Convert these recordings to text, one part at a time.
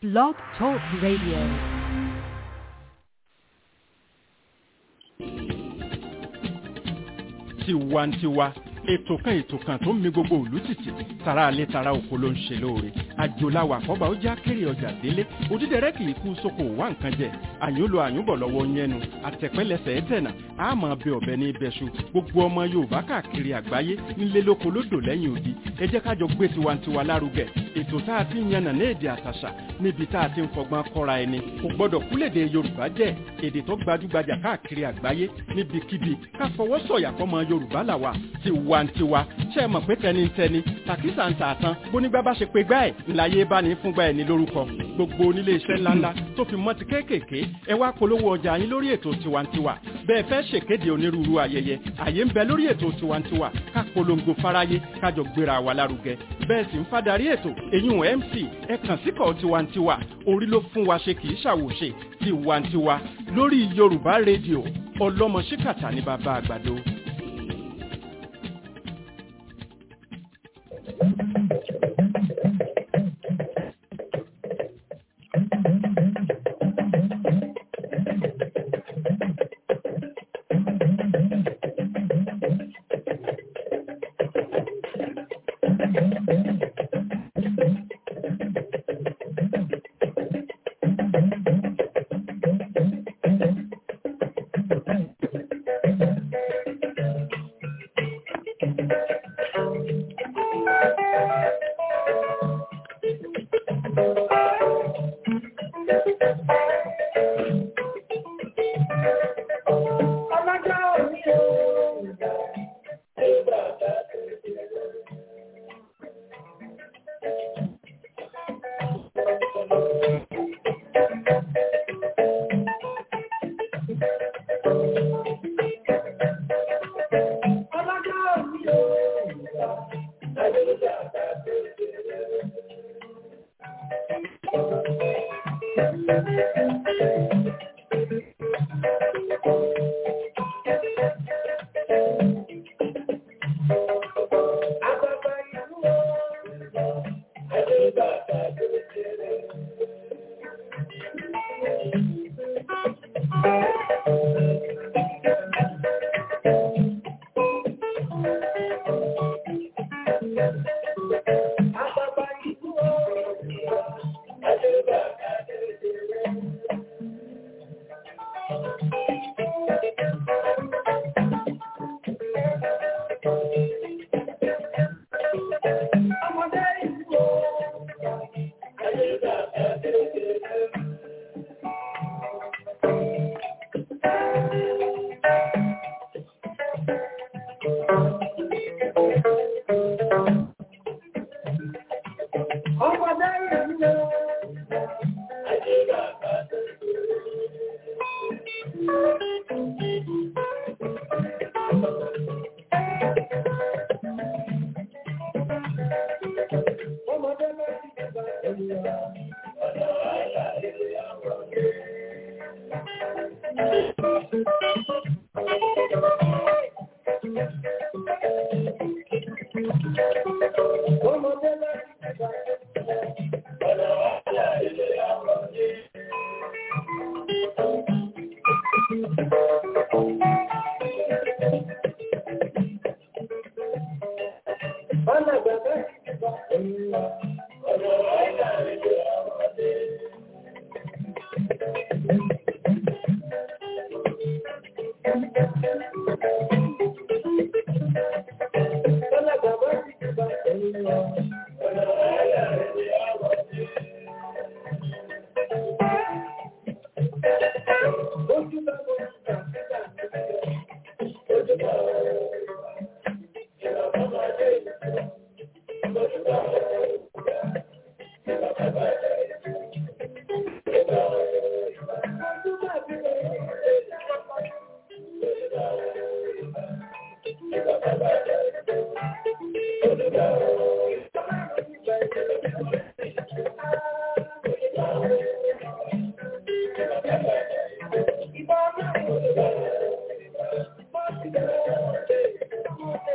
Blog Talk Radio. tiwantiwa ètò kan ètò kan tó ń mi gbogbo òlú tìtì tara alẹ́ tara oko ló ń ṣe lóore àjòláwà àkọ́bà ó já kéré ọjà délé òdídẹrẹ́ kì í kú sóko wá nǹkan jẹ àyúnlò àyúnbọ̀ lọ́wọ́ yẹnu àtẹ̀pẹ́lẹsẹ̀ ẹ̀tẹ̀nà àmọ́ bẹ ọ̀bẹ ní ibẹ̀ṣu gbogbo ọmọ yorùbá káàkiri àgbáyé nílé lóko lódò lẹ́yìn odi ẹ jẹ́ kájọ gbé tiwantiwa lárugẹ ètò tá a ti ń yànnà ní èdè àtàṣà níbi tá a ti ń fọgbọ́n kọ́ra ẹni kò gbọ́dọ̀ kúlèdè yorùbá jẹ́ èdè tó gbajúgbajà káàkiri àgbáyé níbikíbi ká fọwọ́ sọ̀yà fọmọ yorùbá làwà tiwantiwa ṣe é mọ̀ pé tẹnitẹni tàkísà ń tà tán bónígbà bá ṣe pé gbá ẹ̀ ńláyé bá ní fúngbà ẹ̀ ní lórúkọ gbogbo onílé iṣẹ́ ńláńlá tó fi mọ́ ti kéékèèké ẹ wá polówó ọjà yín lórí ètò tiwantiwa bẹ́ẹ̀ fẹ́ ṣèkéde onírúurú ayẹyẹ àyè ń bẹ lórí ètò tiwantiwa ká polongo fáráyé kájọ gbéra wa lárugẹ bẹ́ẹ̀ sì ń fadarí ètò èyún mc ẹ kàn síkọ̀ tiwantiwa orí ló fún wa ṣe kì í ṣàwòṣe tiwantiwa lórí yorùbá rédíò ọlọ́mọ ṣíkàtà ní bàbá àgbàdo.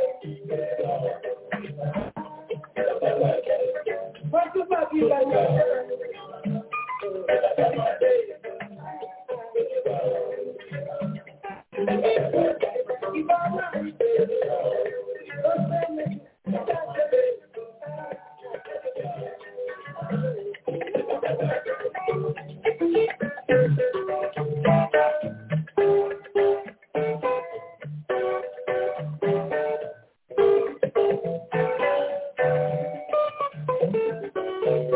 Thank you.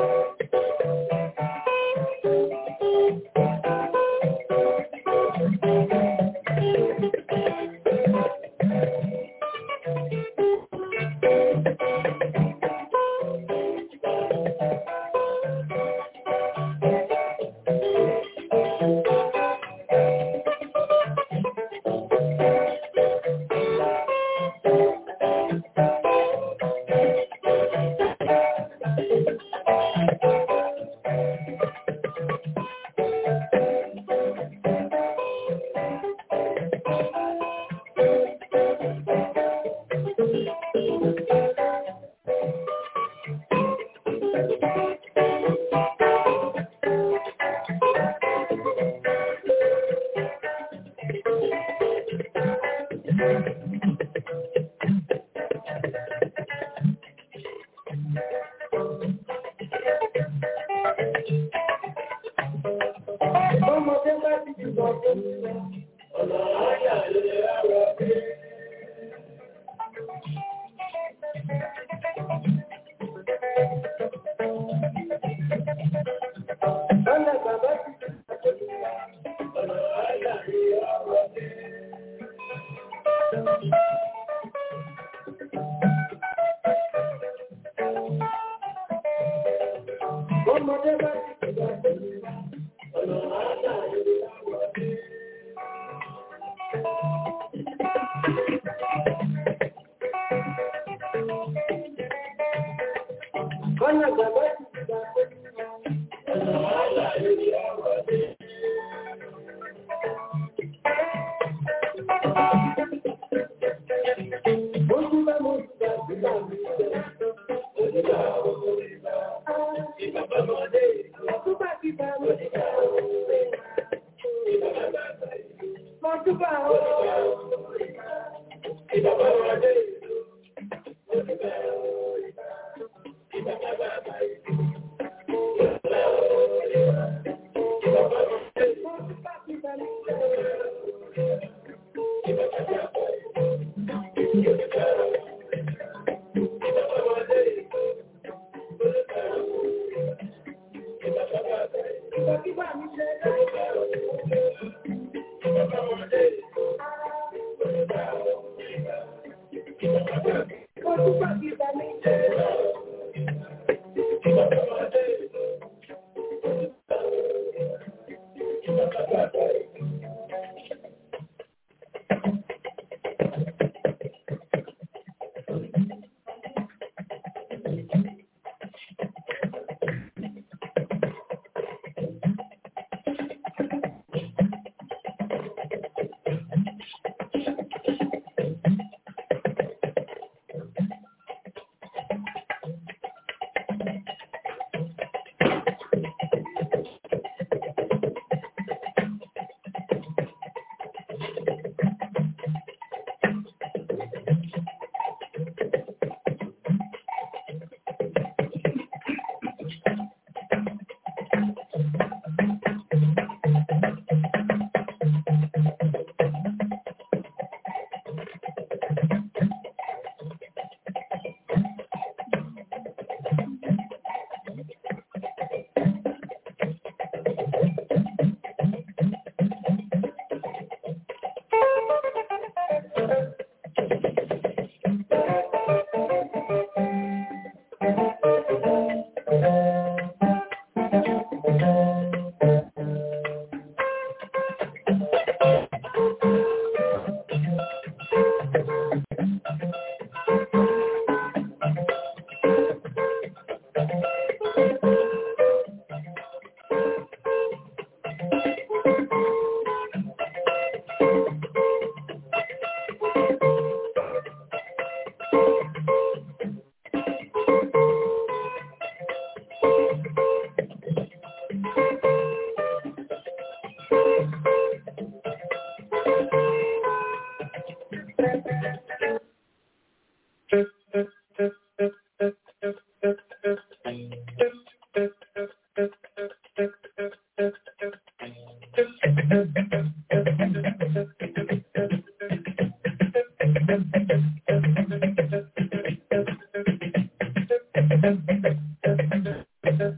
Ọmọdé bá ti jùlọ fún mi lọ, ọ̀nà àyà lè rárá pé. Ọ̀nà bàbá ti jùlọ fún mi lọ, ọ̀nà àyà lè rárá pé. Ọmọdé bá ti jùlọ fún mi lọ, ọ̀nà àyà lè rárá pé. Ọ̀nà bàbá ti jùlọ fún mi lọ, ọ̀nà àyà lè rárá pé. Ojú bá mo ti gbà sígbà mi jẹ́, onígbà owó ìgbà, ìbàbá mọ́lé, ọdúnbà ti bá mi jẹ́, ìbàbá bàbá ìlú, ọdúnbà owó ìgbà, ìbàbá mọ́lé, onígbà owó ìgbà, ìbàbá bàbá ìlú, ìbàbá owó ìgbà, ìbàbá mọ́lé, ọdúnbà ti bá mi jẹ́, ìbàbá bàbá ìlú.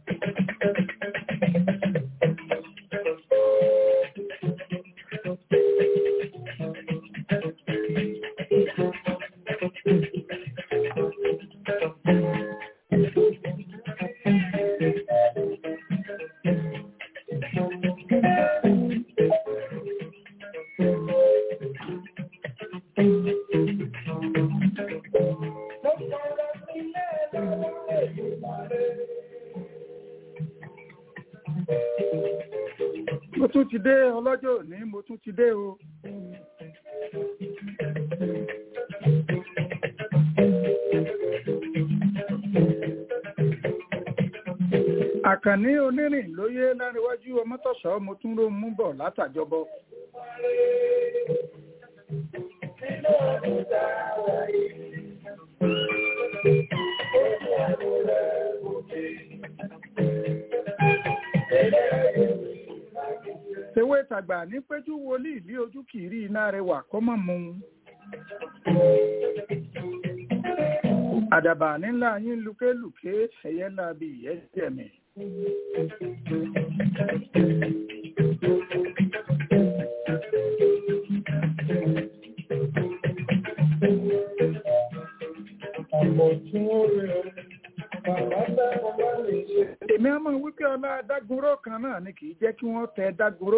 mo tún ti dé ọlọ́jọ́ òní mo tún ti dé o. àkànní onírìn lóyè láríwájú ọmọtọ̀sọ́ mo tún ló mú bọ̀ látàjọbọ. tewé tàgbà ní péjú wòlíì ní ojú kìírí iná rẹwà kọ́mọ̀ mu. àdàbà nílá yín lukéluké ẹ̀yẹ́ ńlá bí ìyẹ́ jẹ̀mí. èmi á máa wípé ọlá dágunró kan náà ni kì í jẹ́ kí wọ́n tẹ dágunró.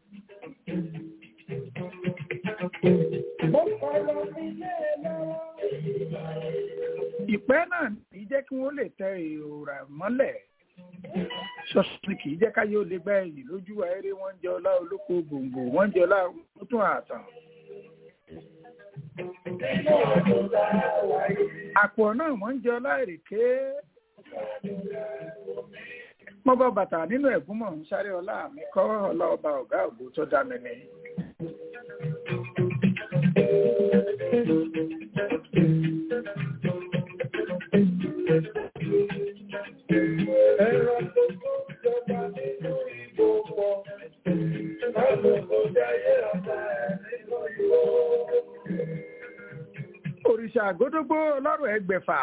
ìpẹ́ náà kì í jẹ́ kí wọ́n lè tẹ ìrora mọ́lẹ̀ ṣọ́ọ̀ṣì kì í jẹ́ káyé ó lè gbá ẹ̀yìn lójú ayéré wọ́n ń jẹ ọlá olóko gbòǹgbò wọ́n ń jẹ ọlá tún àtàn. àpò náà wọ́n ń jẹ ọlá èrèké mo bọ bàtà nínú ẹ̀gún mọ̀ ń sáré ọlá mi kọ́ ọlá ọba ọ̀gá ògbó tó dá mi ní. Ẹ̀rọ tó tó jọba nínú ìbò pọ̀, lálùkò jayé ọ̀tá ẹ̀ nínú ìwò. òrìṣà àgódógbó ọlọ́rọ̀ ẹgbẹ̀fà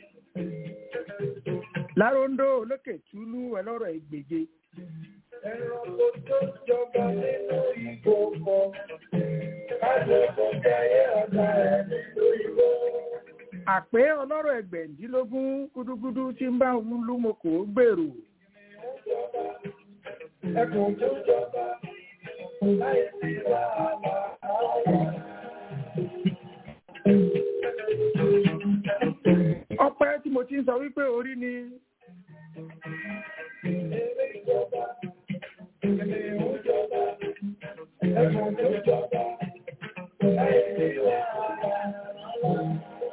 láróńdó olókè túlú ọlọ́rọ̀ ẹgbèje Ẹ̀rọ tó tó jọba nínú ìbò pọ̀, lálùkò jayé ọ̀tá ẹ̀ nínú ìwò. àpé ọlọ́rọ̀ ẹgbẹ̀ndínlógún gúdúgúdú tí ń bá òun lúmọkò gbèrò Ẹkùn tó jọba, láì sí wàhálà àwọn. ọpẹ́ tí mo ti ń sọ wípé orí ni Eré ìjọba, ènìyàn jọba, ẹkùn tó jọba, láì sí wàhálà àwọn.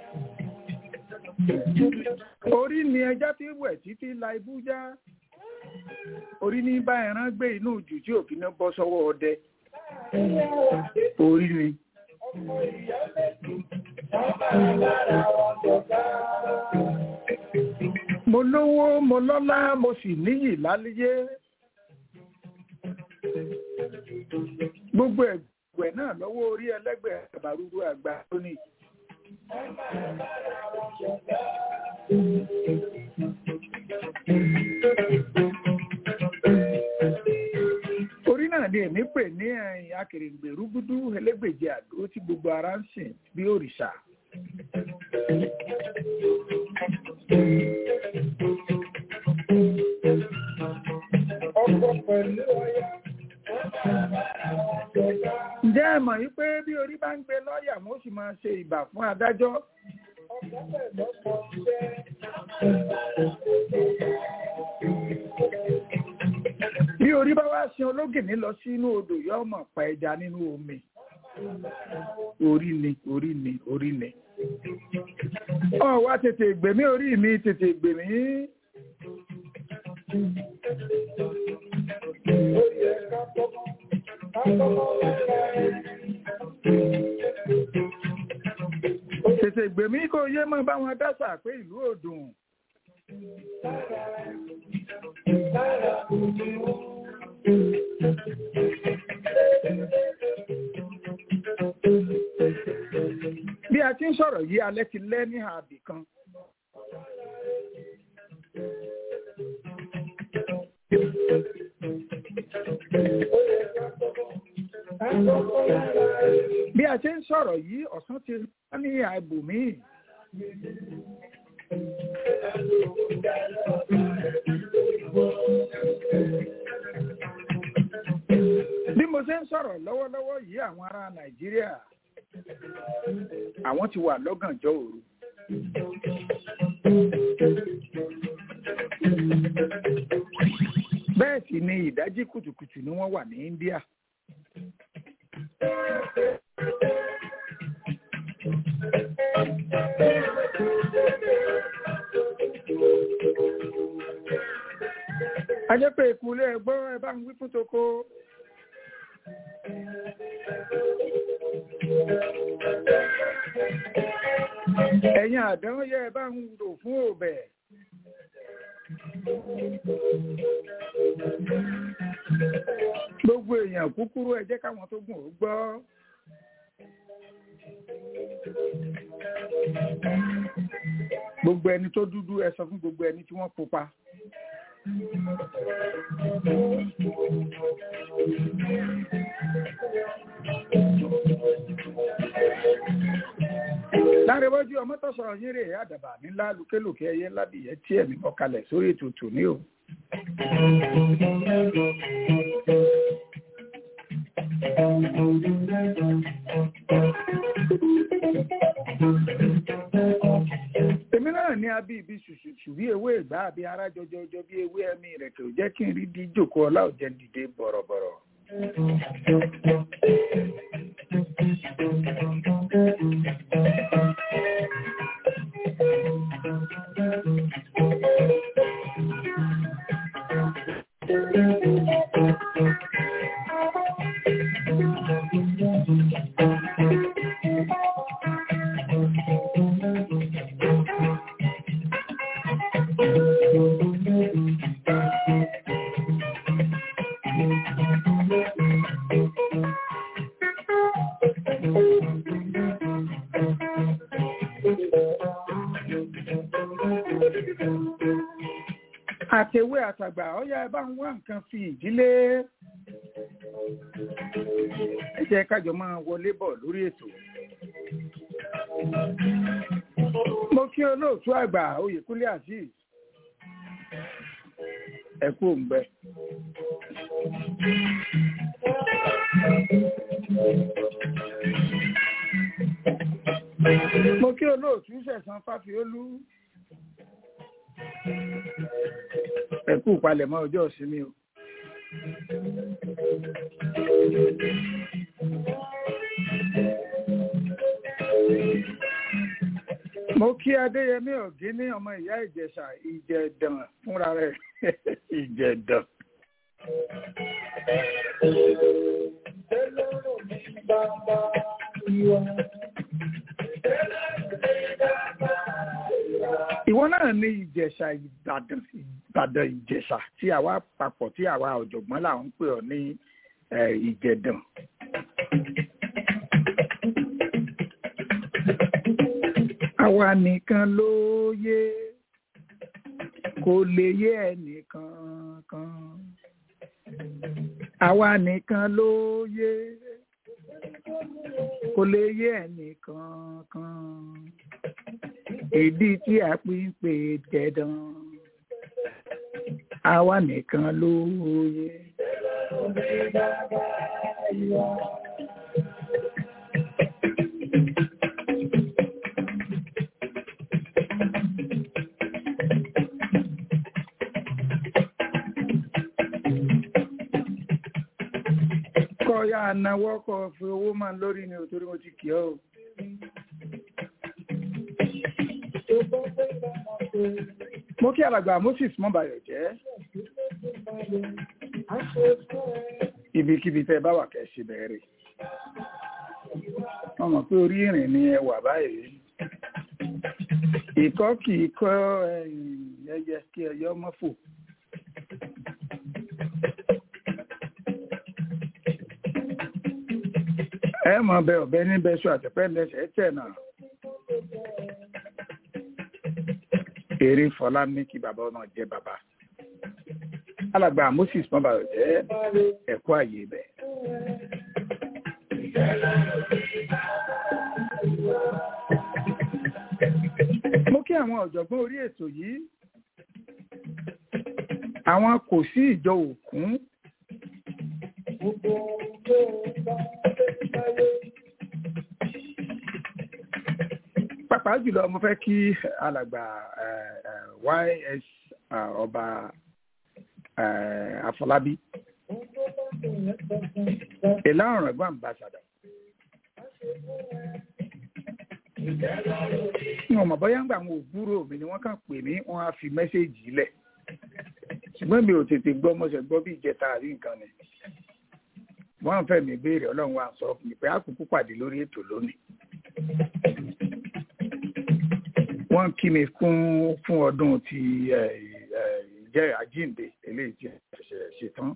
orí ni ẹja tí wẹ̀ títí la ibú já orí ní bá ẹran gbé inú jù tí òfin náà bọ́ sọ́wọ́ ọdẹ orí ni Ọmọ ìyá méjì, wọ́n máa bára wọn jọba. mo lówó mo lọ́lá mo sì níyì láléyé gbogbo ẹgbẹ́ náà lọ́wọ́ orí ẹlẹ́gbẹ́ àbárúrú àgbà lónìí orí náà ni èmi pè ní ẹ̀yìn akèrègbè rúgúdú elégbèje àdó tí gbogbo ara ń sìn bí òrìṣà Ọkọ pẹ̀lú ọya, wọ́n máa bára wọn jọba. ǹjẹ́ ẹ mọ̀ yí pé bí orí bá ń gbé lọ́ọ̀yà wọ́n sì máa ṣe ìbà fún adájọ́ Ọkọ pẹ̀lú ọkọ jẹ́ bí orí bá wá sin ológìní lọ sínú odò yóò mọ̀ pa ẹja nínú omi orí ni orí ni orí ni ọ wá tètè gbèmí orí mi tètè gbèmí ó yẹ ká kọ́kọ́, ká kọ́kọ́ lára ẹni. tètè gbèmí kó yé mọ́ bá wọn dásà pé ìlú òdùn Lára òjò bí a ti ń sọ̀rọ̀ yìí alẹ́ ti lẹ́ ní àbì kan bí a ṣe ń sọ̀rọ̀ yìí ọ̀sán ti rán ní àìbòmíì bí mo ṣe ń sọ̀rọ̀ lọ́wọ́lọ́wọ́ yìí àwọn ará nàìjíríà àwọn ti wà lọ́gànjọ́ òru bẹ́ẹ̀ sì ni ìdájí kùtùkùtù ni wọ́n wà ní India a jẹ́ pé ìkúlé ẹgbọ́ ẹ bá ń wí fún toko ẹ̀yin àdán yẹ ẹ bá ń rò fún òbẹ̀ gbogbo èèyàn kúkúrú ẹ jẹ́ káwọn tó gùn ó gbọ́ gbogbo ẹni tó dúdú ẹ sọ fún gbogbo ẹni tí wọ́n pupa. lárẹ́wájú ọmọ tó sọ̀rọ̀ yín rè é àdàbà nílá lùkélùkẹ́ ẹyẹ ládìyẹ tí ẹ̀mí mọ́kalẹ̀ sórí ètò tòní o. èmi náà ní abí ibi ṣùṣùṣù bí ewé ìgbà àbí ara jọjọjọ bí ewé ẹmí rẹ̀ kò jẹ́ kí n rí di jòkó ọlá òjẹ́ dìde bọ̀rọ̀bọ̀rọ̀. àtẹ̀wé àtàgbà ọ̀yá ẹ bá ń wá nǹkan fi ìdílé ẹ jẹ́ kájọ máa wọlé bọ̀ lórí ètò. mo kí olóòtú àgbà oyèkúnlé azeez ẹ kú òǹgbẹ. mo kí olóòtú sẹ̀sán fáfiolú ẹ kú palẹ̀mọ́ ọjọ́ ìsinmi o. mo kí adéyẹmí ọ̀gíní ọmọ ìyá ìjẹ̀ṣà ìjẹ̀dàn fúnra rẹ̀ ìjẹ̀dàn. ìwọ náà ní ìjẹ̀ṣà ìbàdàn ìbàdàn ìjẹ̀ṣà tí àwa papọ̀ tí àwa ọ̀jọ̀gbọ́n là ń pè ọ́ ní ìjẹ̀dàn. àwa nìkan ló yé kò lè yé ẹnìkan kan àwa nìkan ló yé kò lè yé ẹnìkan kan èdè tí a pín pé tẹ̀dán àwa nìkan ló yé. kọ́ ya náwó kọ́ fi owó máa lórí ni ò torí mo ti kì ọ́ o. mo kí alàgbà moses mọ́bàyọ̀ jẹ́ ibikíbi tẹ́ bá wà kẹ́ ṣe bẹ̀rẹ̀ wọ́n mọ̀ pé orí ìrìn ni ẹ wà báyìí ìkọ́ kì í kọ́ ẹyẹ kí ẹyọ mọ́ fò ẹ mọ̀ bẹ ọ̀bẹ níbẹ̀ ṣọ àtẹ̀pẹ́ lẹ́sẹ̀ tẹ̀ náà. eré fọlá ní kí bàbá ọmọ jẹ bàbá alàgbà moses mọba jẹ ẹkọ àyè bẹ mo kí àwọn ọ̀jọ̀gbọ́n orí ètò yìí àwọn kò sí ìjọ òkun pàápàá jùlọ mo fẹ́ kí alàgbà eh, eh, ys ah, ọba eh, Afọlábí ìlà ọ̀rọ̀ ẹ̀gbọ́n ambassador wọn mọ̀ bóyá ń gbà àwọn òbúrò mi ni wọ́n kàn pè mí wọ́n á fi mẹ́sẹ̀gì lẹ̀ ṣùgbọ́n mi ò tètè gbọ́ mo ṣe gbọ́ bí ìjẹta àrí nǹkan ni wọ́n fẹ́ mi béèrè ọlọ́run wa sọ fún mi pé àkókò pàdé lórí ètò lónìí wọ́n kí mi fún fún ọdún ti ẹ̀, ẹ̀, ìjẹ́ àjíǹde eléyìí tí ẹ̀ṣẹ̀ ṣetán.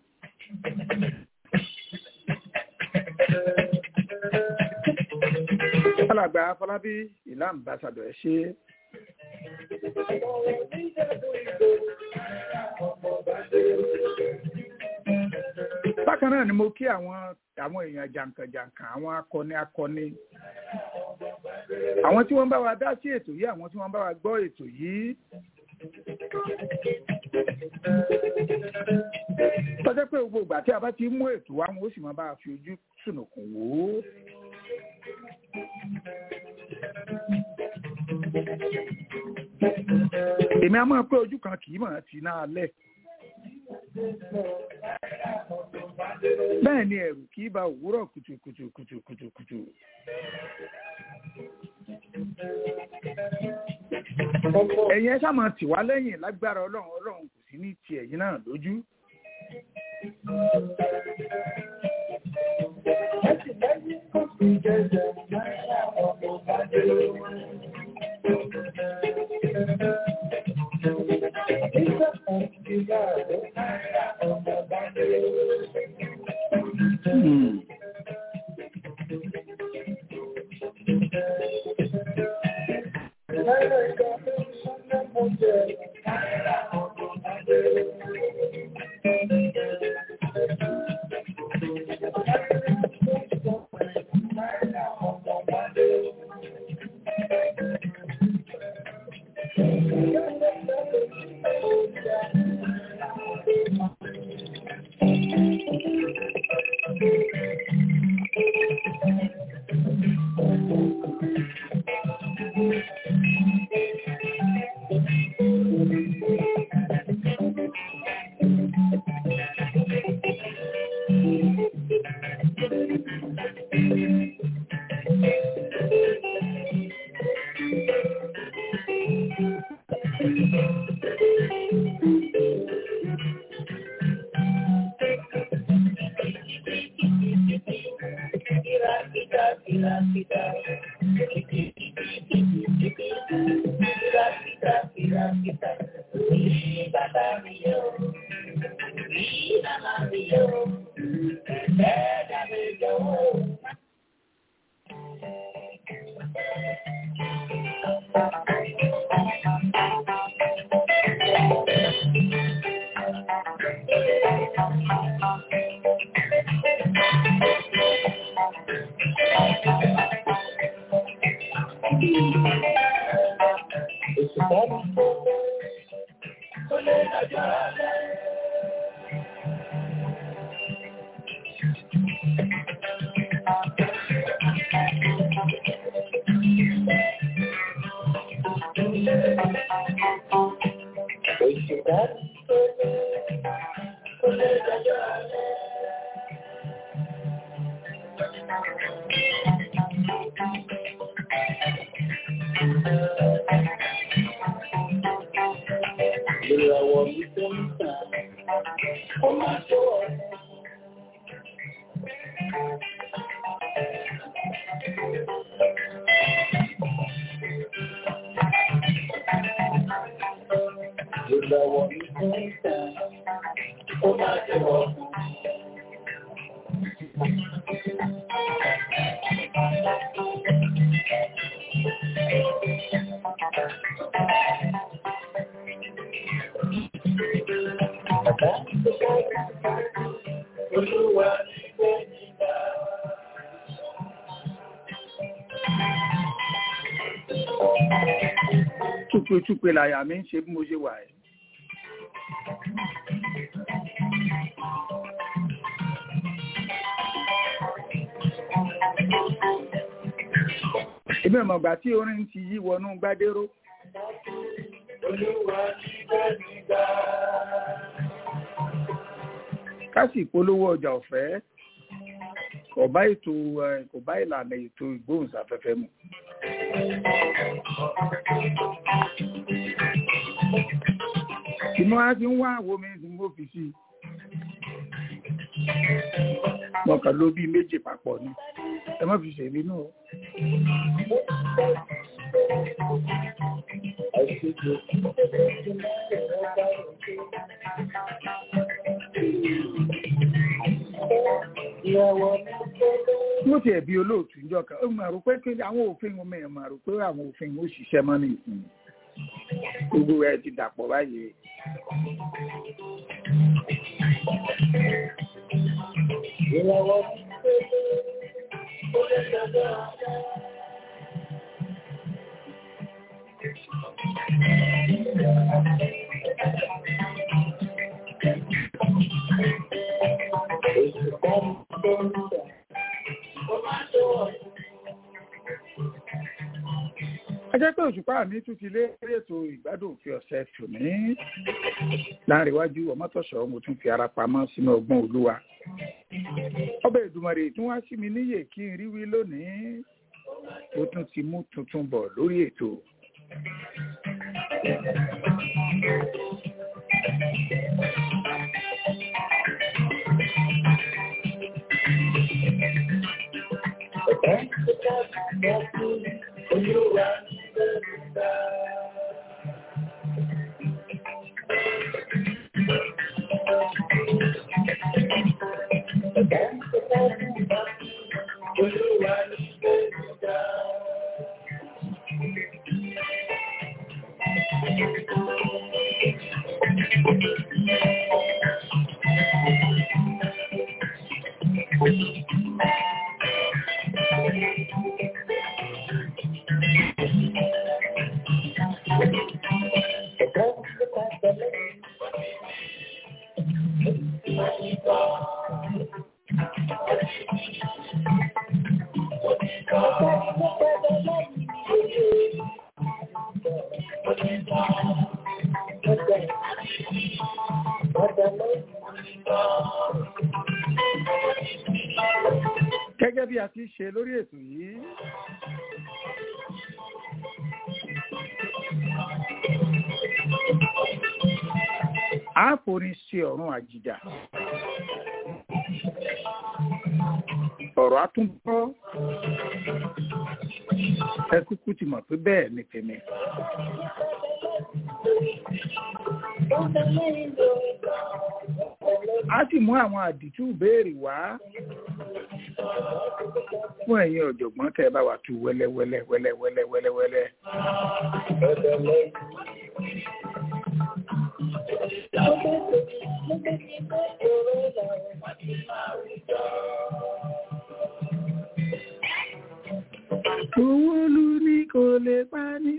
alàgbà Afọlábí ìlà ambassador ẹ ṣe bákan náà ni mo kí àwọn àwọn èèyàn jàǹkànjàǹkàn àwọn akọni akọni àwọn tí wọ́n bá wa dá sí ètò yìí àwọn tí wọ́n bá wa gbọ́ ètò yìí tọ́jọ́ pé gbogbo ìgbà tí a bá ti mú ètò wa wọn ó sì máa bá a fi ojú sùnùkùn wò ó. èmi á máa pé ojú kan kì í mọ̀ ti náà lẹ̀. bẹ́ẹ̀ ni ẹ̀rù kì í ba òwúrọ̀ kùtùkùtù kùtùkùtù. ẹ̀yin ẹ ṣáà máa tì wá lẹ́yìn lágbára ọlọ́run ọlọ́run kò sí ní ti ẹ̀yin náà lójú. Hmm. Ìràwọ̀ mi tó ń tàn, ó máa tó ọ̀rẹ́. Ìràwọ̀ mi tó ń tàn, ó máa tó ọ̀rẹ́. Bàbá tó kọ́ olúwa ní gbẹ̀yìnbá. túpetúpe làyà mi ń ṣe bí mo ṣe wà ẹ́. èmi ò mọ̀gbà tí orin ti yí wọnú gbádéró. Olúwa ní bẹ́ẹ̀ nígbà. ká sì polówó ọjà ọ̀fẹ́ kò bá ètò ẹ, kò bá ìlànà ètò ìgbóhùnsáfẹ́fẹ́ mu. inú á ti ń wá àwo mi tí mo fi sí i. mo kàn ló bí méjì papọ̀ ni ẹ má fi ṣèlú nù. mo ti ẹ̀bi olóòtú ìjọ kan ó máa rò pé pé àwọn òfin ọmọ ẹ̀ máa rò pé àwọn òfin ó ṣiṣẹ́ mọ́ ní ìsìn gbogbo ẹ̀ ti dàpọ̀ báyìí. Ìràwọ̀ ní pépé, ó lè dájọ́. Èsì kan tó ń bọ̀, ó máa tó wọ̀. a jẹ́ pé òṣùpá mi tún ti lé eré ètò ìgbádùn òfin ọ̀sẹ̀ tòní láàrin iwájú ọmọtọ̀ṣọ́ mo tún fi ara pamọ́ sínú ọgbọ́n olúwa ọbẹ̀ ìdùmọ̀rè tí wọ́n á sí mi níyè kí n rí wí lónìí mo tún ti mú tuntun bọ̀ lórí ètò Ẹ̀ka ń tó ká bọ̀ fún Olúwa ní bẹ́ẹ̀ nígbà. Ẹ̀ka ń tó ká bọ̀ fún Olúwa ní bẹ́ẹ̀ nígbà. Ẹ̀ka ń tó ká tẹ̀lé. gẹ́gẹ́ bí a ti ṣe lórí ètò yìí a forin ṣe ọ̀run àjìjà ọ̀rọ̀ àtúntọ́ ẹ kúkú ti mọ̀ pé bẹ́ẹ̀ ni tèmi a sì mú àwọn àdìtú béèrè wá fún ẹ̀yin ọ̀jọ̀gbọ́n tẹ́ ẹ bá wa tú wẹ́lẹ́wẹ́lẹ́ wẹ́lẹ́wẹ́lẹ́ wẹ́lẹ́wẹ́lẹ́. owó lu ní kò lè pa ní.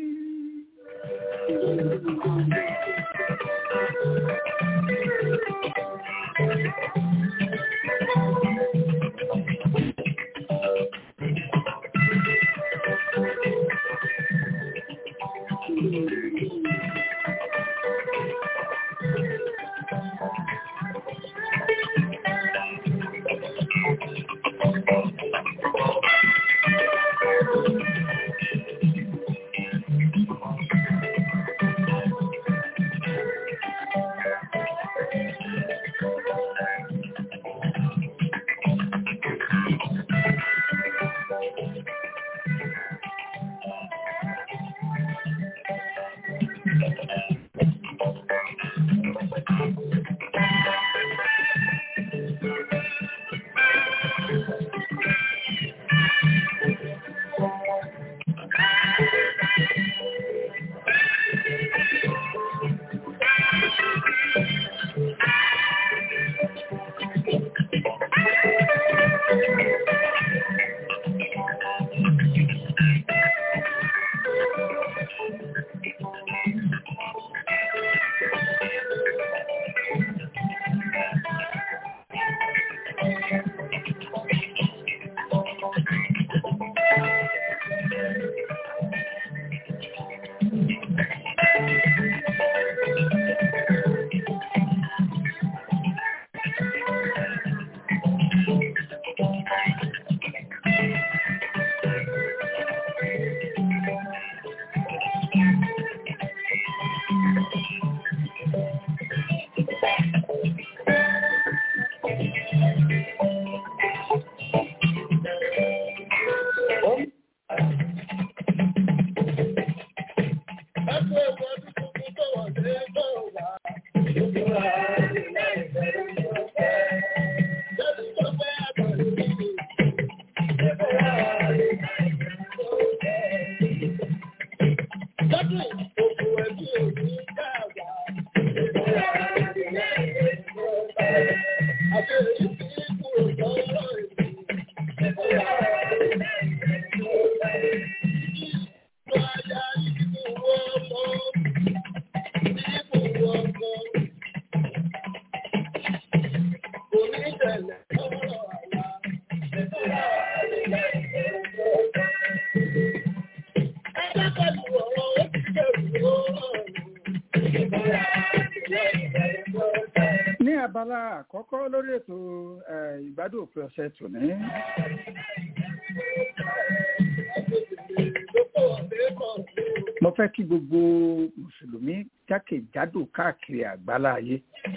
ní abala àkọ́kọ́ lórí ètò eh, ìgbádùn òpin ọ̀sẹ̀ tòní mo fẹ́ kí gbogbo mùsùlùmí jákèjádò káàkiri àgbálá ayé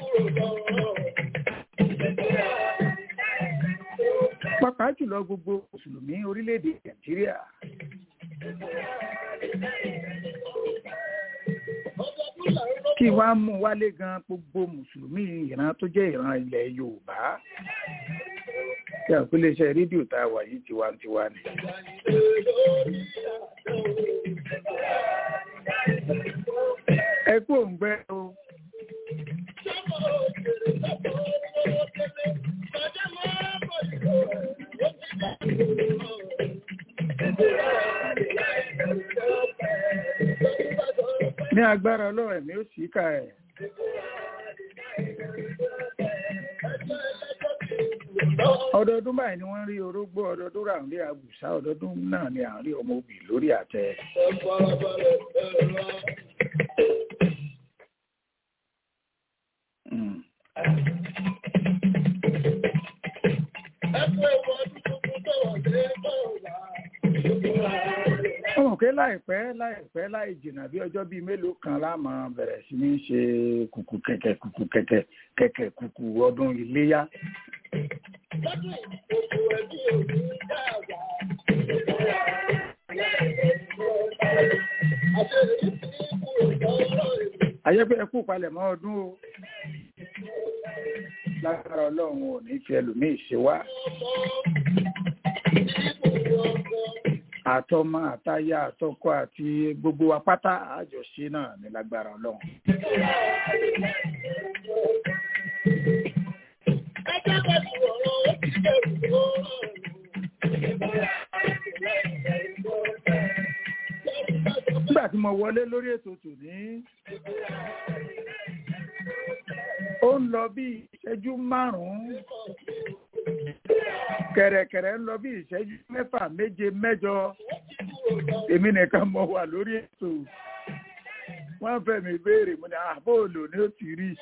pàápàá jùlọ gbogbo mùsùlùmí orílẹ̀-èdè nàìjíríà kí wá mú wálé gan gbogbo mùsùlùmí ìran tó jẹ́ ìran ilẹ̀ yorùbá tí àpilẹ̀ṣẹ̀ rédíò tá a wà yìí tiwantiwa ni. ẹ kú òǹgbẹ o ní agbára ọlọ́run ẹ̀mí ó sì ká ẹ̀. ọdọọdún báyìí ni wọ́n rí orógbó ọdọọdún rà ń rí àgùsá ọdọọdún náà ni à ń rí ọmọ òbí lórí àtẹ. Mm. ọmọ pé láìpẹ́ láìpẹ́ láì jìnnà bí ọjọ́ bíi mélòó kan láàmú bẹ̀rẹ̀ sí ní ṣe kùkù kẹ̀kẹ́ kùkù kẹ̀kẹ́ kẹ̀kẹ́ kùkù ọdún iléyá. ayẹ́pẹ́ ẹkú palẹ̀mọ́ ọdún o lágbára ọlọ́run ò ní fi ẹlòmíì ṣe wá àtọmọ àtaya àtọkọ àti gbogbo wa pátá àjọṣe náà ní lágbára ọlọ́run. nígbà tí mo wọlé lórí ètò tòní ó ń lọ bí ìṣẹ́jú márùn-ún kẹ̀rẹ̀kẹ̀rẹ̀ ń lọ bí ìṣẹ́jú mẹ́fà méje mẹ́jọ èmi nìkan mo wà lórí ètò wọ́n fẹ́ mi béèrè mo ní àbóòlò ni ó ti rí.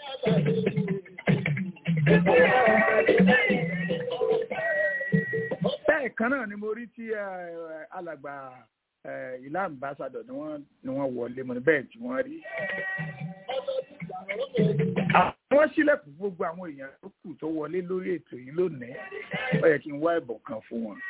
bẹ́ẹ̀ kan náà ni mo rí tí alàgbà ìlà ambassadọ̀ ni wọ́n ni wọ́n wọlé mo ní bẹ́ẹ̀ tí wọ́n rí. wọ́n sílẹ̀kùn gbogbo àwọn èèyàn tó kù tó wọlé lórí ètò yìí lónìí ó yẹ kí n wá ẹ̀bùn kan fún wọn.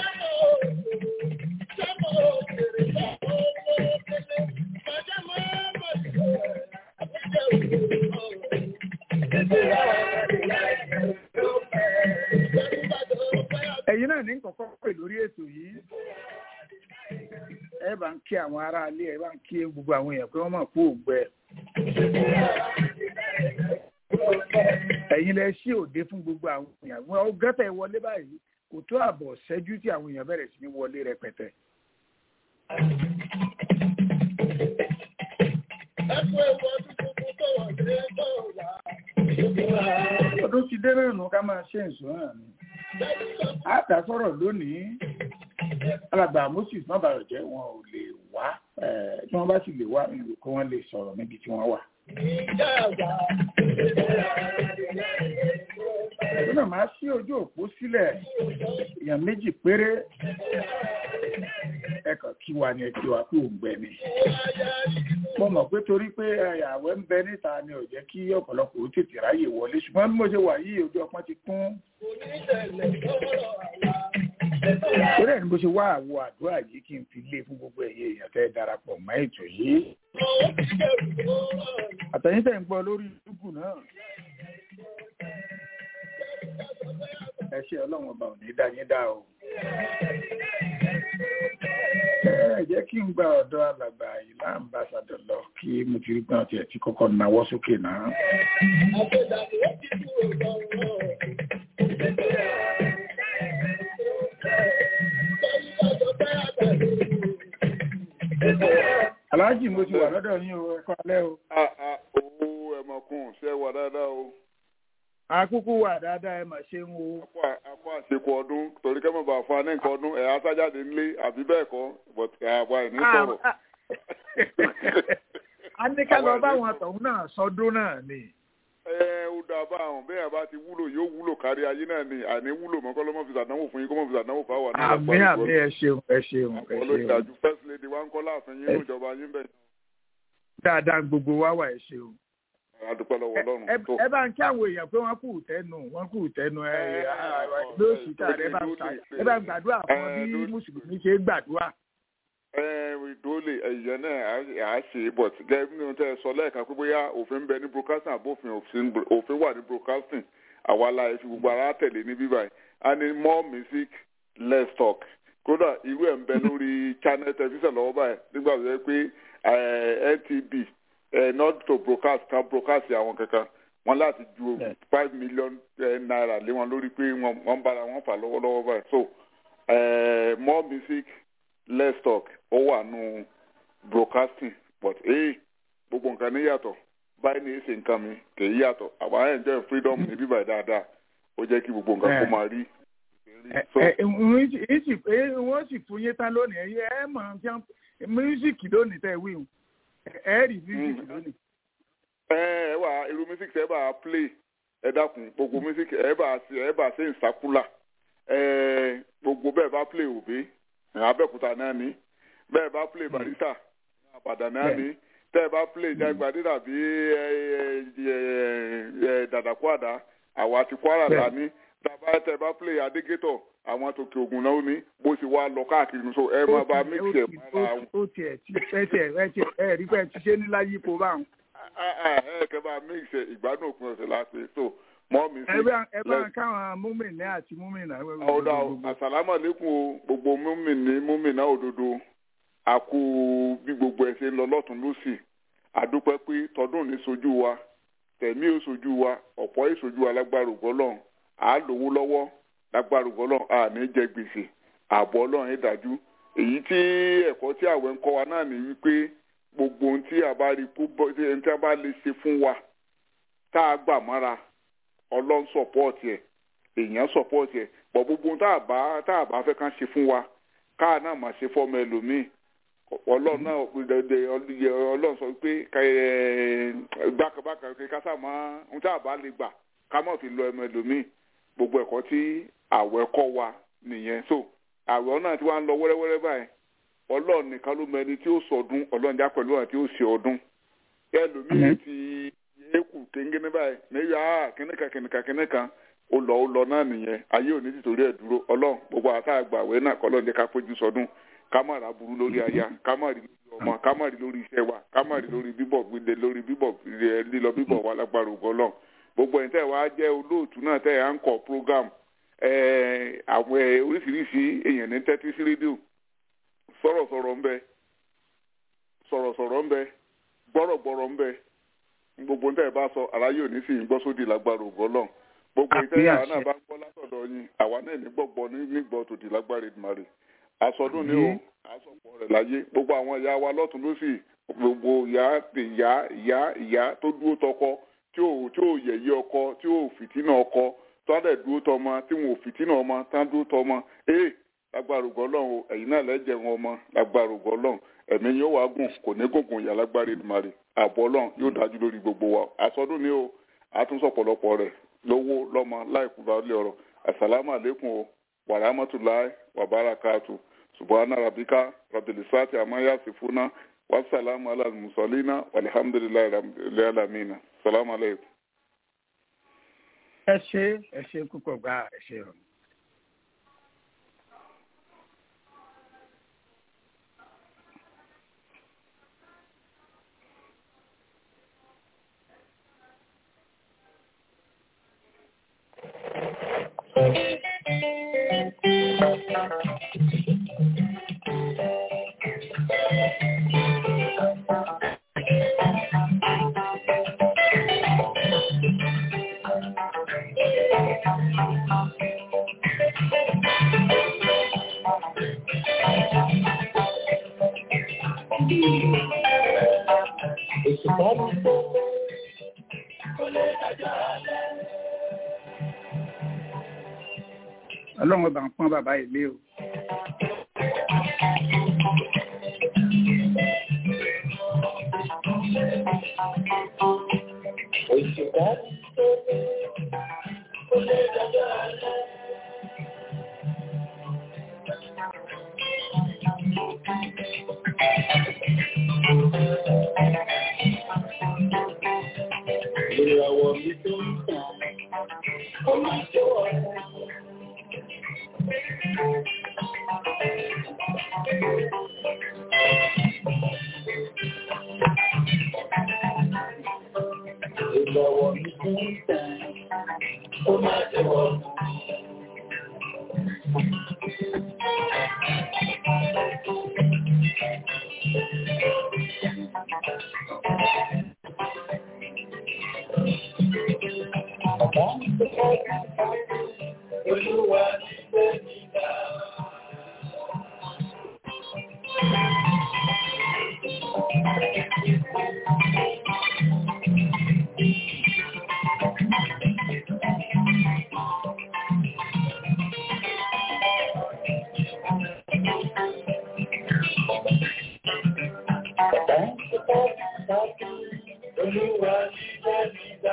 ẹ̀yin náà ní kọ̀kọ́ pè lórí ètò yìí ẹ bá ń kí àwọn aráalé ẹ bá ń kí gbogbo àwọn èèyàn pé wọ́n mọ̀ kú ògbẹ. ẹ̀yin lẹ ṣí òde fún gbogbo àwọn èèyàn wọn ó gẹ́tẹ̀ wọlé báyìí kò tó àbọ̀ ṣẹ́jú tí àwọn èèyàn bẹ̀rẹ̀ sí ní wọlé rẹpẹtẹ. ọdún ti dé náà nù ká máa ṣe ìṣó náà ni. àtà sọ̀rọ̀ lónìí alàgbà moses má bàrọ̀ jẹ́ wọn ò lè wá tí wọ́n bá sì lè wá ìlú kí wọ́n lè sọ̀rọ̀ níbi tí wọ́n wà. Lọ́nà máa ṣí ojú òpó sílẹ̀ èèyàn méjì péré ẹ̀kọ́ kí wa ni ẹ̀kí wa kú òǹgbẹ ni. Mo mọ̀ pé torí pé àwẹ̀ ń bẹ níta ni ò jẹ́ kí ọ̀pọ̀lọpọ̀ ó tètè ráyè wọlé ṣùgbọ́n bí mo ṣe wà yìí ojú ọpọ́n ti kún torí ẹ̀ ní bó ṣe wá àwọ àdúrà yìí kí n fi lé fún gbogbo ẹ̀yẹ èèyàn tẹ́ darapọ̀ mọ́ ètò yìí. àtẹ̀yìn tẹ̀ ń gbọ́ lórí dúgù náà. ẹ ṣe ọlọ́run ọba ò ní dá yín dá o. ẹ jẹ́ kí n gba ọ̀dọ́ alàgbà ìlà ambassadọ̀ lọ kí mo ti rí pé wọ́n ti ẹ̀ ti kọ́kọ́ nawọ́ sókè náà. aláàjì mo ti wà lọ́dọ̀ yín o ẹ̀kọ́ alẹ́ o. owó ẹ̀mọ̀kùn ṣe wà dáadáa o. akúkú wà dáadáa ẹ mà ṣe ń wo. akọ àṣekù ọdún torí kẹ́mọ̀ bá fún wa ní nǹkan ọdún ẹ̀ aṣájáde ńlé àbí bẹ́ẹ̀ kọ́ but àwa ẹ̀ ní sọ̀rọ̀. a ní ká lọ báwọn àtọ̀hún náà sọdún náà ni. ẹ ó dáa bá àwọn bẹ́ẹ̀ bá ti wúlò yóò wúlò kárí ayé náà ni àní wúlò mọ́ kọ́lọ́mọ́ fi sàdánwò fún yín kọ́mọ́ fi sàdánwò fún àwọn náà. àmì àmì ẹ ṣeun ẹ ṣeun ẹ ṣeun. olùdájú first lady wa ń kọ́ láàfin yín ní ìjọba yín bẹ́ẹ̀. dáadáa gbogbo wa wà ẹ ṣeun. adúpẹ́ lọ́wọ́ ọlọ́run tó. ẹ bá ń kí àwọn èèyàn pé wọ́n kù tẹnu wọ́n kù tẹnu ẹ lóṣù tá ẹ bá ń gbàdúrà fún bí mùsùlùmí ṣe gbàdúrà ìdólè ẹ̀yẹ náà à á ṣe but gẹ́gẹ́ bí tẹ́ ẹ sọ lẹ́ẹ̀kan pé bóyá òfin bẹ ní broadcasting àbófin òfin wà ní broadcasting àwa la fi gbogbo ara tẹ̀lé ní bíbá yìí a ní more music less talk kódà irú ẹ̀ ń bẹ lórí channel television lọ́wọ́ báyìí nígbà tó yẹ pé NTB not to broadcast kan broadcast àwọn kankan wọn láti ju five million naira lé wọn lórí pé wọ́n bára wọn fà lọ́wọ́lọ́wọ́ báyìí so more music let's talk ó wà nù broadcasting but ee gbogbo nǹkan ní yàtọ̀ báyìí ní èsì nǹkan mi kì í yàtọ̀ àwọn àyẹ̀ enjoy freedom ní bíbá dáadáa ó jẹ́ kí gbogbo nǹkan kó máa rí. wọ́n sì fún yín tán lónìí ẹ̀yẹ ẹ̀ mọ̀ ọ́n mísíkì lónìí tẹ̀ wí ẹ̀ rí mísíkì lónìí. ẹ ẹ wà irú mísíkì ẹ bá play ẹ dákun gbogbo mísíkì ẹ bá ẹ bá ṣe ìsákúlà ẹ gbogbo bẹ́ẹ̀ bá play òbí abẹ́òkúta náà ní bẹ́ẹ̀ bá play barista àbàdàn náà ní tẹ́ ẹ bá play jágbádé tàbí dàdàkúàdá àwa ti kwara là ní tàbá tẹ́ ẹ bá play adégétọ̀ àwọn tòkè ògùn náà ní bó ṣe wá lọ káàkiri so ẹ máa bá mix ẹ mọ́ra wọn. ó tiẹ̀ tí ẹ tiẹ̀ ẹ tiẹ̀ ẹ rí pé ti ṣe ní láyé ipò báwọn. ẹ kẹ́ bá mix ẹ ìgbádùn òpin ọ̀sẹ̀ láti so mọ́ mi sí. ẹ bá ń káwọn múmìnì àti múmìnà. ọ̀dà àsàlámù àlékún o gbogbo múmìnì múmìnà òdodo àkú bí gbogbo ẹ̀ ṣe ń lọ lọ́tún lọ́sì àdúpẹ́ pé tọdún ní sojú wa tẹ̀mí ò sojú wa ọ̀pọ̀ ìsojú wa lágbára ògbọ́lọ́n à á lówó lọ́wọ́ lágbára ògbọ́lọ́n à ní jẹ gbèsè ààbọ̀ ọlọ́run ẹ̀ dájú èyí tí ẹ̀kọ́ tí àwẹ̀ ń kọ́ wa náà ní wípé gbogbo ohun tí a bá rí kó bọ́ tí a bá lè ṣe fún wa tá a gbà mọ́ra ọlọ́run sọ̀pọ̀tì ẹ̀ èèyàn sọ̀pọ̀tì ẹ̀ pọ̀ gbogbo tá a bá tá a bá fẹ́ kàn ṣe fún wa káà náà máa ṣe fọ́mọ ẹlòmíì ọlọ́run náà ọlọ́run sọ pé gbàkàbàkà kásá máa ń tá a bá lè gbà ká má fi lọ ẹmọ ẹlòmíì gbogbo ẹ̀kọ́ tí àwẹ̀ kọ́ wa nìyẹn so àwẹ̀ náà tí wàá ń lọ wẹ́rẹ́wẹ́rẹ́ báyìí ọlọ́run nìkan ló mọ ẹni tí ó sọdún ọlọ́run já pẹ̀lú àti ó ṣe ọdún ẹlòmíì ti eku kéńgéné báyìí mẹ́yà á kínníkan kínníkan kínníkan ó lọ ó lọ náà nìyẹn ayé òní ti torí ẹ̀ dúró ọlọ́run gbogbo àtàgbà àwẹ̀ náà kọ́lọ́run jẹ́ ká fojú sọdún ká má ra burú lórí aya ká má rí lórí ọmọ ká má rí lórí iṣẹ́ wa ká má rí lórí bíbọ̀ gbígbé lórí bíbọ̀ lílọ bíbọ̀ wa lágbára ògo Ọlọ́run gbogbo ẹ̀yin tẹ́ wàá jẹ́ olóòtú náà tẹ́ à ń kọ́ program àwọn oríṣiríṣi èèyàn ní tẹ́tí sí rédíò sọ̀rọ̀sọ̀rọ̀ ń bẹ sọ̀rọ̀sọ̀rọ̀ ń bẹ gbọ́rọ̀gbọ́rọ̀ ń bẹ gbogbo tẹ́ ẹ bá sọ aláyé òní sì ń gbọ́ sódì lágbára ògo Ọlọ́run gbogbo ìtẹ́yà náà bá ń gbọ́ látọ̀dọ̀ yín àwa náà ní gbọ́gbọ́ nígbọ́ tòdì lágbára Èdùmàrè àsọdún ni o àsọpọ̀ rẹ̀ láyé gbogbo àwọn ìyá wa lọ́tún lọ́sì gbogbo ìyá ìyá ìyá ìyá tó dúró tọkọ tí ò tí ò yẹ̀yẹ́ ọkọ tí ò fìtínà ọkọ tó á dẹ̀ dúró tọmọ tí wọn ò fìtínà ọmọ tán dúró tọmọ ee lágbára ògo Ọlọ́run ẹ̀yin náà lẹ́jẹ̀ wọn ọmọ lágbára ògo Ọlọ́run ẹ̀mí yóò wá gùn kò ní gògùn ìyá lágbára Èdùmàrè ààbò Ọlọ́run yóò dájú lórí gbogbo wa àsọdún ni o àtúnṣọpọ̀lọpọ̀ rẹ̀ lówó lọ́mọ láìkúra lé ọ̀rọ̀ àsàlámù àlékún o wàràmọ́tòláì wàbárakàtù subhana rabbika rabbil izzati amma yasifuna wa salamu ala al-mursalina walhamdulillahi rabbil alamin salamu alaykum. ẹ ṣe ẹ ṣe púpọ̀ gbá ẹ ṣe rọ. Thank you. ọlọ́run ọba ń pọ́n bàbá ilé o. Ìràwọ̀ mi tó ń tàn, ó máa tó ọ̀rẹ́. Ìràwọ̀ mi tó ń tàn, ó máa tó ọ̀rẹ́. Olúwa ti gbé mi ga. Olúwa ti gbé mi ga.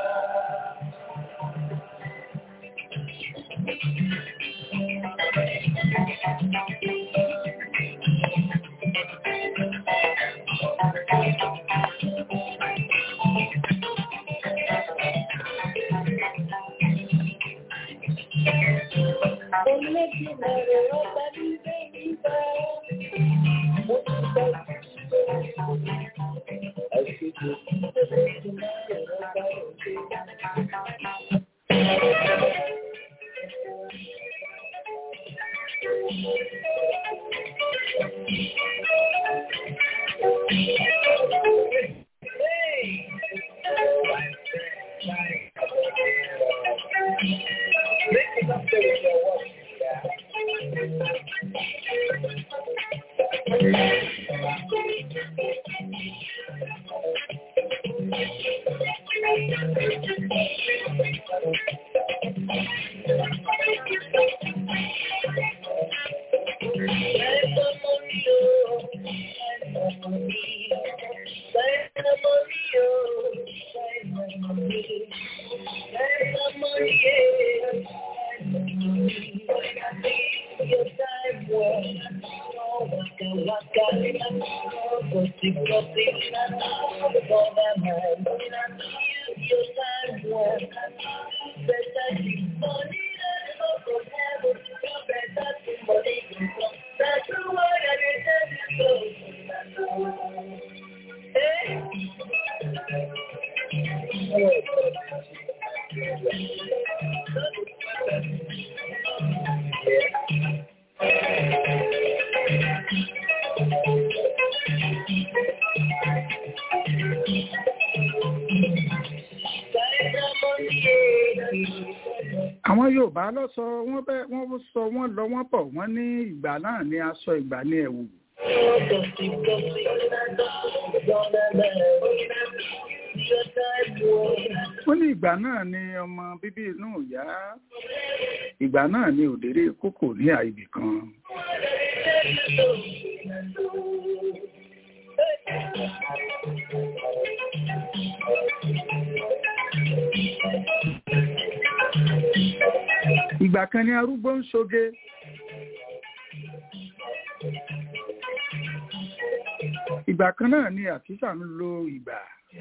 àwọn yorùbá lọ sọ wọn bẹ wọn sọ wọn lọ wọn bọ wọn ní ìgbà náà ní aṣọ ìgbà ní ẹ̀wù wọn ní ìgbà náà ní ọmọ bíbí inú ìyá ìgbà náà ní òdèrè kókò ní àìbì kan ìgbà kan ní arúgbó ń ṣoge ìgbà kan náà ni àkísà ń lo ìgbà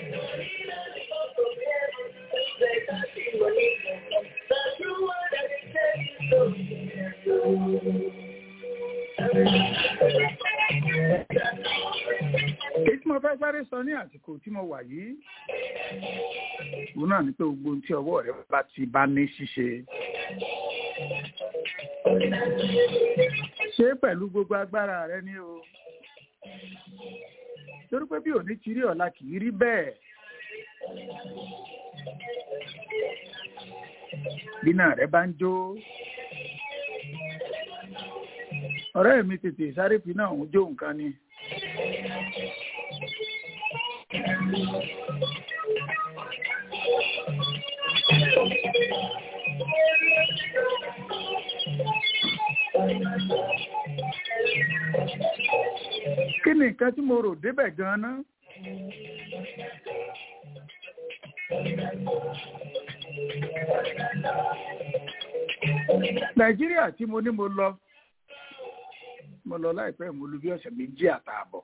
èyí tí mo fẹ́ sáré sọ ní àsìkò tí mo wà yìí òun náà ni pé gbogbo ohun tí ọwọ́ rẹ bá ti bá ní ṣíṣe ṣe pẹ̀lú gbogbo agbára rẹ ní o torí pé bí òní ti rí ọ̀la kì í rí bẹ́ẹ̀ bínà rẹ bá ń jó ọ̀rẹ́ mi tètè sáré fi náà ń jó nǹkan ni kí ni nǹkan tí mo rò débẹ̀ gan-an nàìjíríà tí mo ní mo lọ mo lọ láìpẹ́ mo lu bí ọ̀sẹ̀ méjì àtààbọ̀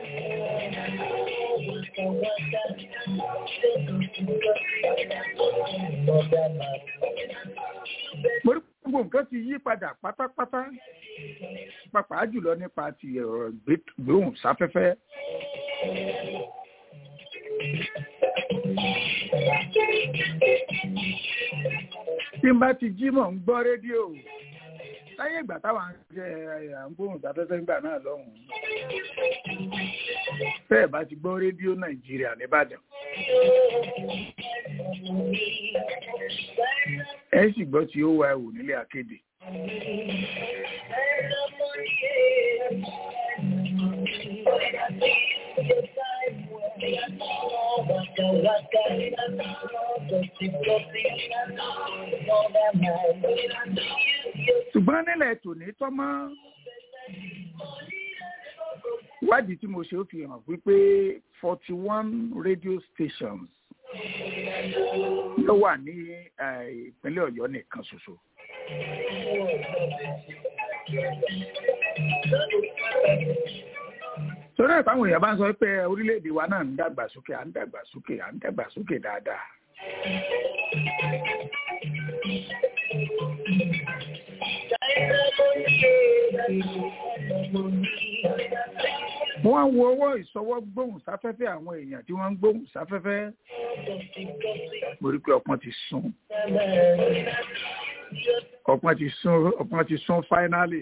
mo rí gbogbo nǹkan ti yí padà pátápátá pàápàá jùlọ nípa ti ọ̀rọ̀ gbóhùn sáfẹ́fẹ́. tí n bá ti jí mọ̀ ń gbọ́ rédíò láyé ìgbà táwọn jẹ́ à ń gbóhùn sáfẹ́fẹ́ nígbà náà lọ́hùn-ún bẹ́ẹ̀ bá ti gbọ́ rédíò nàìjíríà nìbàdàn ẹ sì gbọ́ tí ó wá ẹ̀wò nílé akéde. ṣùgbọ́n nílẹ̀ tòní tọ́mọ́ ìwádìí tí mo ṣe ó fi hàn wípé forty one radio stations ló wà ní ìpínlẹ̀ ọ̀yọ́ nìkan ṣoṣo. torí ẹ̀ táwọn èèyàn bá ń sọ pé orílẹ̀-èdè wa náà ń dàgbàsókè à ń dàgbàsókè à ń dàgbàsókè dáadáa. wọ́n á wo ọwọ́ ìsọwọ́ gbóhùn sáfẹ́fẹ́ àwọn èèyàn tí wọ́n ń gbóhùn sáfẹ́fẹ́ mo rí pé ọpọ́n ti sún ọpọ́n ti sún ọpọ́n ti sún fáínálì.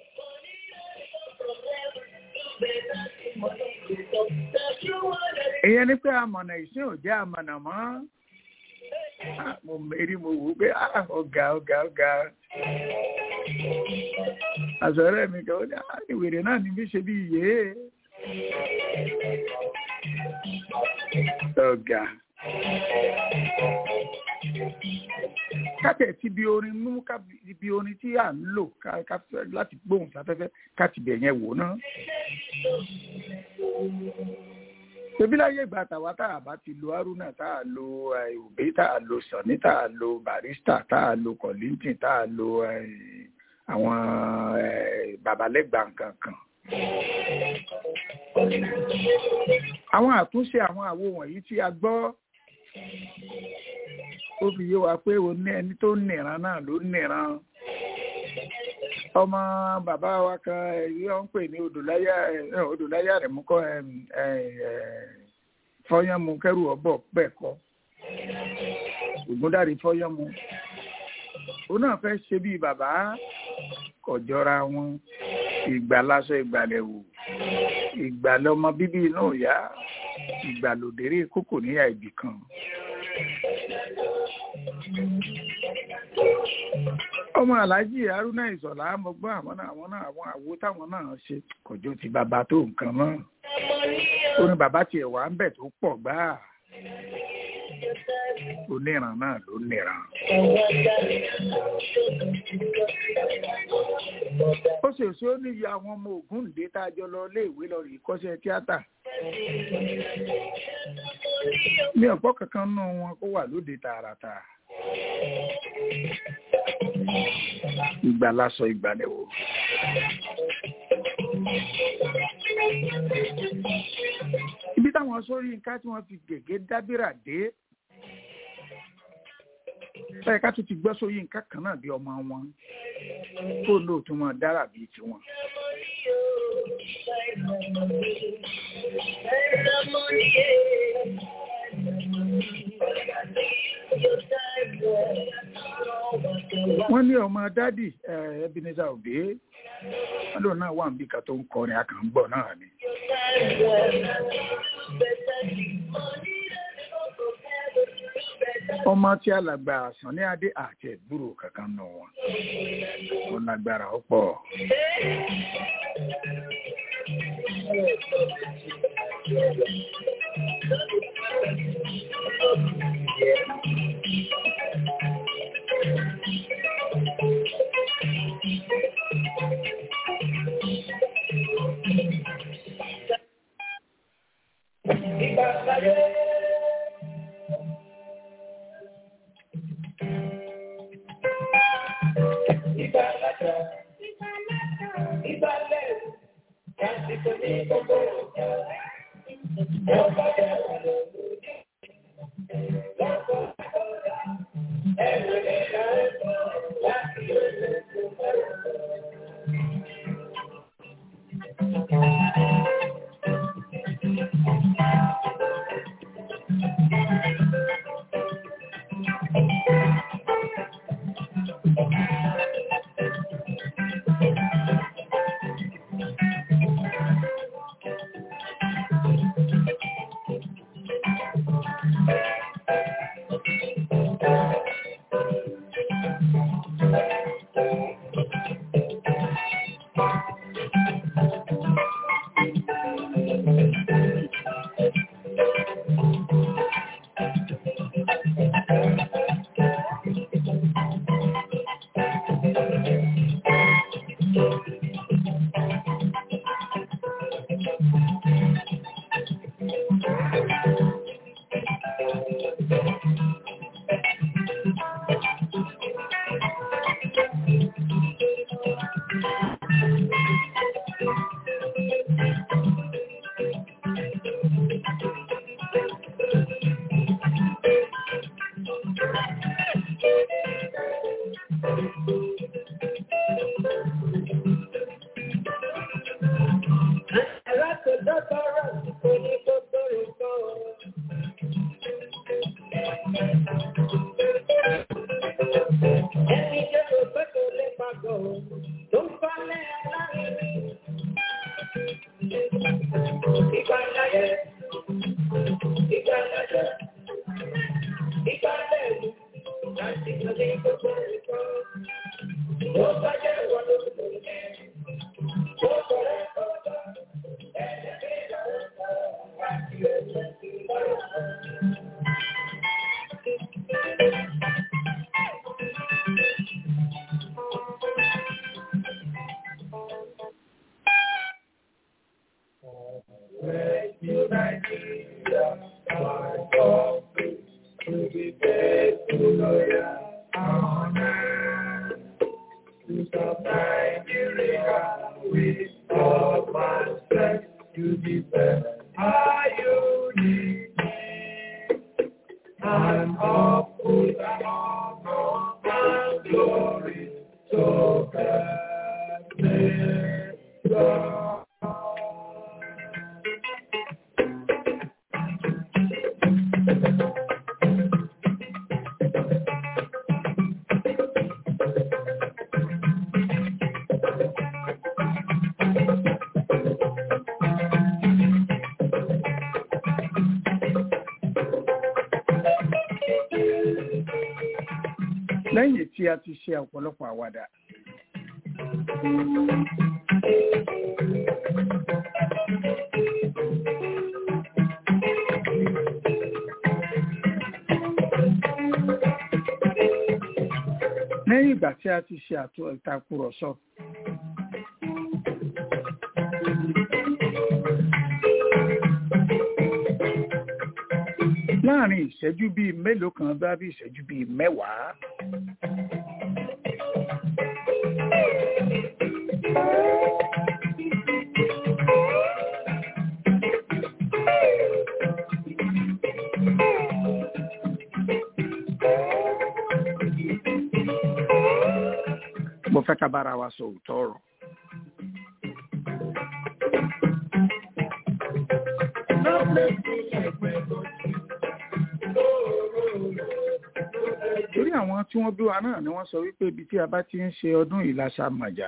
ìyẹn ni pé amọ̀nà ìsìn ò jẹ́ amọ̀nà mọ́ mo mérí mo wò ó pé ọ̀gá ọ̀gá ọ̀gá àzọ̀rẹ́ mi kan ó ní ìwèrè náà ní bí ṣe bí iye ọ̀gá kátẹ̀ tí bí orin mú bí orin tí à ń lò láti gbóhùn sáfẹ́fẹ́ káti bẹ̀ yẹn wò náà ṣebí láyé ìgbà tàwa tá a bá ti lo haruna tá a lo òbí tá a lo sani tá a lo barista tá a lo kọ̀lìntìn tá a lo àwọn babalẹ́gbà kankan. àwọn àtúnṣe àwọn àwo wọ̀nyí tí a gbọ́ ó fi yé wa pé òní ẹni tó nìran náà ló nìran ọmọ bàbá wa kan èyí wọn ń pè ní odòláyà odòláyà rẹ mú kọ fọyánmu kẹrù ọbọ bẹ́ẹ̀ kọ́ ògúndàrí fọyánmu òun náà fẹ́ ṣe bíi bàbá kọjọra wọn ìgbàlásọ ìgbàlẹ̀wò ìgbàlọmọ bíbí inú ìyá ìgbàlódéré kókò níyà ibì kan ọmọ aláàjì haruna ìsọ̀lá mo gbọ́ àwọn náà àwọn náà àwọn àwo táwọn náà ṣe kọjọ ti bàbá tó nǹkan mọ́ ó ní bàbá tiẹ̀ wà ń bẹ̀ tó pọ̀ gbáà oníran náà ló níran. ó sì sí ó níyì àwọn ọmọ Ògúndé tá a jọ lọ léèwé lọ rí kọ́ṣẹ́ tíátà. ní ọ̀pọ̀ kankan nù wọn kó wà lóde tààràtà. ìgbà lásọ ìgbàlẹ̀wò. ibi táwọn sórí nǹkan tí wọ́n fi gègé dábìrà dé ẹ ká tún ti gbọ́ sórí nǹkan kan náà bí ọmọ wọn kó lóòótọ́ wọn dára bíi tiwọn. wọ́n ní ọmọ dádì Ebenezer Obey wọ́n lóun náà wà níbi kan tó ń kọrin akàngbọ̀ náà ni. ọmọ tí alàgbà àsàn ní adé àti ẹ̀gbúrò kankan nù wọn ó lágbára ọ̀pọ̀. lẹ́yìn tí a ti ṣe ọ̀pọ̀lọpọ̀ àwàdà. lẹ́yìn ìgbà tí a ti ṣe àtò ìtakùrọ̀sọ. láàrin ìṣẹ́jú bíi mélòó kan bá bí ìṣẹ́jú bíi mẹ́wàá. mo fẹ́ ká bára wa sọ òótọ́ ọ̀rọ̀. torí àwọn tí wọ́n bí wa náà ni wọ́n sọ wípé ibi tí a bá ti ń ṣe ọdún ìlàṣà màjà.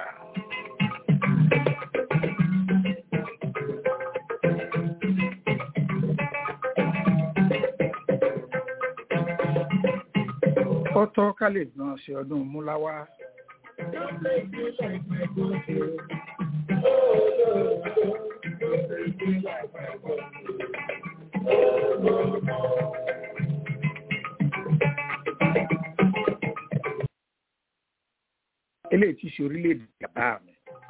kọ́tọ́ ká lè náà ṣe ọdún múláwá. eléyìí ti ṣe orílẹ̀-èdè bàbá mi.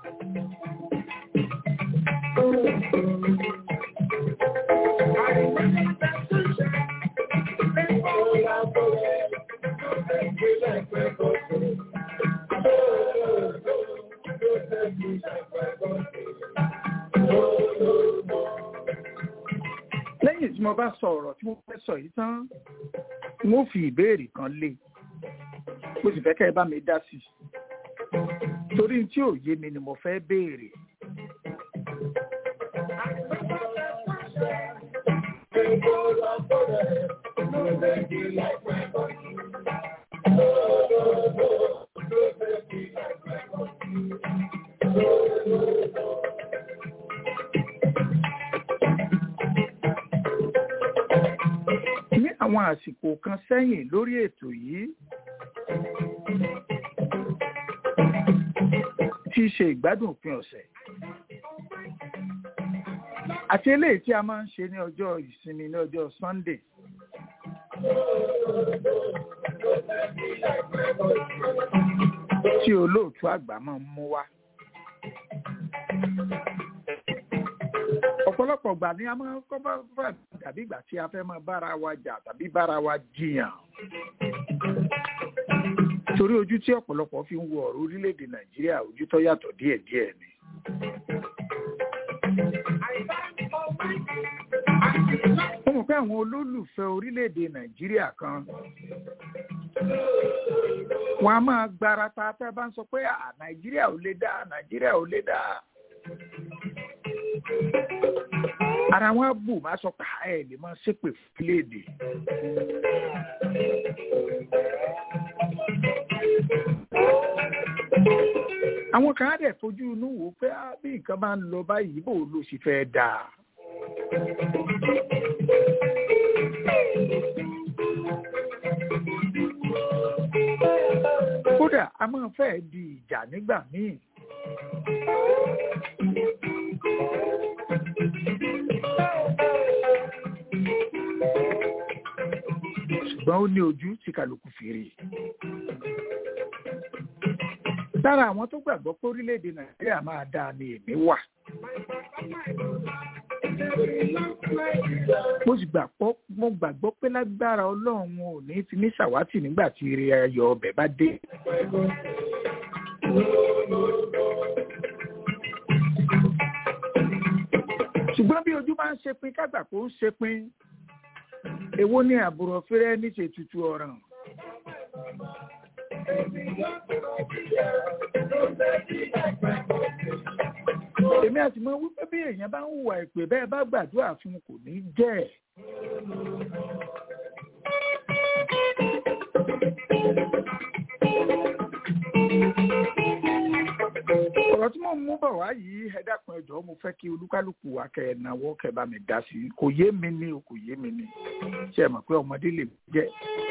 lẹ́yìn tí mo bá sọ ọ̀rọ̀ tí mo fẹ́ sọ yìí tán mo fi ìbéèrè kan lé mo sì fẹ́ kẹ́ ẹ bá mi dá sí i torí tí ò yé mi ni mo fẹ́ béèrè. ní àwọn àsìkò kan sẹ́yìn lórí ètò yìí tí í ṣe ìgbádùn òpin ọ̀sẹ̀ àti eléyìí tí a máa ń ṣe ní ọjọ́ ìsinmi ní ọjọ́ Sunday. tí olóòtú àgbà máa ń mú wá. ọ̀pọ̀lọpọ̀ ìgbà ni a máa ń kọ́ bá fà tàbí ìgbà tí a fẹ́ máa bára wa jà tàbí bára wa jiyàn. torí ojú tí ọ̀pọ̀lọpọ̀ fi ń wo ọ̀rọ̀ orílẹ̀-èdè Nàìjíríà ojú tó yàtọ̀ díẹ̀díẹ̀ ni. mo mọ̀ pé àwọn olólùfẹ́ orílẹ̀-èdè Nàìjíríà kan wọn a máa gbarata tẹ́ bá ń sọ pé à Nàìjíríà ò lè dá Nàìjíríà ò lè dá ara wọn bù máa sọ pé ẹ lè máa ṣépè fúléèdè. àwọn kan á dẹ̀ fojú inú wò pé bí nǹkan bá ń lọ báyìí bò ló sì fẹ́ dáa. kódà a máa fẹ́ di ìjà nígbà míì. ṣùgbọ́n ó ní ojú tí kálukú fi rí. lára àwọn tó gbàgbọ́ pé orílẹ̀-èdè nàìjíríà máa dáa ni èmi wà. mo sì gbàgbọ́ mo gbàgbọ́ pé lágbára ọlọ́run ò ní fi mí ṣàwátì nígbà tí ire ayọ̀ ọbẹ̀ bá dé. ṣùgbọ́n bí ojú bá ń ṣe pin kágbà kó ń ṣe pin èwo ni àbúrò fẹ́rẹ́ ní ṣètùtù ọ̀ràn. èmi àti mọ wípé bí èèyàn bá ń hùwà ìpè bẹ́ẹ̀ bá gbàdúrà fún kò ní jẹ́ ẹ̀. ọ̀rọ̀ tí mò ń mú bọ̀ wá yìí ẹ dákun ẹ jọ̀ọ́ mo fẹ́ kí olúkálùkù wa kẹ́ ẹ náwó kẹ́ ẹ bá mi dá sí i kò yé mi ní o kò yé mi ní ṣe é mọ̀ pé ọmọdé lè jẹ́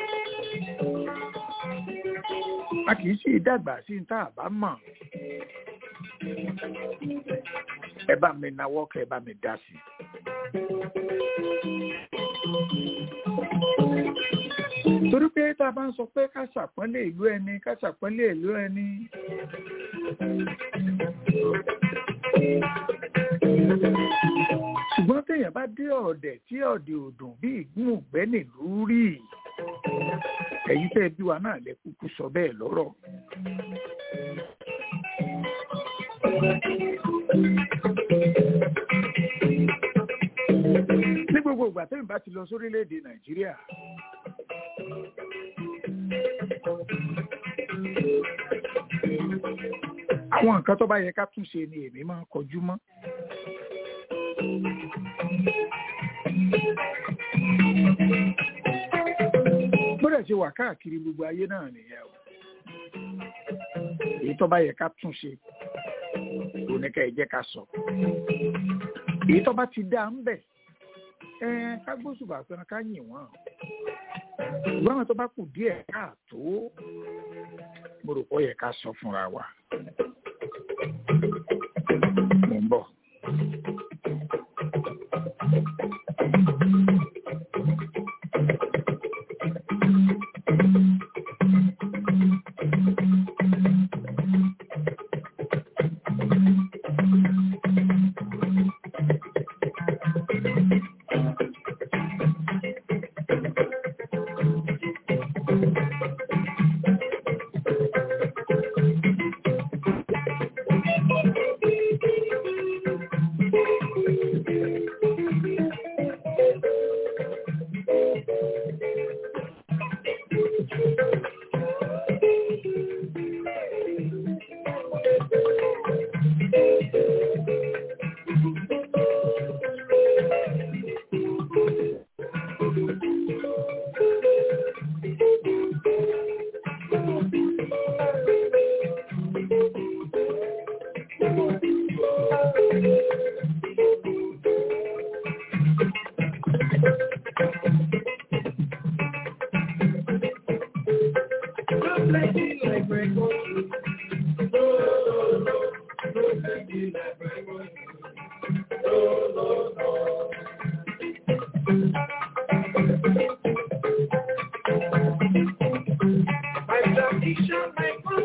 a kì í sì dàgbà sí ní tá a bá mọ̀ ẹ bá mi náwó kẹ́ ẹ bá mi dá sí i. torí pé tá a bá ń sọ pé ká ṣàpọ́nlé ìlú ẹni ká ṣàpọ́nlé ìlú ẹni. ṣùgbọ́n téèyàn bá dé ọ̀dẹ̀ tí ọ̀dẹ̀ òdùn bí ìgún ògbẹ́ nílùú rí ẹ̀yin tẹ́ bí wa náà lẹ kúkú sọ bẹ́ẹ̀ lọ́rọ̀. ní gbogbo ìgbà tẹ́mi bá ti lọ sórílẹ̀-èdè nàìjíríà àwọn nǹkan tó bá yẹ ká tún ṣe ni èmi máa ń kọjú mọ́. gbọ́dọ̀ ṣe wà káàkiri gbogbo ayé náà nìyẹn o èyí tó bá yẹ ká tún ṣe kò ní ká ẹ jẹ́ ká sọ èyí tó bá ti dá ń bẹ̀ ẹ ká gbósùbà fẹ́ràn ká yìn wọ́n ṣùgbọ́n àwọn tó bá kù díẹ̀ káàtó mo rò pé ó yẹ ká sọ fúnra wa mo ń bọ̀.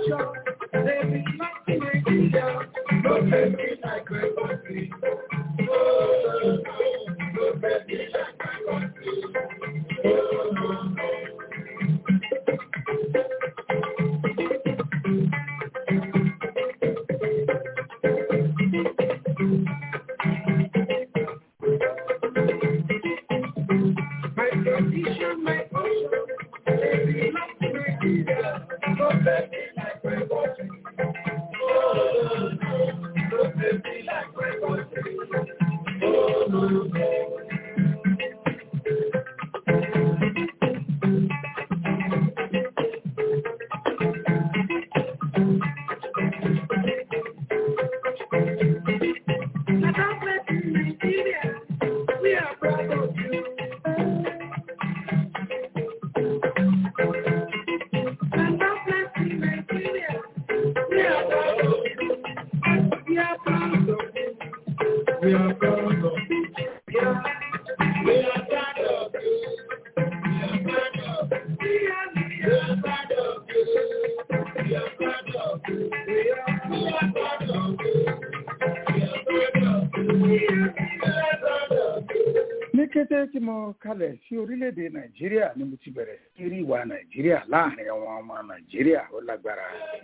nation. They be like Nigeria. No baby like my country. Oh, no, no, no baby like my country. Oh, no, no. My tradition, my culture, they be like Nigeria. No baby like my country. Oh, no, no, no baby like my country. Oh, no, no. Now, God bless Nigeria. We are proud of you. And God bless Nigeria. We are proud of you. We are proud of you. We are proud of you. Yeah. We are proud of you. We are proud of you. We are, we are proud of you. We are proud of you. We are, we are proud of you. We are proud of you. We are, we are proud of you. ní kété tí mo kalẹ̀ sí orílẹ̀-èdè nàìjíríà ni mo ti bẹ̀rẹ̀ sí rí ìwà nàìjíríà láàrin àwọn ọmọ nàìjíríà ó lágbára.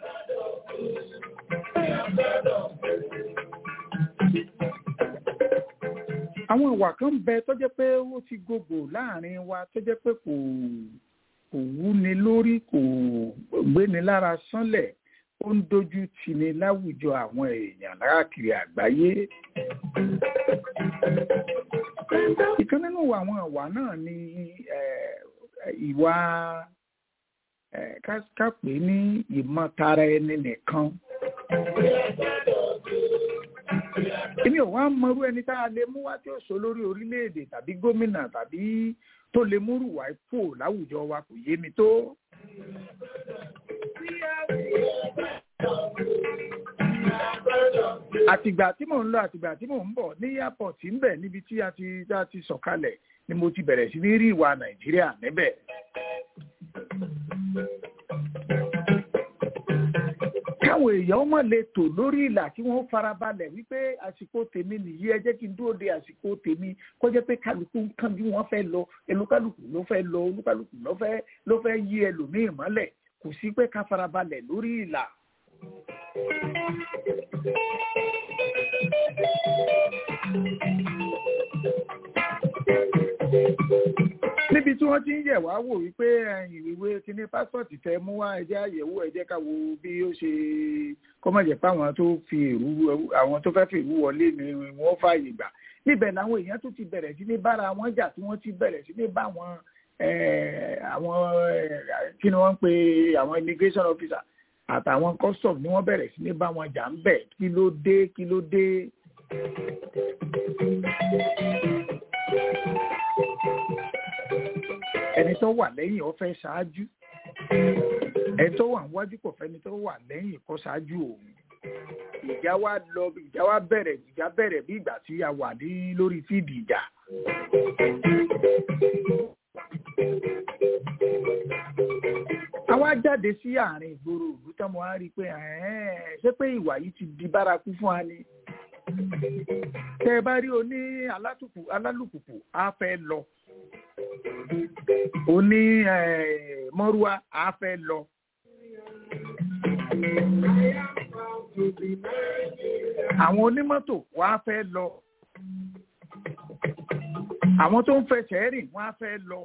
àwọn ìwà kan ń bẹ tó jẹ́ pé ó ti gògò láàrin wa tó jẹ́ pé kò kò wúni lórí kò gbéni lára sánlẹ̀ ó ń dojú tini láwùjọ àwọn èèyàn láàkiri àgbáyé ìkan nínú àwọn ìwà náà ni eh, ìwà eh, ká ká pè é ní ìmọ̀tara ẹni nìkan. èmi ò wá mọrú ẹni tá a lè mú wá tí ó sọ lórí orílẹ̀-èdè tàbí gómìnà tàbí tó lè múrù wá ipò láwùjọ wa kò yé mi tó. àtìgbà tí mò ń lọ àtìgbà tí mò ń bọ̀ ní airport ń bẹ̀ níbi tí a ti tá a ti sọ̀kalẹ̀ ni mo ti bẹ̀rẹ̀ sí ní rí ìwà nàìjíríà níbẹ̀. káwọn èèyàn mọ̀ lè tò lórí ìlà kí wọ́n farabalẹ̀ wípé àsìkò tèmi nìyí ẹ jẹ́ kí n dúró de àsìkò tèmi kó jẹ́ pé kálukú ń kán bí wọ́n fẹ́ lọ olúkálùkù ló fẹ́ lọ olúkálùkù ló fẹ́ ló fẹ́ yí ẹlòmíì mọ́lẹ̀ kò sí pé ká farabalẹ̀ lórí ìlà. níbi tí wọ́n ti ń yẹ̀ wá wò wípé ẹ̀yìn ìwé kíní pásítọ̀tì tẹ mú wá ẹjẹ́ àyẹ̀wò ẹjẹ́ ká wo bí ó ṣe kọ́mọ̀jẹ̀ pé àwọn tó fi èrú àwọn tó fẹ́ fi èrú wọlé ni wọ́n fààyè gbà níbẹ̀ làwọn èèyàn tó ti bẹ̀rẹ̀ sí ní bára wọn jà tí wọ́n ti bẹ̀rẹ̀ sí ní bá wọn àwọn kí ni wọ́n ń pe àwọn immigration officer àtàwọn custom ni wọ́n bẹ̀rẹ̀ sí ní bá wọn jà ń bẹ̀ kí ló dé kí ló dé. ẹni tó wà lẹ́yìn ó fẹ́ ṣáájú ẹni tó wà níwájú kò fẹ́ni tó wà lẹ́yìn kó ṣáájú òun ìjà wa lọ ìjà wa bẹ̀rẹ̀ ìjà bẹ̀rẹ̀ bí ìgbà tí a wà ní lórí fíìdì ìjà. àwa jáde sí àárín ìgboro òlú tán mo á rí i pé ṣé pé ìwà yìí ti di bárakú fún wa ni. tẹ ẹ bá rí oní alálùpùpù á fẹ́ lọ oní mọ́rúwá á fẹ́ lọ. àwọn onímọ́tò wọ́n á fẹ́ lọ. àwọn tó ń fẹsẹ̀ rìn wọ́n á fẹ́ lọ.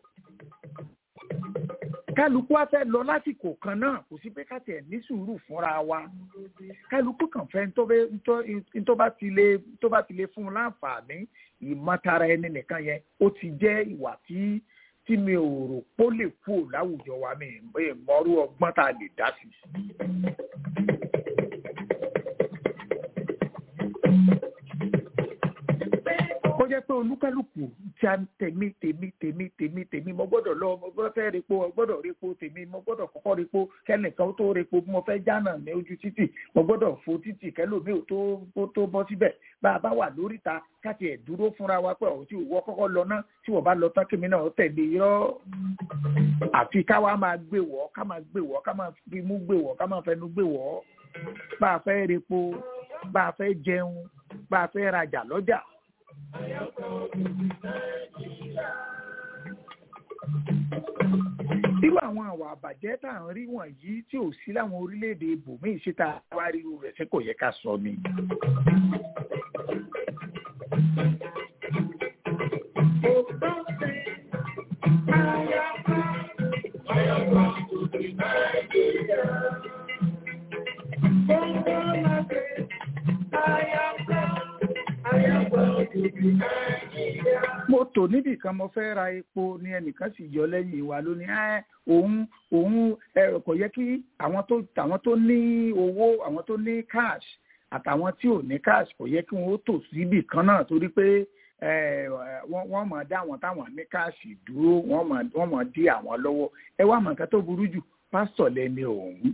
kálukú á fẹ́ lọ lásìkò kan náà kò sí pé káàtì ẹ̀ ní sùúrù fúnra wa kálukú kàn fẹ́ tó bá ti lè tó bá ti lè fún un láǹfààní ìmọ̀tara ẹni nìkan yẹn ó ti jẹ́ ìwà tí tí mi ò rò pó lè kú láwùjọ wa mi mọ́rú ọgbọ́n tá a lè dá sí. kó jẹ́ pé olúkálùkù tí a ń tèmi tèmi tèmi tèmi tèmi mo gbọ́dọ̀ lọ mo gbọ́dọ̀ fẹ́ repo mo gbọ́dọ̀ repo tèmi mo gbọ́dọ̀ kọ́kọ́ repo kẹ́nìkan tó repo bí mo fẹ́ jánà ní ojú títì mo gbọ́dọ̀ fo títì kẹ́lòmíì ò tó tó tó bọ́ síbẹ̀ bá a bá wà lóríta káti ẹ̀ dúró fúnra wa pé ọ̀hún tí ìwọ kọ́kọ́ lọ náà tí wọ́n bá lọ tán kémi náà tẹ̀lé irọ́ àfi káwa máa gbé wọ̀ ká máa gbé wọ̀ ká máa fi mú gbé wọ̀ ká máa fẹnu gbé wọ̀ bá a fẹ́ repo bá a fẹ́ jẹun bá a fẹ́ rajà lọ́jà irú àwọn àwà àbàjẹ́ tá à ń rí wọ̀nyí tí ò sí láwọn orílẹ̀-èdè ibòmíì síta wá rí irú rẹ̀ ṣé kò yẹ ká sọ ni. mo tò níbì kan mo fẹ́ ra epo ni ẹnìkan sì yọ lẹ́yìn wa lónìí ẹ́ òun òun ẹ kò yẹ kí àwọn tó àwọn tó ní owó àwọn tó ní cash àtàwọn tí ò ní cash kò yẹ kí wọ́n ó tò síbì kan náà torí pé wọ́n mọ̀ dá àwọn táwọn ní cash dúró wọ́n mọ̀ dí àwọn lọ́wọ́ ẹ wá mọ̀ nǹkan tó burú jù pásítọ̀ lẹ́ni òun.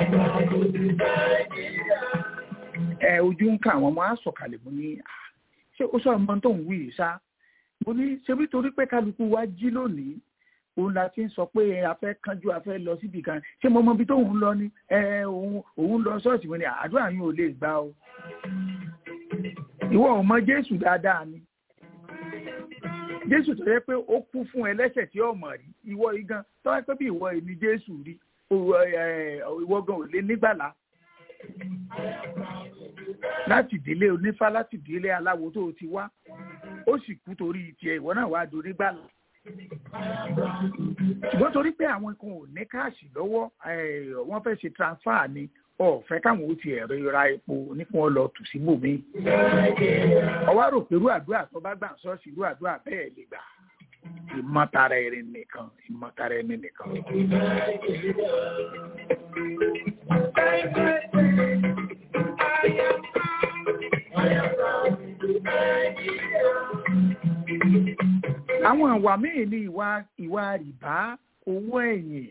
ẹ ojú ń ka àwọn ọmọ asọ̀kalẹ̀ mú ní ṣé ó sọ ọmọ tó ń wí ṣá mo ní ṣebí torí pé kálukú wa jí lónìí òun la ti ń sọ pé a fẹ́ kánjú a fẹ́ lọ síbi kan ṣé mo mọ ibi tóun lọ ni òun òun lọ ṣọ́ọ̀ṣì mi ni àdúrà yín ò lè gbà o ìwọ ò mọ Jésù dáadáa ni Jésù tó yẹ pé ó kú fún ẹlẹ́ṣẹ̀ tí ọmọ rí ìwọ igan tó wá pé bí ìwọ èmi Jésù rí ìwọ gan ò lè nígbàlá láti ìdílé onífá láti ìdílé aláwo tó o ti wá ó sì kú torí tiẹ̀ ìwọ náà wàá dorí gbàlà ṣùgbọ́n torí pé àwọn kan ò ní káàṣì lọ́wọ́ wọ́n fẹ́ ṣe transfer ni ọ̀fẹ́ káwọn ó ti ẹ̀rọ ra epo ní kí wọ́n lọ tù sí bòmí. ọwọ́ rò pé irú àdúrà tó bá gbà ń sọ́ọ̀sì irú àdúrà bẹ́ẹ̀ lè gbà ìmọ̀tara ẹni nìkan ìmọ̀tara ẹni nìkan. àwọn ìwà míì ní ìwà ìwà rìbá owó ẹ̀yìn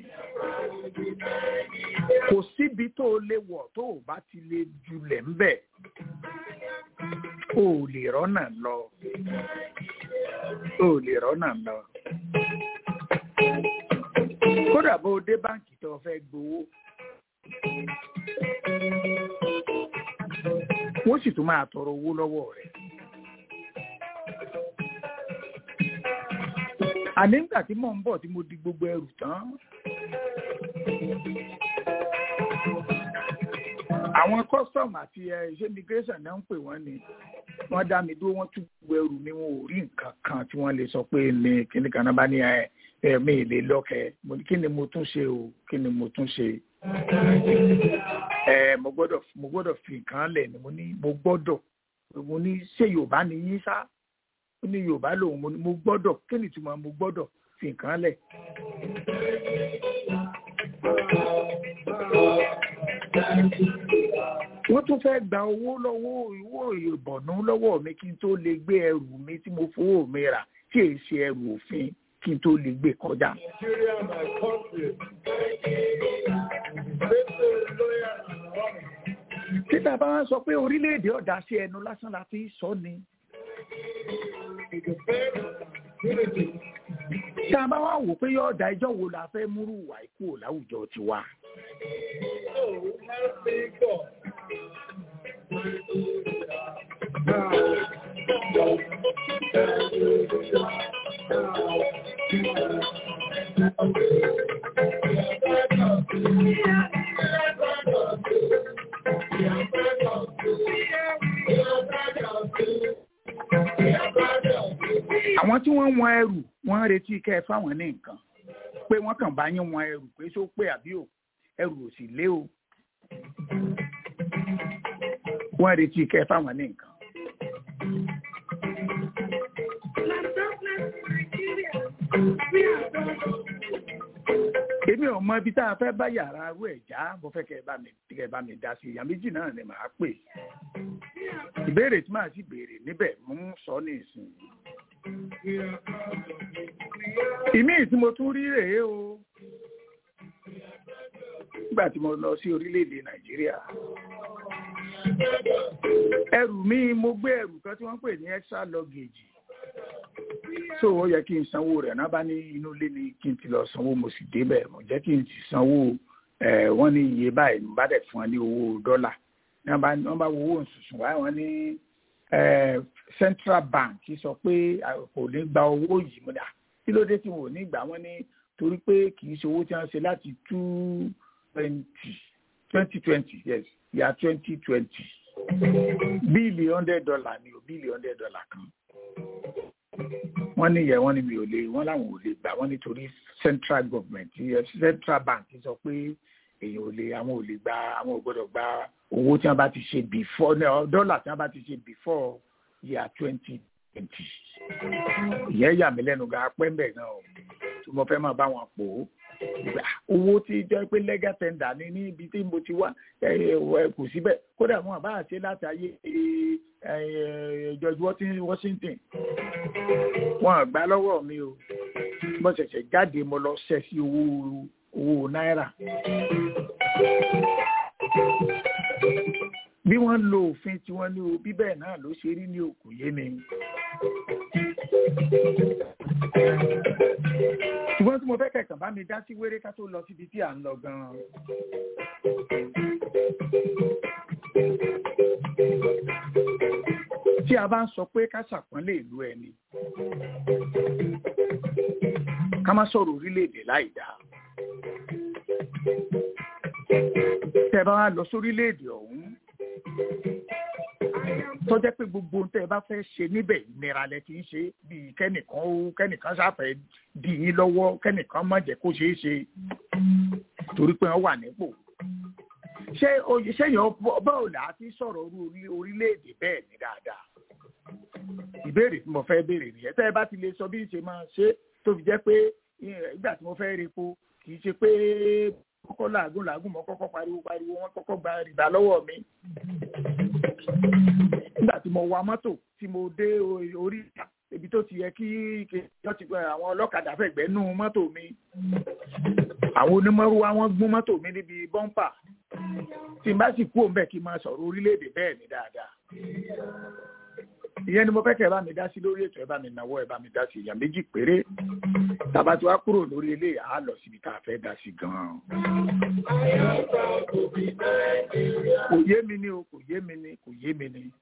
kò síbi tó o lè wọ̀ tó o bá ti lè julẹ̀ ńbẹ̀ o ò lè rọ́nà lọ o ò lè rọ́nà lọ kódà bó o dé báǹkì tó o fẹ́ gbowó wọ́n sì tún máa tọrọ owó lọ́wọ́ rẹ̀. àní nígbà tí mò ń bọ̀ tí mo di gbogbo ẹrù tán. àwọn custom àti iṣẹ́ immigration náà ń pè wọ́n ni wọ́n dá mi dúró wọ́n tún gbogbo ẹrù mi wọn ò rí nǹkan kan tí wọ́n lè sọ pé ní kíní kan náà bá ní ẹ̀mí ìlé lọ́kẹ́ mo ní kí ni mo tún ṣe o kí ni mo tún ṣe. ẹ mo gbọ́dọ̀ mo gbọ́dọ̀ fi nǹkan lẹ̀ ni mo ní mo gbọ́dọ̀ mo ní ṣé Yorùbá ni yín sá ó ní yorùbá lòun mo ní mo gbọ́dọ̀ kí ni ìtumọ̀ mo gbọ́dọ̀ fi nǹkan lẹ̀. wọ́n tún fẹ́ gba owó lọ́wọ́ ìwọ ìbọ̀nú lọ́wọ́ mi kí n tó lè gbé ẹrù mi tí mo fowó mi rà tí èyí ṣe ẹrù òfin kí n tó lè gbé kọjá. títà bá wọn sọ pé orílẹ̀-èdè ọ̀dà sí ẹnu lásán la fi sọ ni tá a bá wá wò pé yóò da ẹjọ́ wo la fẹ́ múrú wà ikú láwùjọ tiwa. àwọn tí wọ́n wọn ẹrù wọ́n ń retí kẹ́ ẹ fáwọn ní nǹkan pé wọ́n kàn bá yín wọn ẹrù pé só pé àbí ò ẹrù ò sì lé o wọ́n retí kẹ́ ẹ fáwọn ní nǹkan. èmi ò mọ ibi tá a fẹ́ bá yàrá arú ẹ̀ já mo fẹ́ kẹ́ ẹ bá mi kẹ́ ẹ bá mi dá sí ìyá méjì náà ni màá pè ìbéèrè tí màá sì béèrè níbẹ̀ mo ń sọ ní ìsìn ìmí tí mo tún rí rèé o nígbà tí mo lọ sí orílẹ̀-èdè nàìjíríà ẹrù mi mo gbé ẹrù kan tí wọ́n pè ní extra luggage so ó yẹ kí n sanwó rẹ̀ náà bá ní inú ilé ni kí n ti lọ sanwó mo sì débẹ̀ mo jẹ́ kí n ti sanwó wọ́n ní iye báyìí mo bá dẹ̀ fún wọn ní owó dọ́là wọ́n bá wo owó òṣùṣùn wáyé wọ́n ní central bank sọ pé kò ní gba owó yìí mo dà kí ló dé tí wọn ò ní gbà wọ́n ní torí pé kì í ṣe owó tí wọ́n ṣe láti two twenty twenty twenty yes ya twenty twenty bíìlì hundred dollar ni o bíìlì hundred dollar kan wọ́n ní yẹ wọ́n ní mi ò lè wọ́n láwọn ò lè gbà wọ́n nítorí central government central bank sọ pé èèyàn ò lè àwọn ò lè gba àwọn ò gbọ́dọ̀ gba owó tí wọ́n bá ti ṣe before dọ́là tí wọ́n bá ti ṣe before year twenty twenty ìyẹn yà mí lẹ́nu gan apẹ́ mbẹ̀ gan o tí mo fẹ́ máa bá wọn pò ó owó tí jẹ́ pé legal tender ní níbi tí mo ti wá kò síbẹ̀ kódà wọn àbá ṣe láti ayé George Washington wọn àgbà lọ́wọ́ mi o mo ṣẹ̀ṣẹ̀ jáde mo lọ ṣẹ́ sí owó owó náírà bí wọ́n lo òfin tí wọ́n ní o bí bẹ́ẹ̀ náà ló ṣe rí ní òkú yé mi. ṣùgbọ́n tí mo fẹ́ kẹ̀kàn bá mi dá sí wéré ká tó lọ síbi tí à ń lọ gan-an. tí a bá ń sọ pé ká ṣàpọ́nlé ìlú ẹni ká má sọ̀rọ̀ orílẹ̀-èdè láì dáa tẹ́ bá wá lọ sórílẹ̀-èdè ọ̀hún tó jẹ́ pé gbogbo ohun tẹ́ ẹ bá fẹ́ ṣe níbẹ̀ ìnira lẹ ti ń ṣe bíi kẹ́nìkan ó kẹ́nìkan ṣàfẹ́ dì yín lọ́wọ́ kẹ́nìkan má jẹ́ kó ṣeé ṣe torí pé wọ́n wà nípò ṣé ṣéyàn báwo là á ti sọ̀rọ̀ orílẹ̀-èdè bẹ́ẹ̀ ní dáadáa ìbéèrè tí mo fẹ́ béèrè nìyẹn tẹ́ ẹ bá ti lè sọ bí ṣe máa ṣe tó fi jẹ́ pé ìgbà tí mo fẹ́ repo kì í ṣe pé kọ́kọ́ làágùn làágùn mọ́ kọ́kọ́ pariwo pariwo wọ́n kọ́kọ́ gba rìbá lọ́wọ́ mi. nígbà tí mo wa mọ́tò tí mo dé orí ìta ibi tó ti yẹ kí wọ́n ti àwọn ọlọ́kadà fẹ̀gbẹ́ nú mọ́tò mi. àwọn onímọ̀rúwá wọ́n gún mọ́tò mi níbi bọ́ńpà. tí n bá sì kú òun bẹ́ẹ̀ kí n máa sọ̀rọ̀ orílẹ̀-èdè bẹ́ẹ̀ ni dáadáa. ìyẹn ni mo fẹ́ kẹ́ ẹ bá mi dá sí lórí ètò ẹ bá mi náwó ẹ bá mi dá sí ìyá méjì péré tàbá tí wàá kúrò lórí ilé à á lọ síbi tá a fẹ́ dá sí gan-an. kò yé mi ni o kò yé mi ni kò yé mi ni.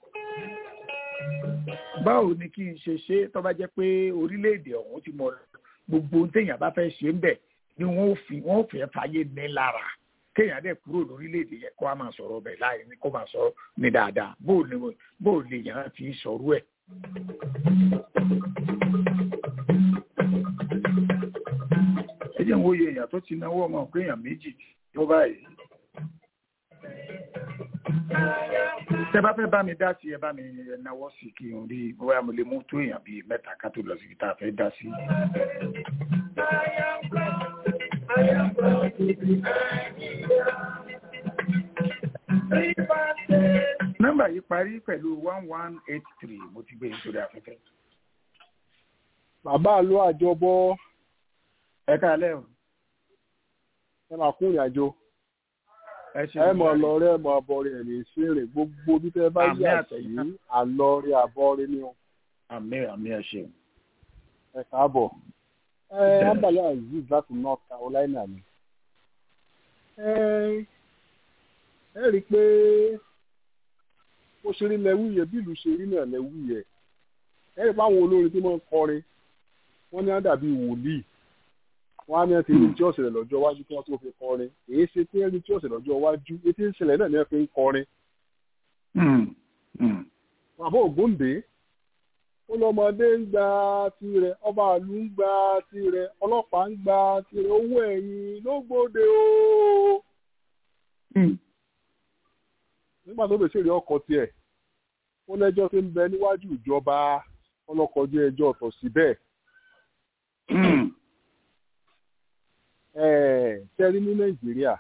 báwo ni kí n ṣe ṣe tó bá jẹ́ pé orílẹ̀-èdè ọ̀hún ti mọ gbogbo ohun téèyàn bá fẹ́ ṣe ń bẹ̀ ni wọ́n fi wọ́n fẹ́ fàyè ní lára kéèyàn dẹ̀ kúrò lórílẹ̀‐èdè yẹn kó a máa sọ̀rọ̀ bẹ̀ láì ní kó máa sọ ní dáadáa bó o lè yàn án ti sọ̀rọ̀ ẹ̀. ẹ jẹ́ ń wòye èèyàn tó ti náwó ọmọ pé èèyàn méjì tó báyìí. tẹ bá fẹ́ bá mi dá sí ẹ bá mi náwó sí kí n rí bóyá mo lè mú tó èèyàn bíi mẹ́ta ká tó lọ sí tá a fẹ́ dá sí. Nọ́mbà yìí parí pẹ̀lú one one eight three mo ti gbé nítorí afẹ́fẹ́. Bàbá ló àjọbọ. Ẹ káalẹ́ o. Ẹ máa kún ìrìn àjò. Ẹ mọ̀ lọ rẹ̀ mọ̀ ọbọ̀ rẹ̀ ní ìṣeré gbogbo bí tẹ́ bá yà sí àlọ́ rẹ̀ àbọ̀ rẹ̀ ni o. Àmì àmì ẹ ṣeun. Ẹ káàbọ̀ ẹ abala aziz láti north carolina ni ẹ ẹ rí i pé bó ṣe rí lẹ́wù yẹ bí ìlú ṣe rí náà lẹ́wù yẹ ẹ rí i pé àwọn olórin tí wọ́n ń kọrin wọ́n ní á dàbí wòlíì wọ́n á ní ẹ ti rí tí ó ṣẹlẹ̀ lọ́jọ́ iwájú kí wọ́n tó fi kọrin èyí ṣe tí ẹ rí tí ó ṣẹlẹ̀ lọ́jọ́ iwájú etí ń ṣẹlẹ̀ náà ni ẹ fi ń kọrin. bàbá ògúndé ó lọmọdé ń gba tirẹ̀ ọba àlù ń gba tirẹ̀ ọlọ́pàá ń gba tirẹ̀ owó ẹ̀yìn ló gbòde o. nígbà tó bèsè rí ọkọ̀ tiẹ̀ ó lẹ́jọ́ tó ń bẹ níwájú ìjọba ọlọ́kọ̀ọ́jú ẹjọ́ ọ̀tọ̀ síbẹ̀. tẹ́rí ní nàìjíríà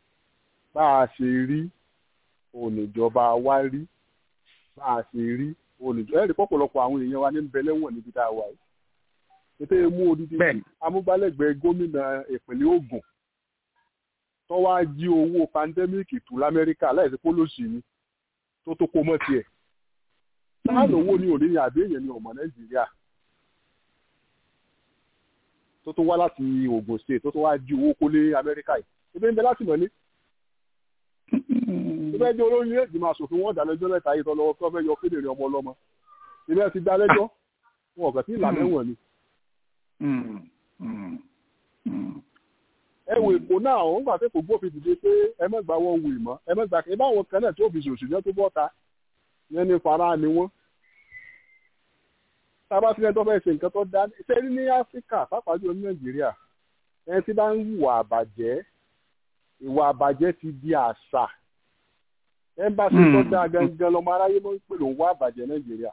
bá a ṣe rí òun ìjọba wa rí bá a ṣe rí olùjọ ẹ̀rí pọ̀pọ̀lọpọ̀ àwọn èèyàn wa ní ń bẹ lẹ́wọ̀n níbi tá a wà yìí ètò mú odidi bẹ́ẹ̀ni amúgbálẹ́gbẹ̀ẹ́ gómìnà ìpínlẹ̀ Ògùn tó wá jí owó pandẹ́míìkì tù lamẹ́ríkà láìsí pólòsì ni tó tó kó mọ́ tiẹ̀ sáà lówó ní òní ni àbí èèyàn ní ọmọ Nàìjíríà tó tó wá láti Ògùn state tó tó wá jí owó kó lé Amẹ́ríkà yìí ebi ń bẹ láti mọ̀ ní tó fẹ́ jẹ́ olórí ìgbìmọ̀ asòfin wọn dálẹ́jọ́ lẹ́ta yìí tọ́lọ́wọ́ tó fẹ́ yọ kéde ọmọ ọlọ́mọ ilé ti dálẹ́jọ́ wọn ọ̀gá sí ìlànà ẹ̀wọ̀n ni ẹ wo èkó náà òun gbà pé kò gbófin dìde pé ẹ má gbà wọ́n wù ìmọ̀ ẹ má gbà pé báwọn kan náà tí ó fi ṣòṣì yẹn tó bọ́ta yẹn ní fara ni wọ́n. tábà sílẹ̀ tó fẹ́ ṣe nǹkan tó dá ṣe ní áfíríkà pàápàá jùlọ ní nàìjíríà ẹni tí bá ń hùwà àbàjẹ́ ìwà àbàjẹ́ ti di àṣà ẹmbàsí tó dáa gangan lọmọ aráyé ló ń pè ló ń wá àbàjẹ́ nàìjíríà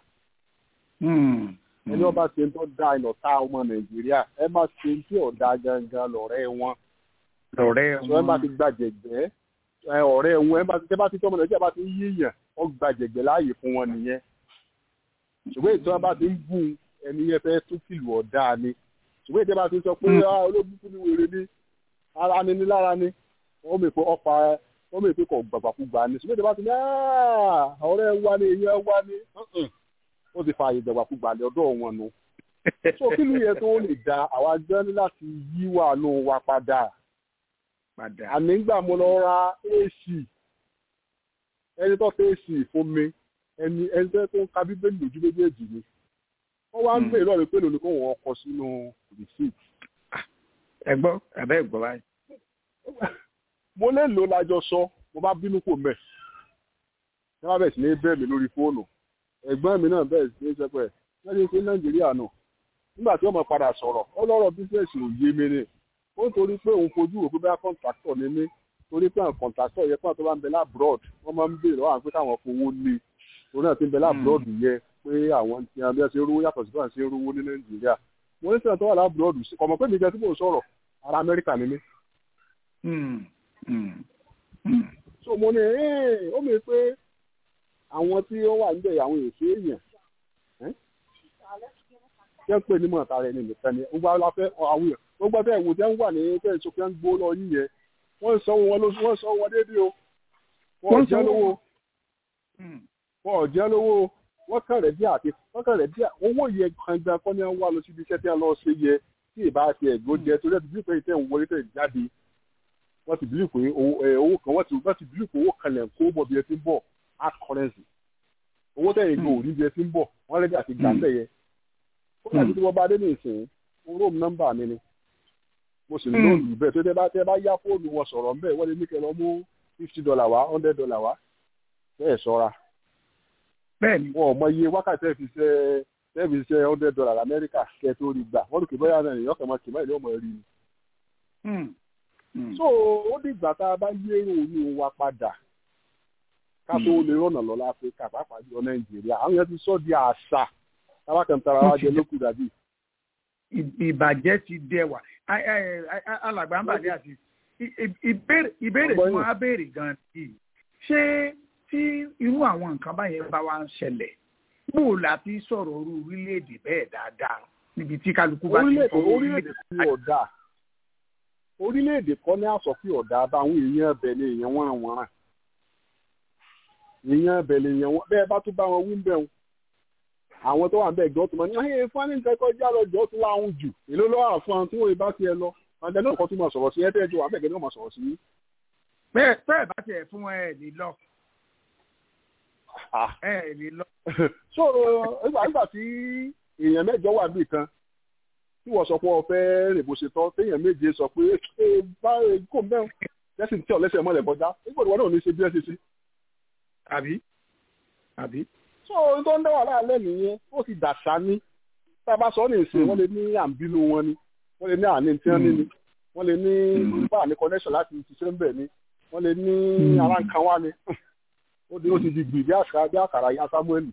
ẹni ọba ṣe ń tó dáa ìnà tá ọmọ nàìjíríà ẹ má ṣe ń tí ọ̀dà gangan lọ̀rẹ́ wọn lọ́rẹ́ sọ ẹ bá ti gbàjẹ̀gbẹ́ ẹ ọ̀rẹ́ wọn ẹ bá ti tẹ́ bá ti tọ́mọ nàìjíríà bá ti ń yíyàn ọ gbàjẹ̀gbẹ́ láàyè fún wọn nìyẹn ṣùgbọ́n ìtọ́ bá ti ń bù ẹni yẹn fẹ́ tún kìlù ọ̀dà ni ṣùgbọ́n ìtẹ́ bá ti sọ pé olóbùkún ni wèrè ni ara ni ní lára ni wọ́n mọ̀ pé ọ̀pá wọ́n mọ̀ pé kò gbàgbàkúgbà ni ṣùgbọ́n ìtẹ́ bá ti ní ọ̀rẹ́ wa ni èèyàn wa ni ó ti fa àyè gbàgbàkúgbà ní ọ̀dọ̀ wọn nu so kí ló yẹ tó lè da àwa jẹ́ ní láti yíwà nù wa padà padà. àní gbà mo lọ ra ac ẹni tó fẹ́ ac fún mi ẹni ẹni tó tó ń ka bíbélì lójú méjèèjì ni wọ́n wá ń gbé ìlọrin pé lónìí kó wọ́n kọ sínú receipt. ẹ gbọ́ àbẹ́ ìgbọ́ báyìí. mo lè lò lájọ sọ mo bá bínú kò mẹ́ ẹ má bẹ̀ sí ní bẹ́ẹ̀ mi lórí fóònù ẹ̀gbọ́n mi náà bẹ́ẹ̀ sí ní sẹ́pẹ̀ lẹ́yìn pé nàìjíríà náà nígbà tí wọ́n mọ̀ padà sọ̀rọ̀ ó lọ́rọ̀ bísíǹsì ò yé mi ni ó torí pé òun fojú òkú bá kọ́ńtàkítọ̀ ní mí torí pé àwọn kọ́ńtàkítọ̀ yẹ pé àwọn tó bá ń bẹ lábúrọ̀d wọ́n máa ń béèrè lọ́wọ́ àwọn pé káwọn fowó lé torí náà ti ń bẹ lábúrọ̀d yẹ pé àwọn ti hàn bí wọ́n ṣe rówó yàtọ̀ sí bí wọ́n ṣe rówó ní nàìjíríà wọ́n ní sẹ́yìn tó wà lábúrọ̀d sí kọ̀mọ̀ pé mi jẹ́ tí mò ń sọ̀rọ̀ ara amẹ́ríkà ni mí. so mo ní ó mi pé àwọn tí ó wà níbẹ̀ àwọn èsì èèyàn jẹ́ pé ní mọ̀ọ́ta rẹ̀ ní nìkan ni gbogbo àwọn afẹ́ àwọn èèyàn gbogbo afẹ́ ìwò tẹ́ ń wà ní tẹ́ ìṣó fẹ́ ń gbó lọ yín yẹn wọ́n sọ wọn lóṣù wọ́n sọ wọn déédéé o wọ́n jẹ́ lówó wọ́n jẹ́ lówó wọ́n kàn rẹ̀ bí àti wọ́n kàn rẹ̀ bí owó yẹ gbangba kọ́ ní wà lọ síbi iṣẹ́ tí a lọ ṣe yẹ tí ìbá ti ẹ̀gbọ́n jẹ torí ẹ̀dùn bíi pé ìtẹ̀ ń wọlé tẹ̀ jáde wọ́n ti bílíì pé owó kan wọ́n ti wọ́n ti bílíì pé owó kan lẹ̀ ń kó bọ̀ bí ẹ ti ń bọ̀ hard currency owó tẹ̀yìn gbò ní bí ẹ ti ń bọ̀ wọ́n rẹ̀ bí àti gbà ń tẹ̀ yẹ ó dàbí tí wọ́n bá dé ní ìsìn róòmù nọ́mbà mi ni mo sì lóòlù bẹ́ẹ̀ tó tẹ́ bá tẹ́ bá yá fóònù wọn sọ̀rọ̀ ńbẹ́ wọ́n lè ní kẹ́ lọ mú fifty dollar wá hundred dollar wá bẹ́ẹ̀ sọ́ra bẹ́ẹ̀ni wọn ò mọ iye wákàtí ẹ̀ fi ṣe ẹ̀ fi ṣe hundred dollar lamẹ́ríkà kẹ́ tó rí gbà wọ́n lù kí bóyá náà èèyàn kàn máa kì máa ìlú ọmọ rí ni. so ó dìgbà tá a bá yérò ní wa padà ká tó lè rọ̀nà lọ láfíríkà pàápàá jọ nàìjíríà àwọn yẹn ti sọ di àṣà tábàkàntara wa jẹ lókù dàbí ìbàjẹ́ ti dẹwà alàgbà ń bàdé àti ìbéèrè tí wọ́n á béèrè gan-an yìí ṣé tí irú àwọn nǹkan báyẹn bá wá ń ṣẹlẹ̀ bó la fi sọ̀rọ̀ orú orílẹ̀-èdè bẹ́ẹ̀ dáadáa níbi tí kálukú bá ti fọwọ́ orílẹ̀-èdè tí ọ̀dà orílẹ̀-èdè kọ́ ní àsọ̀fí ọ̀dà báwọn èèyàn ẹbẹ̀ ni èèyàn wọ́n wọ́n ràn èèyàn ẹbẹ̀ ni èèyàn wọ́n bẹ́ẹ̀ bá tún bá wọn wí ń bẹ̀ wọn àwọn tó wà ń bẹ̀ gbọ́ tó mọ̀ ní ayé fani nǹkan kọjá lọ jọ́ tó láwọn jù èló lọ́wọ́ àfọn àwọn tí wọ́n bá tiẹ̀ lọ àgbẹ̀ náà kọ́ tó máa sọ̀rọ̀ sí ẹ tẹ́jọ́ wà bẹ́ẹ̀ náà máa sọ̀rọ̀ sí. bẹ́ẹ̀ bẹ́ẹ̀ bá tiẹ̀ fún ẹ lè lọ. ẹ lè lọ. so nígbà tí èèyàn mẹ́jọ wà níbì kan tí wọ́n sọ pé ọ fẹ́ rìn bó ṣe tọ́ téèyàn méje sọ pé ẹ bá kò mẹ́rin lẹ́sìn tí ọ̀lẹ́sẹ̀ mọ́lẹ̀ kọjá nígbà tí wọ́n náà ní ṣe bí ẹ ṣe ṣe. àbí àbí so tó ń dá wà láàlẹ́ nìyẹn ó ti dàṣà ní tá a bá sọ ní ìsìn wọ́n lè ní àǹbínú wọn ni wọ́n lè ní àní tí wọ́n ní ni wọ́n lè ní bá ní connection láti ṣiṣẹ́ ń bẹ̀ ni wọ́n lè ní ara nǹkan wá ni ó di ó ti di gbì bí àṣà bí àkàrà ya Samuel.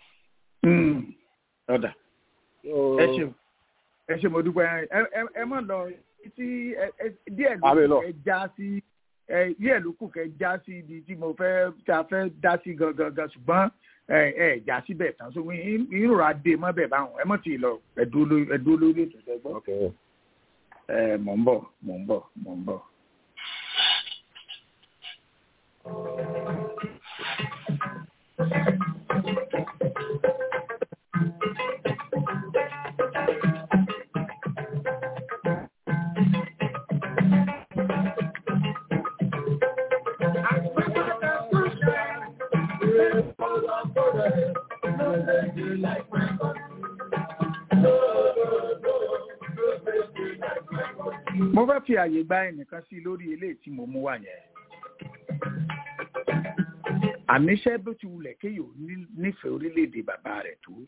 ọ̀dà ẹ ṣeun ẹ ṣe mo dúpẹ́ ẹ mọ̀ lọ tí díẹ̀ ló ẹ já sí díẹ̀ ló kù kẹ́ já sí ibi tí mo fẹ́ tá a fẹ́ dá sí gangan ṣùgbọ́n ẹ ẹ já síbẹ̀ tán so ìrora dé mọ́ bẹ̀ báwọn ẹ mọ̀ tí ì lọ ẹ̀dúró lórí ètò ìṣẹ́gbọ́n. ẹ mọ̀ ń bọ̀ mọ̀ ń bọ̀ mọ̀ ń bọ̀. mo fẹ́ fi àyè gba ẹnìkan sí lórí eléyìí tí mo mú wá yẹn àníṣe bó ti wulẹ̀ kéèyàn nífẹ̀ẹ́ orílẹ̀-èdè bàbá rẹ̀ tó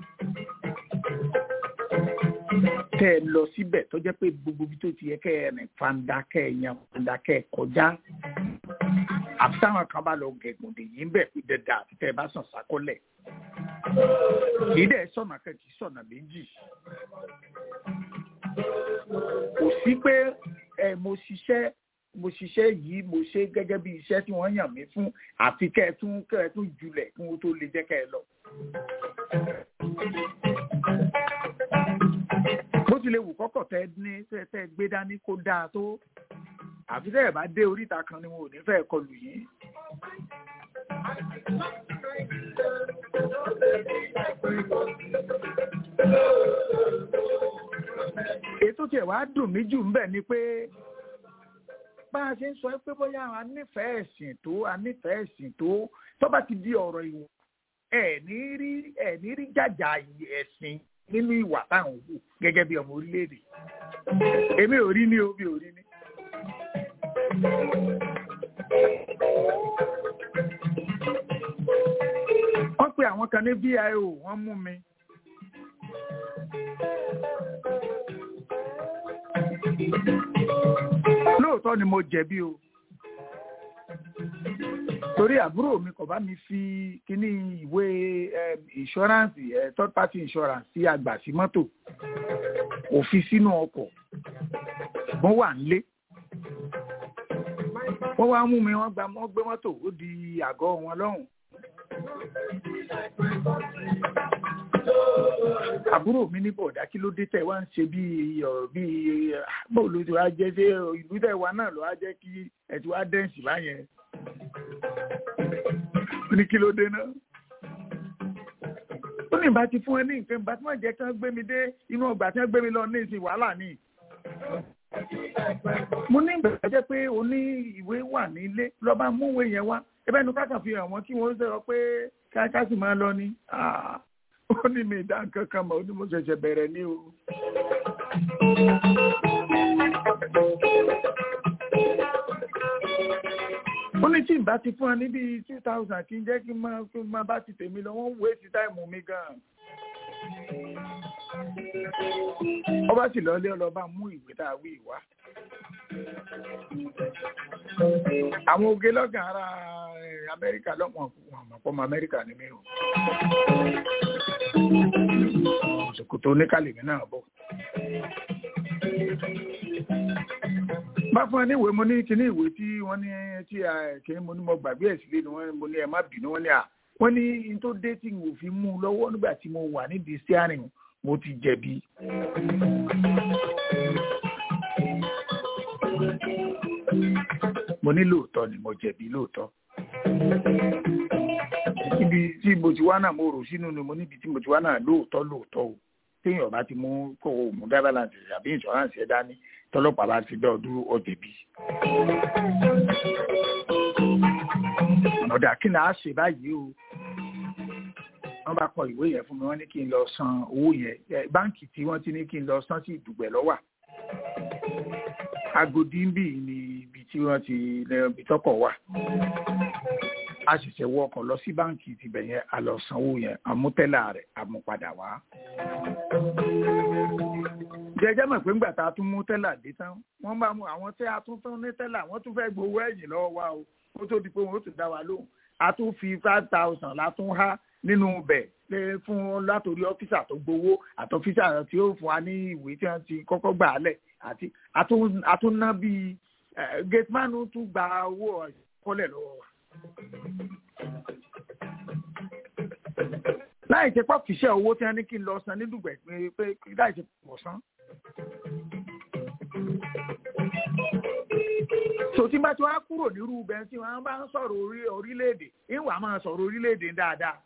tẹ́ ẹ lọ síbẹ̀ tó jẹ́ pé gbogbo ibi tó ti yẹ kẹ́ ẹ rìn fanda kẹ́ ẹ yan fanda kẹ́ ẹ kọjá àfi táwọn kan bá lọ gẹ̀gùn dè yín bẹ̀ pé dẹ́dẹ́ àti tẹ́ ẹ bá sàn sákọ́lẹ̀ kì í dẹ̀ sọ̀nà kan kì í sọ̀nà méjì kò sí pé ẹ mo ṣiṣẹ́ mo ṣiṣẹ́ yìí mo ṣe gẹ́gẹ́ bí iṣẹ́ tí wọ́n yàn mí fún àfi kẹ́ ẹ tún kẹ́ ẹ tún julẹ̀ kí wọ́n tó lè jẹ́ kẹ́ ẹ lọ. bó tilẹ̀ wù kọ́kọ̀ tẹ́ ní tẹ́ tẹ́ gbé dání kó dáa tó àfi tẹ́ ẹ̀ bá dé oríta kan ni wọn ò ní fẹ́ kọlù yín. ètò tiẹ̀ wá dùn mí jù ń bẹ̀ ni pé bá a ṣe ń sọ pé bóyá a nífẹ̀ẹ́ ẹ̀sìn tó a nífẹ̀ẹ́ ẹ̀sìn tó tó bá ti di ọ̀rọ̀ ìwọ̀n ẹ̀ ní rí ẹ̀ ní rí jàjà ẹ̀sìn nínú ìwà táwọn wù gẹ́gẹ́ bí ọmọ orílẹ̀-èdè èmi ò rí ní o mi ò rí ní. wọ́n pe àwọn kan ní VIO wọ́n mú mi. lóòótọ́ ni mo jẹ̀bi o torí àbúrò mi kò bá mi fi kíní ìwé insurance third party insurance sí àgbà sí mọ́tò kò fi sínú ọkọ̀ ṣùgbọ́n wà nílé wọ́n wá mú mi wọ́n gba wọ́n gbé mọ́tò ó di àgọ́ wọn lọ́hùn. àbúrò mi ní bọ̀dá kí ló dé tẹ̀ wá ń ṣe bí ọ̀rọ̀ bí bóò ló ti wá jẹ́ ṣé ìlú tẹ̀ wá náà ló wá jẹ́ kí ẹ̀ ti wá dẹ́ǹsì báyẹn. ó ní kí ló dé náà. ó ní ìbá ti fún ẹ ní nǹkan ìbá tí wọ́n jẹ́ kí wọ́n gbé mi dé inú ọgbà tí wọ́n gbé mi lọ ní ìsìn wàhálà ni. mo ní ìgbà jẹ́ pé o ní ìwé wà nílé lọ́ba mú ìwé yẹn wá ẹbẹ́ nu kákan fi hàn wọ́n kí wọ́n sọ pé ká sì máa lọ ni ó ní mi ìdá nǹkan kan mọ̀ ó ní mo ṣẹ̀ṣẹ̀ bẹ̀rẹ̀ ní o. ó ní tí n bá ti fún ẹ níbi two thousand kí n jẹ́ kí n máa kí n máa bá ti tèmi lọ wọ́n wé sí táìmù mi gan-an. ọba sì lọlé ọlọ́ba mú ìwé tá a wí wá. àwọn oge lọ́gàn ara amẹ́ríkà lọ́wọ́n àmọ̀pọ̀mọ amẹ́ríkà ni mí o. ṣòkòtò oníkàlẹ̀ mi náà bọ̀. bá fún ẹ ní ìwé mo ní kíní ìwé tí wọ́n ní tí kíní mo ní mo gbàgbé ẹ̀ sílé ni wọ́n mo ní ẹ má bínú wọ́n ní à wọ́n ní n tó dé tí n ò fi mú un lọ́wọ́ nígbà tí mo wà nídìí steering mo ti jẹ̀bi. mo ní lóòótọ́ ni mo jẹ̀bi lóòótọ́. ibi tí mo ti wá náà mo rò sínú ni mo níbi tí mo ti wá náà lóòótọ́ lóòótọ́ o téèyàn bá ti mú kó o mú driver license àbí insurance ẹ dání tọlọ́pàá bá ti dá ọ dúró ọ jẹ̀bi. ọ̀dà kí ni a ṣe báyìí o wọ́n bá kọ ìwé yẹn fún mi wọ́n ní kí n lọ san owó yẹn báǹkì tí wọ́n ti ní kí n lọ san sí ìdùgbẹ̀ lọ́wà agodi ń bì ní ibi tí wọ́n ti ibi tọ́kọ̀ wà a ṣẹ̀ṣẹ̀ wọ ọkọ̀ lọ sí báǹkì tibẹ̀ yẹn a lọ sanwó yẹn àmútẹ́là rẹ̀ àmúpadà wá. jẹjẹ mọ̀ pé ńgbà tá a tún mú tẹ́là dé tán wọ́n bá mú àwọn tí a tún tán ní tẹ́là wọ́n tún fẹ́ gbowó ẹ̀yìn lọ́wọ́ wa o ó tó di pé wọ́n ó tún dá wa lóhùn a tún fi five thousand la tún há nínú bẹ̀ lé fún látòrí ọ́fíìsà tó gbowó àtọ́fíìsà tí ó fún wa ní ìwé tí wọ́n ti kọ́kọ́ gbà á lẹ̀ àti àtúnná bíi gateman tún gba owó kọ́lẹ̀ lọ́wọ́ wa. láì ṣe pọ́ fìṣẹ́ owó tí wọ́n ní kí n lọ san ní dùgbẹ̀ pé pé láì ṣe pọ̀ san. so tí bá ti wá kúrò nírú bẹ́ẹ̀ tí wọ́n bá ń sọ̀rọ̀ orí orílẹ̀-èdè ìwà máa sọ̀rọ̀ orílẹ̀-èdè dáadáa.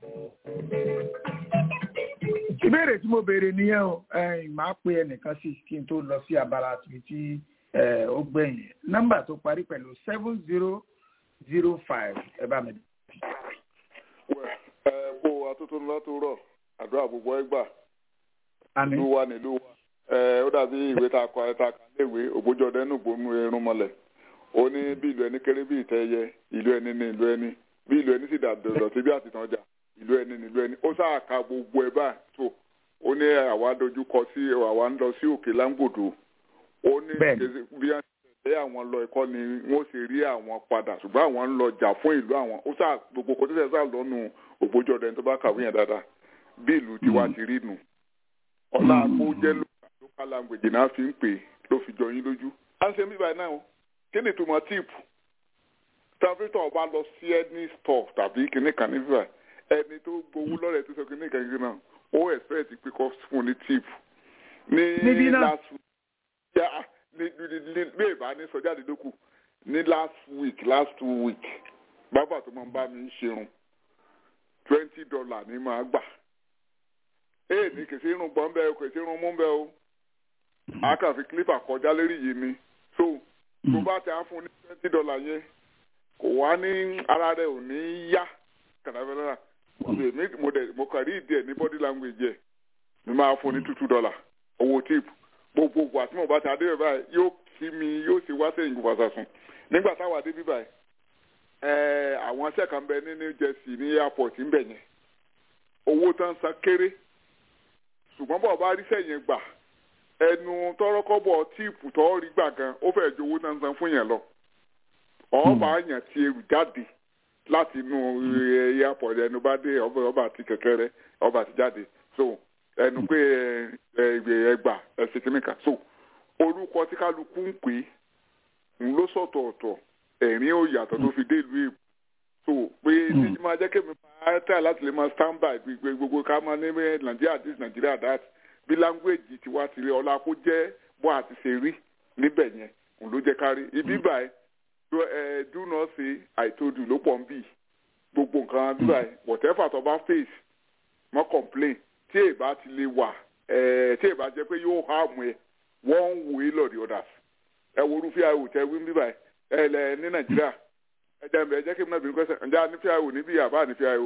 ìbéèrè tí mo béèrè nìyẹn o màá pe ẹnìkan sí kí n tó lọ sí abala tìbí tí ó gbẹ̀yìn nọ́mbà tó parí pẹ̀lú seven zero zero five ẹ bá mi. ẹ kó atótó ńlá tó rọ àdúrà gbogbo ẹgbà àmín ìlú wa nílùú wa ẹ ó dàbí ìwé tá a kọ ẹ tá a kà léèwé ògbójọ dẹnu gbónú irun mọ́lẹ̀ ó ní bí ìlú ẹni kéré bí ìtẹyẹ ìlú ẹni ní ìlú ẹni bí ìlú ẹni sì dàdọ̀dọ̀ tí bí àtìtàn jà ìlú ẹni ní ìlú ẹni ó sáà ka gbogbo ẹ báyìí tó ó ní àwa dojú kọ sí àwa ń lọ sí òkè láńgbòdo ó ní Bẹ́ẹ̀ni. bí wọ́n ti tẹ̀lé àwọn lọ ẹ̀kọ́ ni wọ́n sì rí àwọn padà ṣùgbọ́n àwọn ń lọ jà fún ìlú àwọn ó sáà gbogbo kò tẹ́sẹ̀ sáà lọ́nu ògbójọ dẹni tó bá kàwé yẹn dáadáa bí ìlú tiwa ti rí nù ọlá àpò jẹ́ local language náà fi ń pè ló fi jọ yín lójú. à ń ṣe mí báyìí náà o kí ni ìtumọ̀ tíìpù tàbítọ̀ ọba lọ sí ẹni store tàbí kìnnì kan ní bíbá ẹni tó gbowó lọ́rẹ̀ tó sọ kìnnì kan kìnnì náà ó expect pé kó fún ní tíìpù. Níbí ní náà? last week yà ní ní ní bí èèbá ní sọjá àdídókù ní last week last two week bàbá tó máa ń bá mi ṣerun twenty dollar ní máa gbà ee ní kìí sí irun gbọ́n bẹ́ẹ̀ o kìí sí irun mú bẹ́ẹ̀ o a kàn fi clipper kọjá lérí yìí ni so tó bá ti á fún ní twenty dollar yẹn kò wá ní ara rẹ̀ ò ní yá kàdáfẹ́lẹ́ra èmi mo dẹ̀ mo kàn rí ìdí ẹ̀ ní body language ẹ̀ mi máa fún ní two two dollar owó tip gbogbogbò àti mo bá ti adé rẹ̀ báyìí yóò kí mi yóò sì wá sẹ́yìn gbogbo àṣàṣùn nígbà táwa dé bí báyìí ẹ̀ẹ́ àwọn iṣẹ́ kan bẹ ní New Jersey ní airport ń bẹ̀ yẹn owó tán san kéré ṣùgbọ́n bọ̀ bá rí sẹ́yìn gbà ẹnu tọrọkọ́bọ̀ tíìpù tọ́ rí gbà gan ó fẹ́ ju owó tán san fún yẹn lọ ọba yàn ti èrù jáde láti inú ẹ, airport ẹnu bá dé ọba ọba àti kẹ̀kẹ́ rẹ ọba àti jáde so ẹnu pé ẹ ẹ ẹgbà ẹsẹ kìnnìkan so orúkọ tí kálukú ń pè é ń ló sọ̀tọ̀ọ̀tọ̀ ẹ̀rín ò yàtọ̀ tó fi dé ìlú èbó so pé ní máa jẹ́ kémi máa tẹ̀ láti lè máa stand by gbogbo gbogbo ká máa ní bẹ́ẹ̀ nàìjíríà this nàìjíríà that bí language tiwa ti rí ọlá kó jẹ́ bó àti ṣe rí níbẹ̀ yẹn òun ló jẹ́ kárí ibi báyìí do ẹ do not say i told you ló pọ̀ ń bì gbogbo nǹkan bí báyìí whatever tó bá face mọ́ complain tí èèbá ti lè wà ẹ tí èèbá jẹ́ pé yóò harm ẹ one way or the others ẹ wo orúfẹ́ àwò tẹ wí ń bí báyìí ẹ lẹ ní nàìjíríà ẹ jẹ́ ẹ jẹ́ kí n náà bínú pẹ́sẹ̀ ǹjẹ́ a ní fíà wò níbí àbá ní fíà wò.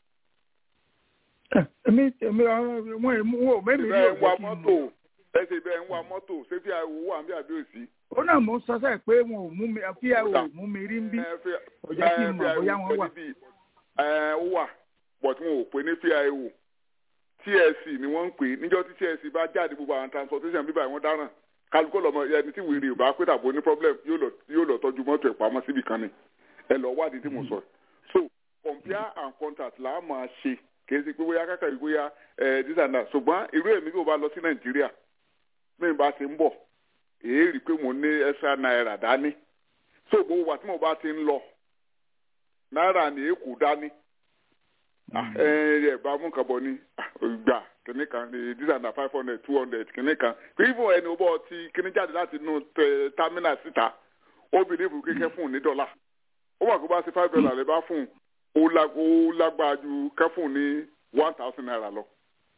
èmi èmi wọn èmi wọn ò mẹ́mi rí bẹ́ẹ̀ ń wa ọ̀jẹ̀ kí n mọ́tò mọ̀. ẹ ṣe bẹ́ẹ̀ ń wa mọ́tò ṣé fíà wò wà ń bí àbí òsì. ó náà mò ń sọ sẹ́ẹ̀ pé wọn ò mú mi kí ẹ ò mú mi rí ń bí ẹ fíà kò jẹ́ kí n mọ̀ fíà bóyá wò wọ́n wà. níbí ẹ ó wà but wọn ò pè ní fíà wò tsc ni wọ́n ń pè é níjọ́ tí tsc bá jáde gbogbo àwọn transportation bíbá wọn dáràn kálukó lọmọ ẹni tí wèrè ò bá pé tàbí ní problem yóò lọ yóò lọ tọ́jú mọ́tò ẹ̀ pamọ́ síbi kan ni ẹ lọ wádìí tí mo sọ so compare and contrast là á máa ṣe kìí ṣe pé bóyá kákà yìí bóyá ẹ this and that ṣùgbọ́n irú èmi kò bá lọ sí nàìjíríà mi bá ti ń bọ̀ èyí rí i pé mo ní extra náírà dání so gbogbo wa tí mo bá ti ń lọ náírà ní èkó dání Ah, ẹ ẹ bá mú nǹkan bọ̀ ni Ah, gbà kìnní kan ní this and that five hundred two hundred kìnní kan even ẹni ó bọ̀ ti kìnní jáde láti inú tẹ- terminal síta ó bìlíìfù kékeré fún un ní dọ́là ó wà kó bá ṣe five dollar lè bá fún un ó lá- ó lágbára ju kẹ́fún ní one thousand naira lọ.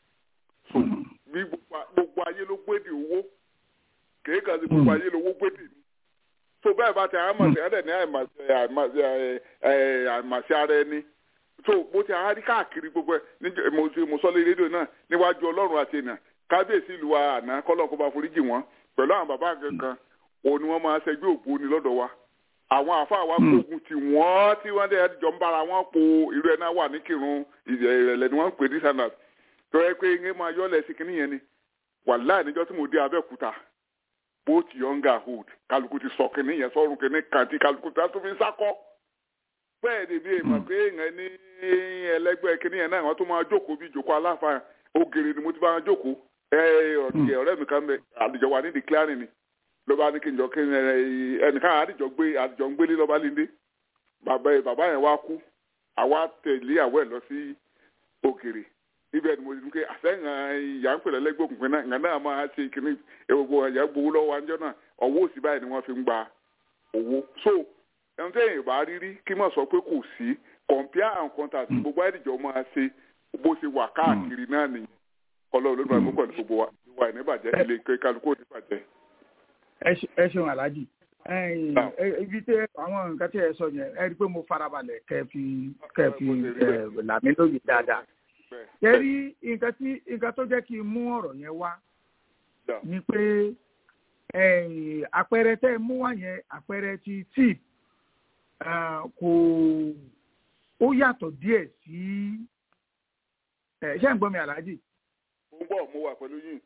so bí gbogbo a- gbogbo ayé ló gbédè owó kèé kan sí gbogbo ayé lówó gbédè ni. so bẹ́ẹ̀ bá ti àmàṣe ẹ̀rẹ̀ ní àìmàṣe àìmàṣe ẹ̀, ẹ̀, àìmàṣe ara ẹni so mo ti àárí káàkiri gbogbo ẹ̀ níjẹ́ mo ti mo sọ lé rédíò náà níwájú ọlọ́run àti ènìyàn kábíyèsí ìlú wa àná kọ́lọ́n kó bá foríjì wọ́n pẹ̀lú àwọn bàbá kankan òun ni wọ́n máa ṣẹgbẹ́ ògbóni lọ́dọ̀ wa àwọn àáfàá wa gbógun tí wọ́n tí wọ́n dẹ̀ jọ ń bára wọn po irú ẹ̀ náà wà ní kírun ìrẹ̀lẹ̀ ni wọ́n ń pè ní sandals tó yẹ pé ń máa yọ́lẹ̀ sí kinní yẹn ni wàláì níjọ́ tí mo dé abẹ́òkúta both younger old kálukú ti sọ kinní yẹn sọ́run kinní kan tí kálukú tó fi ń sákọ́ bẹ́ẹ̀ ni bí èèmọ̀ pé èèyàn ní ẹlẹ́gbẹ́ kinní yẹn náà wọ́n tó máa jókòó bí ìjókòó aláfàá ògèrè ni mo ti bá wọn jókòó ẹ ọ̀dì ọ̀rẹ́ mi kan bẹ àdìjọ wà ní declaring ni ló bá ní kí n jọ kí n ẹnìkan àdìjọ gbé àdìjọ ń gbélé lọ́ba líndé bàbá bàbá yẹn wá kú àwa tẹ̀lé àwọ̀ ẹ̀ lọ sí òkèrè ibẹ̀ ni mo ti dúkẹ́ àsẹ́yìn ìyá ń pèlè lẹ́gbẹ̀ẹ́ òkùnkùn náà ìgbà náà máa ṣe kíní gbogbo ìyá gbowó lọ́wọ́ àjọ náà ọwọ́ òsì báyìí ni wọ́n fi ń gba owó so ẹni tẹ́yìn ìbá rírí kí mọ̀ sọ pé kò sí compare and contrast gbogbo àdìjọ máa ṣe bó ṣe wà káàkiri náà nìyẹn kọlọ́ olódùn àgbẹ̀kọ̀ ní gbogbo wa ìwà ìníbàjẹ́ ilé kálukú oníbàjẹ́. ẹ ṣeun aláàjì ibi tí àwọn nǹkan tí ẹ sọ yẹn ẹ rí i pé mo farabalẹ̀ kẹ́ fi kẹ́ fi làmí lóye dáadáa ẹ rí nǹkan tí nǹkan tó jẹ́ kí n mú ọ̀rọ̀ yẹn wá ni pé àpẹẹrẹ tẹ́ ẹ mú wá yẹn àpẹẹrẹ ti tip kò ó yàtọ̀ díẹ̀ sí ṣé ń gbọ́ mi aláàjì. mo ń bọ̀ mo wà pẹ̀lú yín.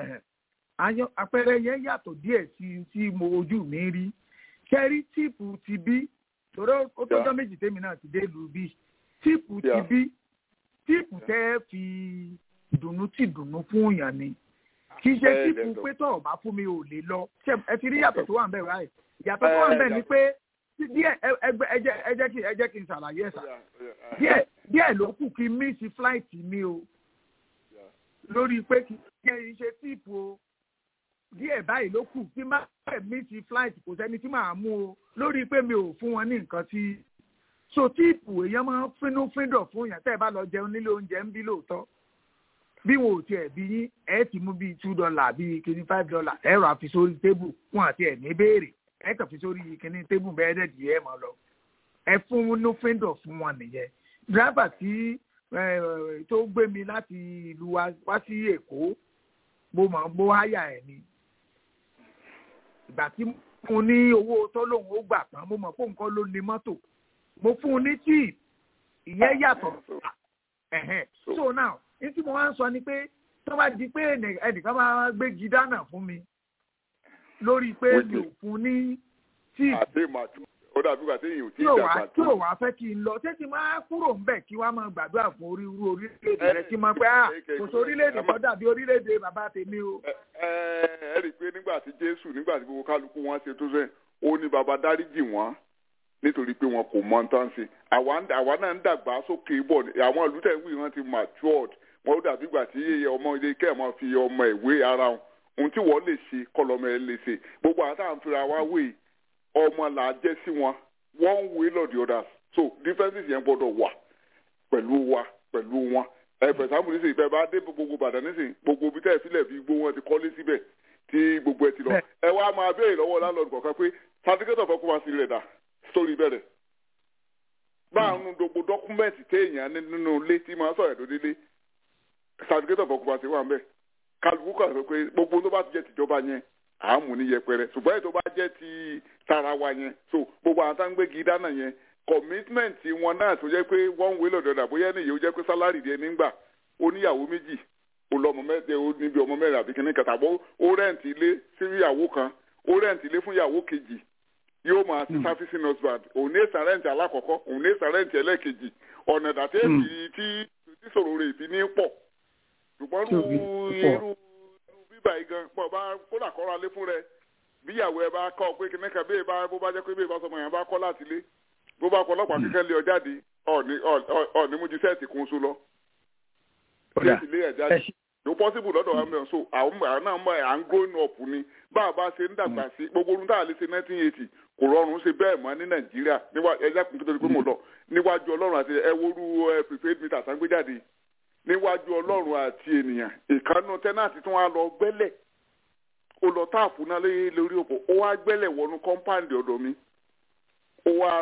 àpẹẹrẹ yẹn yàtọ̀ díẹ̀ sí tí mo ojú mi rí kẹ́rí tíìpù ti bí torí ó tọ́jọ́ méjì tèmi náà ti dé lu bí tíìpù ti bí tíìpù tẹ́ fi dùnnú tì dùnnú fún yàn ni kì í ṣe tíìpù pé tọ̀ bá fún mi ò lè lọ ẹ ti rí yàtọ̀ tó wà ń bẹ̀ ráì yàtọ̀ tó wà ń bẹ̀ ni pé díẹ̀ ẹ jẹ́ kí ẹ jẹ́ kí n ṣàlàyé ẹ̀ sà díẹ̀ díẹ̀ ló kù kí n mísì flight mi o lórí pé kí n ṣe tíìpù o díẹ̀ báyìí ló kù kí n má fẹ́ mísì flight kò sẹ́ni tí màá mú o lórí pé mi ò fún wọn ní nǹkan tí so tíìpù èèyàn máa ń fínú fíndọ̀ fún yàn tẹ́ ẹ bá lọ jẹun nílé oúnjẹ ń bí lóòótọ́ bí wọn ò tiẹ̀ bí yín ẹ ti mú bíi two dollar bíi kìíní five dollar ẹ rà fi sórí tébù wọn àti ẹ̀ ní béèrè ẹ kàn fi sórí kìíní tébù bẹ́ẹ̀ dẹ̀ di ẹ mọ̀ lọ ẹ fún inú fíndọ̀ fún wọn nìyẹn dírẹ́bà tí tó gbé mi láti ìlú wá sí èkó mo mọ̀ mo háyà ẹ̀ ni ìgbà tí mo ní owó tó lóun ó gbà tán mo mọ̀ pé nǹkan ló ní mọ́tò mo fún un ní tíì ìyẹn yàtọ̀ so now ní tí mo wá ń sọ ni pé tó bá di pé ẹnìkan máa gbégi dáná fún mi lórí pé mi ò fún ní tíì ó dàbí ìgbà téèyàn ò tí ì tí ò dàgbà wá tí ò wá fẹ́ kí n lọ ṣé ti máa kúrò ń bẹ̀ kí wá máa gbàdúrà fún orí irú orílẹ̀-èdè rẹ kí n máa pẹ́ à kò sí orílẹ̀-èdè tó dàbí orílẹ̀-èdè bàbá tèmi o. ẹ ẹ rí i pé nígbà tí jésù nígbà tí gbogbo kálukú wọn ṣe tó sẹ́yìn ó ní baba dáríjì wọn nítorí pé wọn kò mọ tán ṣe àwa náà ń dàgbà sókè bọ̀ àwọn ìlú tẹ̀ ń wí wọn ti matured wọn ó dàbí ìgbà tí ọmọ ilé kẹ́ ẹ̀ máa fi ọmọ ìwé ara wọn ohun tí wọ́n lè ṣe kọlọmọ ẹ lè ṣe gbogbo àwọn táwọn fira wá wé ọmọ là á jẹ́ sí wọn one way or the other so differences yẹn gbọ́dọ̀ wà pẹ̀lú wa pẹ̀lú wọn ẹ for example nísìnyí bẹ́ẹ̀ bá dé gbogbo Ìbàdàn nísìnyí gbogbo ibi tẹ́ ẹ sílẹ̀ fi gbó wọn ti kọ́lé síbẹ̀ tí gbogbo ẹ ti lọ ẹ wá máa béèrè lọ́wọ́ landlord kọ̀ọ̀kan pé certificate of occupancy rẹ̀ dà story bẹ̀rẹ̀ báàrùn gbogbo dọ́kúmẹ̀ntì téèyàn nínú ilé tí máa sọ̀rọ̀ tó délé certificate of occupancy wà ń bẹ̀ kálukú kan sọ pé gbogbo tó bá ti jẹ́ tìjọba yẹn àmú ní yẹpẹrẹ ṣùgbọ́n ètò bá jẹ́ ti tara wa yẹn so gbogbo àwọn táǹgbégi dáná yẹn commitment wọn náà tó jẹ́ pé one way lọ́dọ̀ dà bóyá nìyẹn ó jẹ́ pé sálárì díẹ̀ nígbà ó níyàwó méjì ó lọ́mọ mẹ́tẹ́ ó níbi ọmọ mẹ́rin àbí kìnnìkan kàtàbọ̀ ó rẹ́ǹtì ilé sí ìyàwó kan ó rẹ́ǹtì ilé fún ìyàwó kejì yóò máa ti servicing husband òun ní èsà rẹ́ǹtì alákọ̀ọ́kọ́ òun ní èsà rẹ́ǹtì ẹlẹ́ẹ̀kejì ọ̀nà ìdàtẹ́ tí tí sọ̀rọ̀ rẹ̀ ìfi ní pọ̀ ṣùgbọ́n irú bíbà yìí gan pọ̀ bá kódà kọ́ra lé fún rẹ bíyàwó ẹ bá kọ́ pé kíní kan bẹ́ẹ̀ bá bó bá jẹ́ pé bẹ́ẹ̀ bá sọmọ yẹn bá kọ́ láti lé bó bá kọ́ ọlọ́pàá kíkẹ́ lé ọ jáde ọ̀ọ́ni mú ju sẹ́ẹ̀tì kún so lọ. sẹ́ẹ̀tì lé ẹ̀ jáde ló possible lọ́dọ̀ wa mẹ́rin so àwọn náà mọ̀ à ń growing up ni bá a bá ṣe ń dàgbà sí gbogbo orun tá a lè ṣe nineteen eighty kò rọrùn ṣe bẹ́ẹ̀ mọ́ ní nàìjíríà ẹja kùn tó ti pé mo lọ níwájú ọlọ́run àti ẹwọ́rú prepaid meter sangbéjáde níwájú ọlọ́run àti ènìyàn ìkànnù tẹ́nàtì tí wọ́n á lọ gbẹ́lẹ̀ ó lọ táàpù náà lórí òpó ó wá gbẹ́lẹ̀ wọnú kọ́ńpáǹdì ọ̀dọ̀ mi ó wá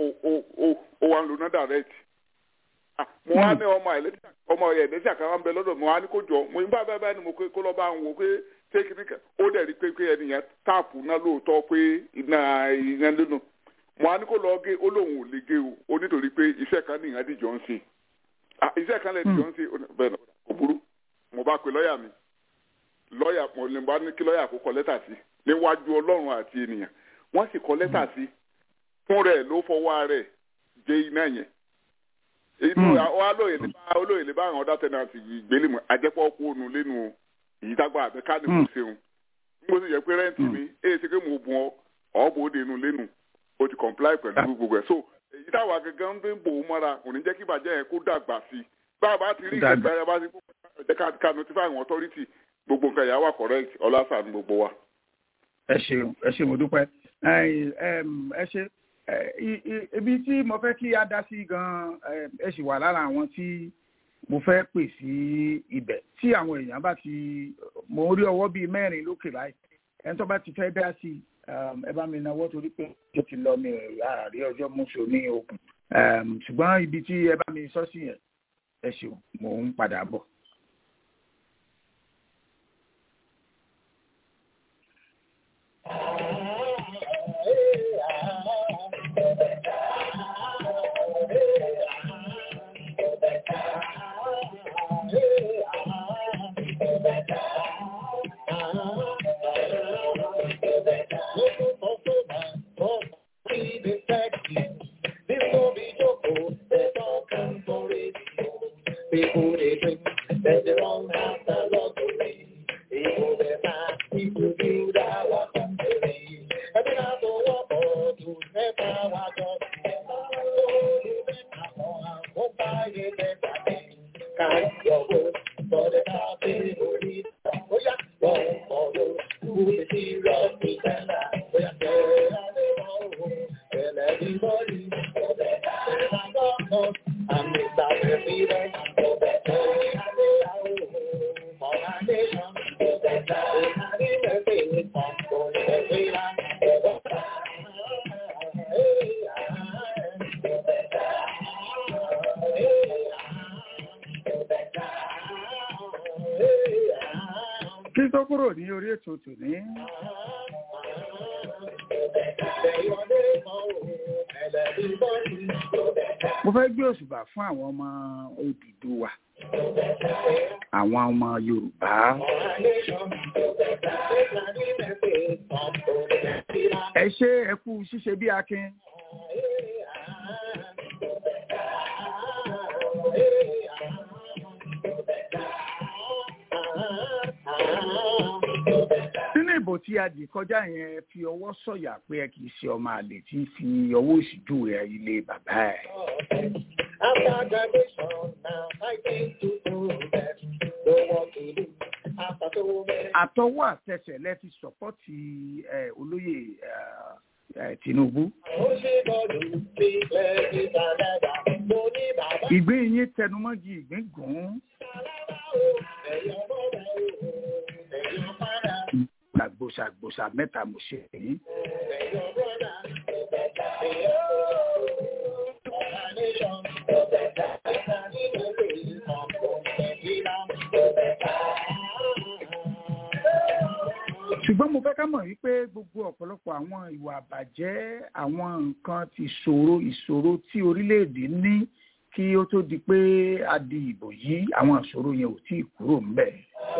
ó wá ń lo náà direct mo wá ní ọmọ ọmọ ẹ̀ẹ́dẹ́sì kan wá ń bẹ lọ́dọ̀ mo wá ní kó jọ mo ní bá bá bá ní mo kó lọ́ bá ń wò pé téèkì ó dẹ̀ rí pé pé ẹnìyẹn táàpù náà lóòótọ́ pé iná iná lónà mo wá ní kó lọ gé ó lóun ò lè gé o ó nítorí pé iṣẹ́ kan nìyẹn dìjọ́ ń ṣe iṣẹ́ kan lè dìjọ́ ń ṣe bẹ́ẹ̀ náà kò burú mo bá pe lọ́ọ̀yà mi lọ́ọ̀yà mo lè bá ní kí lọ́ọ̀yà kó kọ lẹ́tà sí níwájú ọlọ́run àti ènìyàn wọ́n sì kọ lẹ́tà sí fún rẹ̀ ló fọwọ́ rẹ̀ jẹ́ iná yẹn inú olóyè lè bá olóyè lè bá àwọn ọ̀dà tẹ̀nàtì ìgbélé mu àjẹpọ̀ kó nu lẹ́nu èyí tágbà àbẹ́ká ni mo ṣeun mo sì yẹ pé rẹ́ǹtì mi èyí ṣe pé mo bùn ọ ọ̀bọ̀ òde nu lẹ́nu o ti comply pẹ̀lú gbogbo ẹ̀ so èyí táwa gangan ń bò ó mọ́ra kò ní jẹ́ kí ìbàjẹ́ yẹn kó dàgbà sí i bá a bá ti rí Dàgbà. ìgbésẹ̀ bá ti jẹ́ ká ká notify àwọn authority gbogbo nǹkan ìyá wa correct ọlásà ní gbogbo wa. ẹ ṣeun ẹ ṣe mo dúpẹ́ Ẹ̀yin, ẹm, ẹ ṣe ẹ, i- i- ibi tí mo fẹ́ kí a dá sí gan ẹm, ẹ sì wà lára àwọn tí mo fẹ́ pè sí ibẹ̀ tí àwọn èèyàn bá ti mo rí ọwọ́ bíi mẹ́rin lókè láì ẹni tó bá ti fẹ́ dá sí ẹm, ẹ bá mi náwó torí pé ó ti lọ mi àárí ọjọ́ mọ́ṣọ ní okùn Ẹm, ṣùgbọ́n ibi tí ẹ bá mi sọ sí yẹn ẹ ṣeun mò ń padà bọ̀. People they drink, that they all have the luxury. People they buy, people build our country. And then I go up or to never walk up. Won't buy it, never think. Kind your word, but it's not the only. Oh yeah, wrong for you. Who is serious pretender? Oh yeah, tell everybody, tell everybody. Oh, that I got no, I'm Mr. President. Oh, that I know, for my nation. Oh, that I need a thing from God, every land. Oh, hey, kí tó kúrò ní orí ètò tòní. mo fẹ́ gbé òṣùbà fún àwọn ọmọ Odùduwà àwọn ọmọ Yorùbá ẹ ṣe ẹ kú ṣíṣe bí akin nínú ìbò tí a dì kọjá yẹn fi ọwọ́ sọ̀yà pé ẹ kì í ṣe ọmọ àlè tí ń fi ọwọ́ òsì júwe ilé bàbá ẹ̀. After graduation, now I think to do that. Know what to do. After so many àtọwọ́ àtẹsẹ̀ lẹ fi sọ́pọ́tì ẹ, olóyè ẹ, ẹ, Tinubu. ó ṣe bọ́ọ̀lù bí lẹ́yìn ìtàlẹ́dà. Mo ní bàbá ìgbín yín tẹnumọ́gi ìgbín gùn ún ẹ̀yọ́ bọ́ọ̀lù ẹ̀yọ́ padà gbàgbòsà gbòsà mẹ́ta mo ṣe èyí. ẹ̀yọ́ bọ́ọ̀lù ẹ̀yọ́ ọ̀la nation ẹ̀ka nínú èyí ọ̀pọ̀ nàìjíríà. ṣùgbọ́n mo fẹ́ ká mọ̀ wípé gbogbo ọ̀pọ̀lọpọ̀ àwọn ìwà àbàjẹ́ àwọn nǹkan ti ṣòro ìṣòro tí orílẹ̀-èdè ní kí ó tó di pé a di ìbò yìí àwọn ìṣòro yẹn ò tí ì kúrò ńbẹ̀.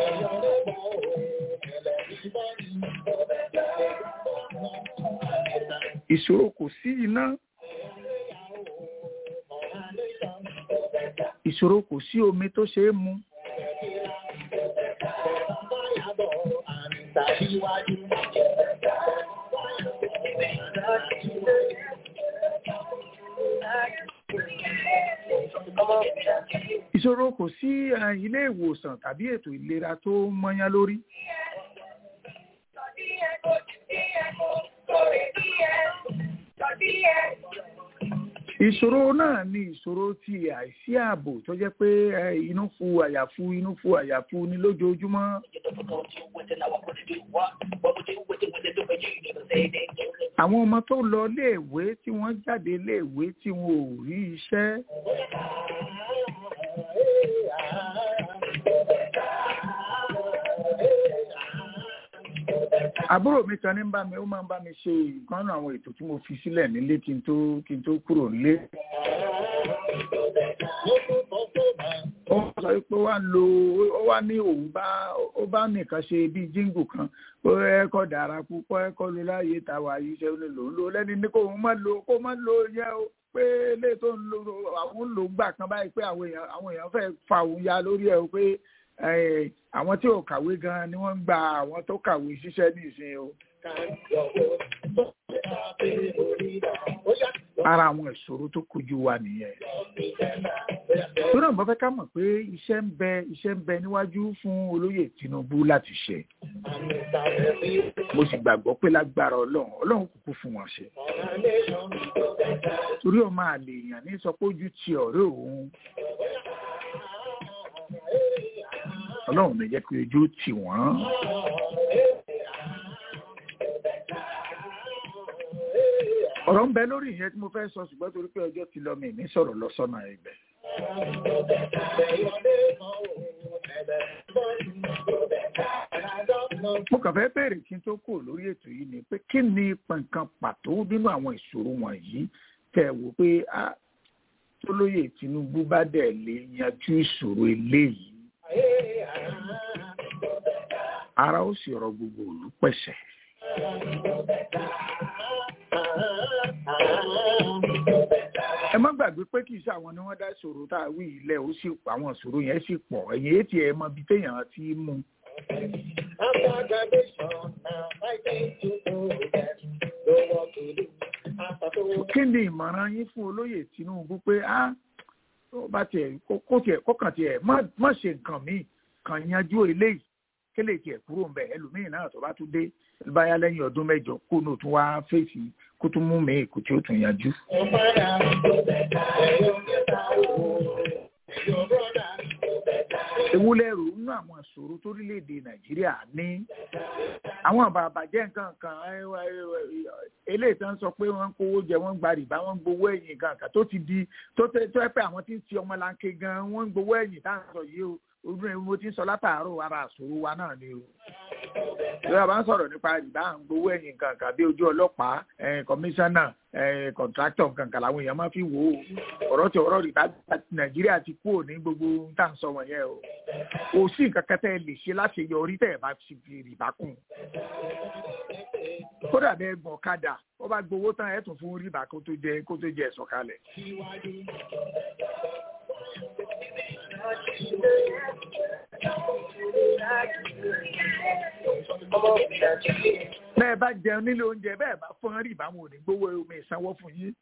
ìṣòro kò sí iná ìṣòro kò sí omi tó ṣe é mu ìṣòro kò sí eh, ilé ìwòsàn tàbí ètò ìlera tó mọ́yán lórí ìṣòro náà ni ìṣòro ti àìsí ààbò tó jẹ́ pé eh, inú fu àyàfu inú fu àyàfu ni lójoojúmọ́ àwọn ọmọ tó lọ léèwé tí wọ́n jáde léèwé tí wọn ò rí iṣẹ́ àbúrò mi kan ní ń bá mi ó máa ń bá mi ṣe ìkan náà àwọn ètò tí mo fi sílẹ̀ nílé kí n tó kí n tó kúrò nílé. ó sọ pé ó wá lo ó wá ní òun bá ó bá nìkan ṣe bíi jíǹgù kan ó ẹ̀kọ́ dára púpọ̀ ẹ̀kọ́ ló láàyè tàwa yìí ṣe ló lò ó lò lẹ́ni ní kó má lo kó má lo yẹ o pé ilé tó ń lo àwọn ń lò gbà kan báyìí pé àwọn èèyàn àwọn èèyàn fẹ́ fa òun ya lórí ẹ̀ o pé àwọn tí ò kàwé gan ni wọ́n ń gba àwọn tó kàwé ṣiṣẹ́ ní ìsìn o. ara àwọn ìṣòro tó kojú wa nìyẹn. tó náà mo fẹ́ ká mọ̀ pé iṣẹ́ ń bẹ iṣẹ́ ń bẹ níwájú fún olóyè Tinubu láti ṣe mo sì gbàgbọ́ pé lágbára Ọlọ́run Ọlọ́run kúkú fún wọn ṣe torí ọmọ àlè èèyàn ní sọ pé ojú ti ọ̀rẹ́ òun Ọlọ́run lè jẹ́ pé ojú tì wọ́n. ọ̀rọ̀ ń bẹ lórí ìyẹn tí mo fẹ́ sọ ṣùgbọ́n torí pé ọjọ́ ti lọ mi ní sọ̀rọ̀ lọ́sọ̀nà ibẹ̀. mo kàn fẹ́ bèèrè kí n tó kù lórí ètò yìí ni pé kí ni nǹkan pàtó nínú àwọn ìṣòro wọ̀nyí tẹ̀ wò pé tólóyè Tinubu bá dẹ̀ lè yanjú ìṣòro eléyìí ara ó sì rọ gbogbo òlú pẹ̀sẹ̀. ẹ má gbàgbé pé kì í ṣe àwọn ni wọ́n dá ìṣòro tá a wí ilẹ̀ ó sì àwọn ìṣòro yẹn sì pọ̀ ẹ̀yìn etí ẹ̀ mọ ibi téèyàn ti mú. kí ni ìmọ̀ràn yín fún olóyè Tinubu pé á tó bá tiẹ̀ kó tiẹ̀ kọ́kàn tiẹ̀ má ṣe nǹkan míì kàn yanjú eléyìí kélé tiẹ̀ kúrò ń bẹ̀ ẹlòmíì náà tó bá tún dé báyá lẹ́yìn ọdún mẹ́jọ kó nù tún wá fèsì kó tún mú mi kò tí ó tún yanjú. ewúlẹ́rù nínú àwọn ìṣòro torílẹ̀-èdè nàìjíríà ní àwọn àbàbàjẹ́ nǹkan kan eléyìí tó ń sọ pé wọ́n ń kówó jẹ wọ́n ń gba rìbá wọ́n ń gbowó ẹ̀yìn nǹkan kan tó ti di tó tẹ́ pé àwọn tí ń ti ọmọlanke gan wọ́n ń gbowó ẹ̀yìn tá à ń sọ yìí o ojú ẹ̀ mo ti ń sọ látàárọ̀ ara àṣòro wa náà ni o. ìjọba bá ń sọ̀rọ̀ nípa rìbá à ń gbowó ẹ̀yìn nǹkan kan bí ojú ọlọ́pàá kọmíṣánná kọ̀ǹtráktọ̀ nǹkan kan làwọn èèyàn máa fi wò ó ọ̀rọ̀ tí ọ̀rọ̀ rìbá nàìjíríà ti kúrò ní gbogbo tá à ń sọ wọ̀nyẹn o. kò sí nǹkan kan tẹ́ ẹ lè ṣe láti yọrí tẹ́ ẹ bá ti fi rìbá kùn. kódà bẹ́ẹ̀ gbọ̀n kadà ó bá gbowó tán ẹ̀ tún fún rìbá kó tó jẹ kó tó jẹ ẹ̀sọ̀kalẹ̀. bẹ́ẹ̀ bá jẹun nílé oúnjẹ bẹ́ẹ̀ bá fọ́n rí ìbámu ò ní gbowó omi ìsanwó fún yín.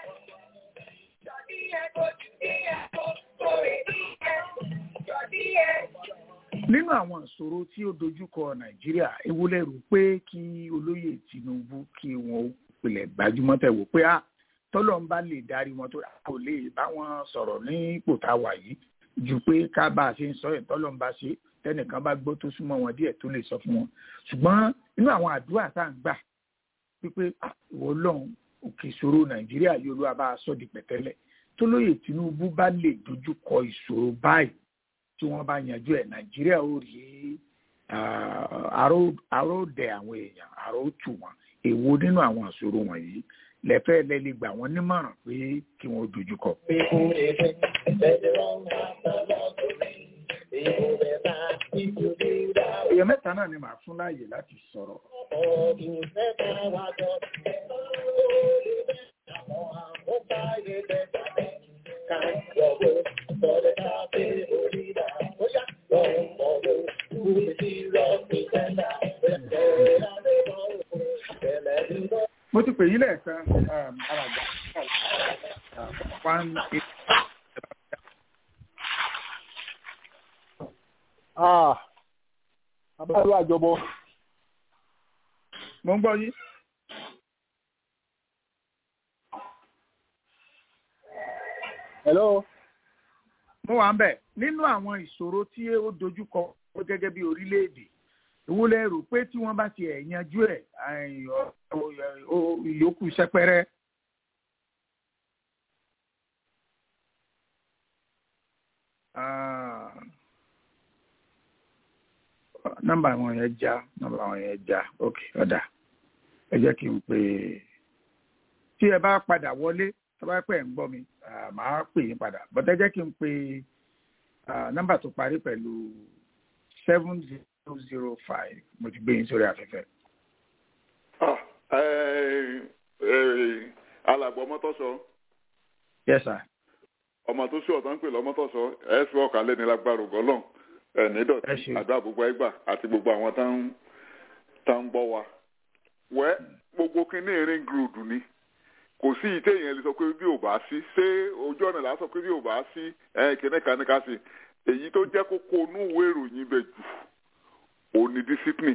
nínú àwọn ìṣòro tí ó dojúkọ nàìjíríà ewu lẹ́rù pé kí olóyè Tinubu kí wọn pilẹ̀ gbajúmọ̀ tẹ̀ wò pé tọ́lọ́ ń bá lè darí wọn tó kò lè bá wọn sọ̀rọ̀ ní ipò tá a wà yìí ju pé ká bá a ṣe ń sọ ẹ̀ tọ́lọ́ ń bá ṣe tẹnìkan bá gbọ́ tó súnmọ́ wọn díẹ̀ tó lè sọ fún wọn ṣùgbọ́n inú àwọn àdúrà tá à ń gbà wípé ìwọ lọ́hùn òkè ìṣòro nàìjíríà yóò ló bá a sọ di pẹ̀tẹ́lẹ̀ tó lóye tinubu bá lè dojú kọ ìṣòro báyìí tí wọ́n bá yanjú ẹ̀ nàìjíríà ó rí àròdẹ àwọn èèyàn àròtù wọn èwo nínú àwọn ìṣòro wọ̀nyí lẹ́fẹ́ lẹ́lẹ́ gbà wọ́n nímọ̀ràn pé kí wọ́n dojú kọ. èèyàn mẹ́ta náà ni màá fún láàyè láti sọ̀rọ̀. mo ti pè yín lẹ́ẹ̀kan alàgbà one eight. Ah, abáyọ àjọbọ. mo ń gbọ́ yín. Hello. mo wà ń bẹ̀ nínú àwọn ìṣòro tí ó dojúkọ gẹ́gẹ́ bí orílẹ̀-èdè ìwúlẹ̀ rò pé tí wọ́n bá ti ẹ̀ yanjú ẹ̀ ìyókù sẹ́pẹ́rẹ́. nọ́mbà àwọn yẹn já nọ́mbà àwọn yẹn já ok ọ̀dà ẹ jẹ́ kí n pè é tí ẹ bá padà wọlé tó bá pẹ́ ń gbọ́ mi màá pè yín padà bọ́tẹ́ jẹ́ kí n pè nọ́mbà tó parí pẹ̀lú seven zero zero five mo ti gbé yín sórí afẹ́fẹ́. alàgbọ̀ mọ́tọ́sọ. yes sir. ọmọ tó ṣe ọ̀tán ń pè lọ́mọ́tọ́sọ ẹ fi ọkà lẹ́ni lágbára ògọ́lọ́n ẹ̀ nídọ̀tí àdúrà gbogbo ẹgbà àti gbogbo àwọn tá ń gbọ́ wa. wẹ́ gbogbo kínní ring road ni kò sí ìtẹ́ yẹn lè sọ pé bí ò bá sí ṣé ojú ọ̀nà là á sọ pé bí ò bá sí kíní kan ní ká sí èyí tó jẹ́ kókó inú ìwé ìròyìn bẹ̀ jù òun ni discipline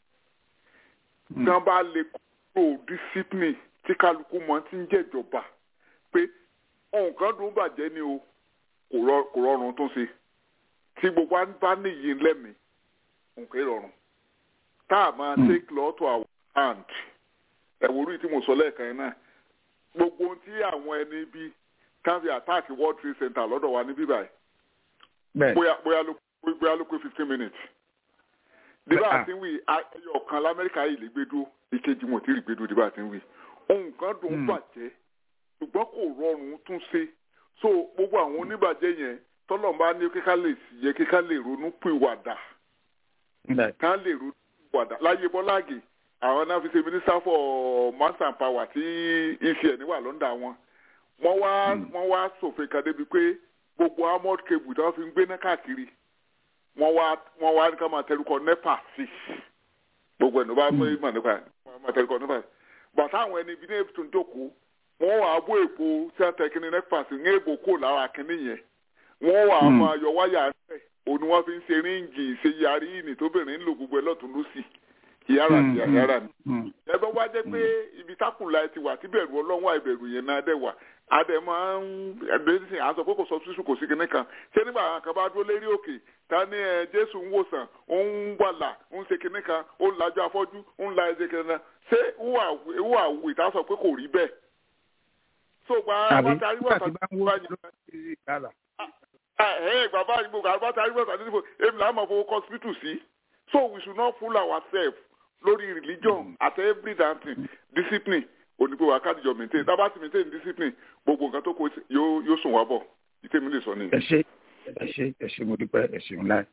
tí wọ́n bá lè kúrò discipline tí kálukú mọ ti ń jẹ́jọba pé nǹkan dùn bàjẹ́ ni o kò rọrùn tó ṣe tí gbogbo wa bá níyì lẹ́mìí nǹkan ìrọ̀rùn tá a máa take law to our hand ẹ̀wòrú tí mo sọ lẹ́ẹ̀kan yẹn náà gbogbo ohun tí àwọn ẹni bí káfí attack world trade center lọ́dọ̀ wa ní bíbáyìí bóyá bóyá ló bóyá ló pé fifteen minutes dìbà àti wí ẹyọ kan lamẹ́ríkà yìí lè gbé dúró ìkejì wọn ò tí ì gbé dúró dìbà àti wí nǹkan dùn bàjẹ́ ṣùgbọ́n kò rọrùn tún ṣe so gbogbo àwọn oníbàjẹ́ yẹn tọ́lọ́mbà ní kíká lè yẹ kíká lè ronú pìwàdà ká lè ronú pìwàdà láyé bọ́láàgì àwọn náà fi ṣe minister for mass and power tí ecn wà lọ́ndà wọn wọ́n wá wọ́n wá ṣòfin kan débi pé gbogbo armored cable tí wọ́n fi ń gbéná káàkiri wọ́n wá wọ́n wá ní ká máa tẹlukọ nepa sí gbogbo ẹ̀ ló bá gbé ìmọ̀ nípa ẹ̀ máa tẹlukọ nepa bàtà àwọn ẹni ibi ní ètò ìjókòó wọ́n wà á bó èpo tí wọ́n tẹ kíní nepa sí ní èbò kò lára kíní yẹn wọ́n wà á máa yọ wáyà rẹ̀ òun ni wọ́n fi ń ṣe ríǹgì ṣe yarí ìní tóbìnrin ń lò gbogbo ẹ̀ lọ́tún lọ́sì yàrá ni yàrá ni. ẹbẹ wá jẹ pé ibi tákùnlá ti wà tí bẹ̀rù ọlọ́run àìbẹ̀rù yẹn náà dẹ̀ wà adẹ máa ń ẹgbẹ́ à ń sọ pé kò sọ sísù kò sí kinní kan ṣé nígbà àwọn kan bá dúró lérí òkè ta ni ẹ jésù ń wòsàn ó ń wàlà ó ń ṣe kinní kan ó ń lajú afọ́jú ó ń la ẹsẹ̀ kinní kan ṣé wúwà wù ìta sọ pé kò rí bẹ́ẹ̀. so gba bàtà àríwá tàbí bá yìí. ẹ bàbá àgbò bàtà àríwá tàbí èmi làá mọ̀ fowó hospital sí so we should not fool ourselves lórí religion at every damn thing discipline onígbò wa káàdìjọ maintain tábà ti maintain discipline gbogbo nǹkan tó kó yóò yóò sùn wá bọ̀ ìtẹ́mi lè sọ nìyẹn. ẹ ṣe ẹ ṣe ẹ ṣe mo dúpẹ́ ẹ ṣeun láì.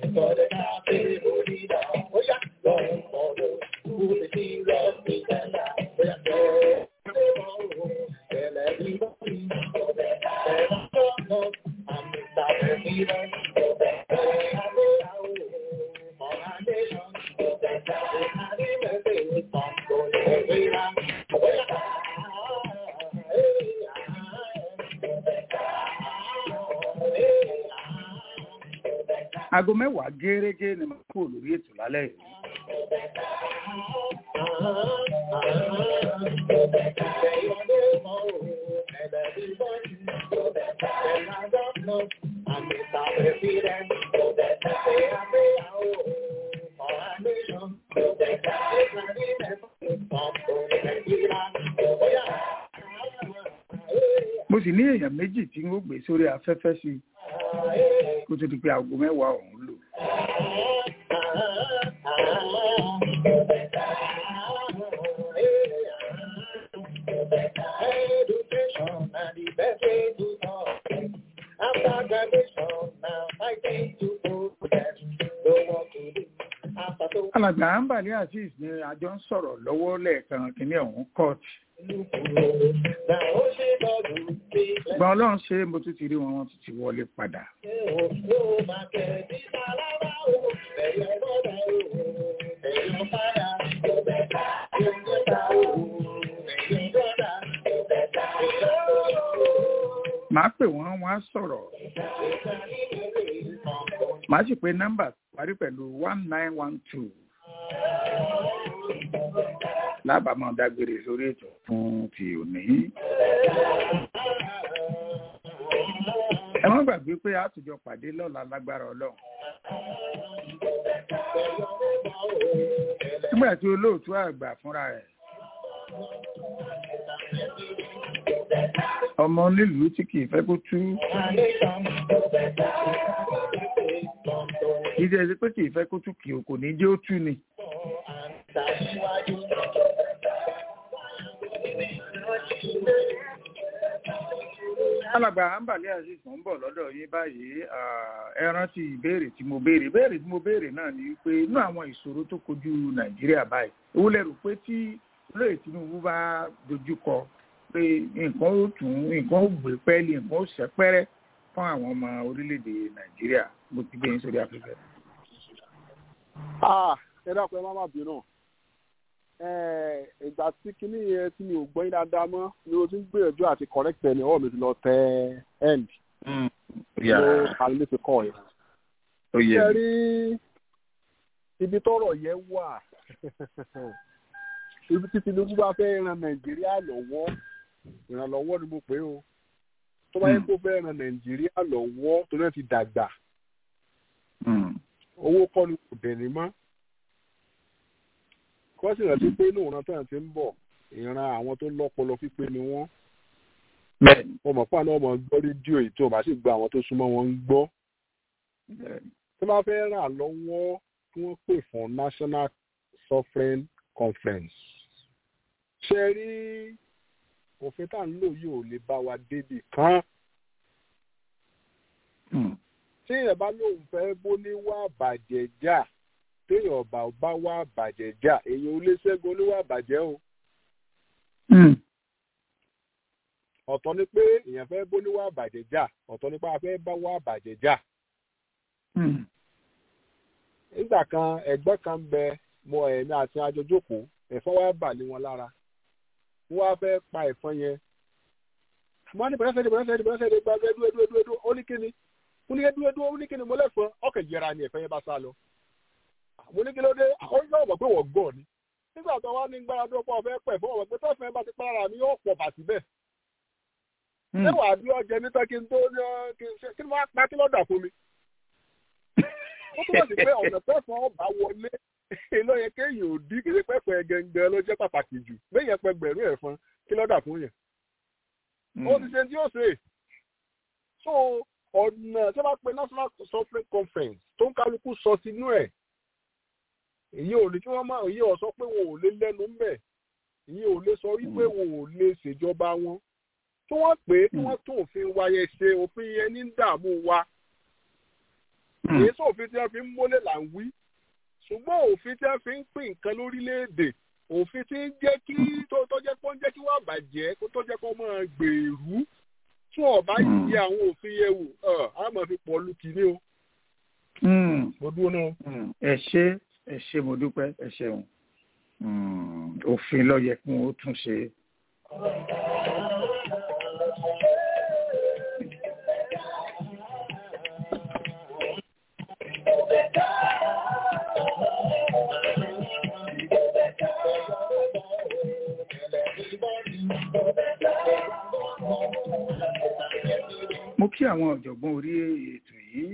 aago mẹ́wàá gẹ́rẹ́gẹ́ ni mo kú lórí ètò lálẹ́ yìí. mo sì ní èèyàn méjì tí ń gbé sórí afẹ́fẹ́ sí i kó tó di pé aago mẹ́wàá ọ̀hún lò. alàgbà àǹbàlẹ́ azeez ni àjọ ń sọ̀rọ̀ lọ́wọ́ lẹ́ẹ̀kan kínní ọ̀hún court. Gbọ́n ọlọ́run ṣe mo tún ti rí wọn wọ́n tún ti wọlé padà. Màá pè wọ́n wọ́n á sọ̀rọ̀. Màá sì pe nọ́mbà parí pẹ̀lú one nine one two lábàámọ̀ dágbére sórí ètò fún ti òní. ẹ má gbàgbé pé a tùjọ pàdé lọ́la lágbára ọlọ́run. nígbà tí olóòtú àgbà fúnra rẹ̀ ọmọ nílùú tí kì í fẹ́ kó tú kì í ṣe ẹsẹ pé kì í fẹ́ kó tú kì í kò ní jẹ́ ó tú ni. alàgbà àǹbàlẹ́ azeez mò ń bọ̀ lọ́dọ̀ yín báyìí ẹ rántí ìbéèrè tí mo béèrè ìbéèrè tí mo béèrè náà ni pé inú àwọn ìṣòro tó kojú nàìjíríà báyìí owó lẹ́rù pé tí olóyè tinubu bá dojú kọ pé nǹkan ó tún nǹkan ó gbé pẹ́ẹ́lí nǹkan ó ṣẹ́pẹ́rẹ́ fún àwọn ọmọ orílẹ̀-èdè nàìjíríà bó ti gbé yín sórí afẹ́fẹ́. ẹ dákun ẹ má má bínú eh, ìgbà tí kinní yẹn tí mi ò gbọ́ yín dáadáa mọ́ ni o ti ń gbìyànjú àti correct ẹ̀ ní ọwọ́ mi ti lọ tẹ end ló kàlẹ́ ti kọ́ yẹn. ó yẹ ṣe mi. rí ibi tọ́rọ̀ yẹn wà ibi tí Tinubu bá fẹ́ ran Nàìjíríà lọ́wọ́ ìrànlọ́wọ́ ni mo pè é o tó bá yẹ kó fẹ́ ran Nàìjíríà lọ́wọ́ tó náà ti dàgbà Mm. owó kọ́ ni kò dẹ̀ ní mọ́ kọ́sì rántí pé inú ìran tó yàn ti ń bọ̀ ìran àwọn tó lọ́pọlọ pípé ni wọ́n bẹ́ẹ̀ni wọ́n mọ̀ pé àwọn ọmọ gbọ́ rédíò yìí tó bá sì gba àwọn tó súnmọ́ wọn ń gbọ́ bẹ́ẹ̀ni. tó bá fẹ́ ràn lọ́wọ́ kí wọ́n pè fún National Suffering Conference ṣe rí òfin tá à ń lò yìí ò lè bá wa débi kan Mm. tí èèyàn bá lóun fẹ́ bó ní wá bàjẹ́ jà téèyàn bá bá wá bàjẹ́ jà èèyàn ò lè ṣẹ́gun oníwà bàjẹ́ o Mm. ọ̀tọ̀ ni pé èèyàn fẹ́ bó ní wá bàjẹ́ jà ọ̀tọ̀ ni pé a fẹ́ bá wá bàjẹ́ jà Mm. nígbà kan ẹgbẹ́ kan ń bẹ mo ẹ̀mí àti ajọjókòó ẹ̀fọn wá bà lé wọn lára wọ́n wá fẹ́ pa ẹ̀fọn yẹn mo ní bẹ̀rẹ̀ sẹ́ni bẹ̀rẹ̀ sẹ́ni bẹ̀rẹ̀ sẹ́ni gba ẹdú ẹdú ẹdú ẹdú ó ní kíni mo ní ẹdú ẹdú ó ní kíni mo lẹ́fọn ọkẹ̀ yẹra ni ẹ̀fọn yẹn bá sá lọ mo ní kí ló dé ó ní ọ̀bọ̀ pé wọ́n gọ̀ ni nígbà tó wá ní gbára tó pọ̀ fẹ́ pẹ̀ fún ọ̀bọ̀ pé tọ́fẹ́ bá ti pààrà mi yóò pọ̀ bàtí bẹ́ẹ̀ Mm. ṣé wàá bí ọjẹ níta kí n tó ní ọ kí n ṣe kí n máa pa kí lọ́dà fún mi ó túbọ̀ sí pé ọ̀nà pẹ́fọn ọba wọlé ló yẹ kéèyàn ò dí kí pẹ́fọn ẹ̀ gẹ́gẹ́ ló jẹ́ pàtàkì jù béèyàn pẹ́ gbẹ̀rún ẹ̀fọn kí lọ́dà fún yẹn ó ti ṣe tí ó ṣe so ọ̀nà tí wọ́n bá pe national suffering conference tó ń kálukú sọ sínú ẹ̀ èyí ò ní kí wọ́n máa èyí ò sọ pé wọn ò lè lẹ́nu ń bẹ̀ èyí ò lè sọ wípé wọn ò lè ṣèjọba wọn tí wọ́n pè é kí wọ́n tún òfin wa yẹn ṣe òfin yẹn ní dààmú wa Mm. èyí sọ òfin tí wọ́n fi ń mólè là ń wí ṣùgbọ́n òfin tí wọ́n fi ń pín nǹkan lórílẹ̀‐èdè òfin tí ń jẹ́ kí tó tó jẹ́ kó ń jẹ́ kí wọ́n bàjẹ́ kó tó jẹ́ kó máa gbèrú tí wọ́n bá Mm. yí àwọn òfin yẹn wò ọ̀ á máa fi pọ̀ lù kìíní o Mm. mo dúró náà. Mm. ẹ ṣé ẹ ṣé mo dúpẹ́ ẹ ṣeun Mm. òfin ló yẹ kí wọn ó tún ṣe. mo kí àwọn ọ̀jọ̀gbọ́n orí ètò yìí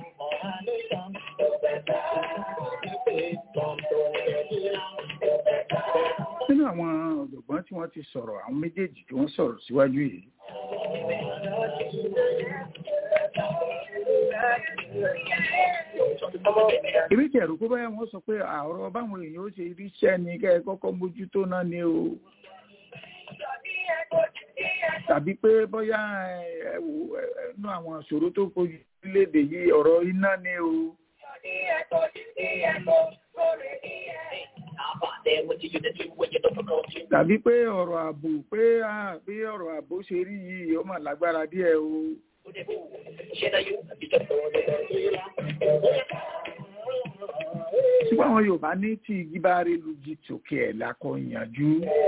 nínú àwọn ọ̀jọ̀gbọ́n tí wọ́n ti sọ̀rọ̀ àwọn méjèèjì tí wọ́n sọ̀rọ̀ síwájú yìí èmi kẹ̀rù pé báyà wọ́n sọ pé àọ̀rọ̀ báwọn èèyàn ó ṣe ríṣẹ́ ni kẹ́ ẹ kọ́kọ́ mójútó náà ni o tàbí pé bóyá ẹ wò ẹnu àwọn ìṣòro tó kojú léde yìí ọ̀rọ̀ iná ni o tàbí pé ọ̀rọ̀ ààbò pé ah, bí ọ̀rọ̀ ààbò ṣe rí yìí ó mà lágbára díẹ̀ o ṣùgbọ́n àwọn Yorùbá ní tí igi bá rí lugi tòkè ẹ̀ lákọ̀ ìyànjú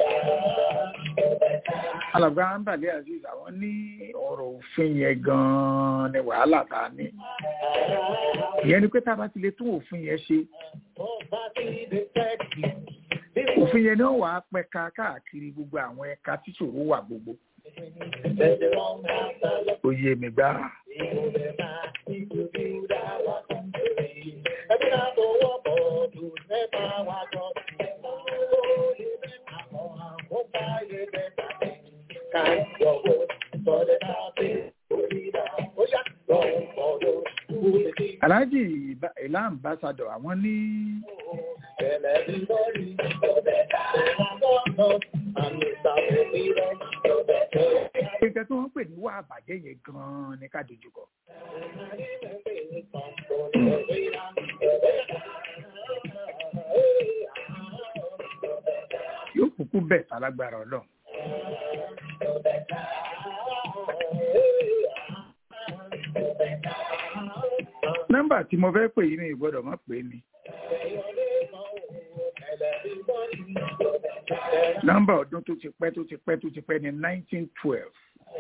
alàgbà àǹbàlẹ̀ aziz àwọn ní ọ̀rọ̀ òfin yẹn gan-an ni wàhálà tá a ní ìyẹn ni pé tá a bá ti lè tún òfin yẹn ṣe òfin yẹn ni ó wàá pẹ̀ka káàkiri gbogbo àwọn ẹ̀ka tí ṣòro wà gbogbo oyè mi gbá alhaji ìlà ambassadọ àwọn ní nǹkan tí wọ́n pè ní wà àbàjẹ́ yẹn gan-an ní ká dojúkọ. yóò kúkú bẹ̀ tálágbára ọlọ́run. nọ́mbà tí mo fẹ́ pè yín ní ìgbọ́dọ̀ má pè é ni. nọ́mbà ọdún tó ti pẹ́ tó ti pẹ́ tó ti pẹ́ ní nineteen twelve.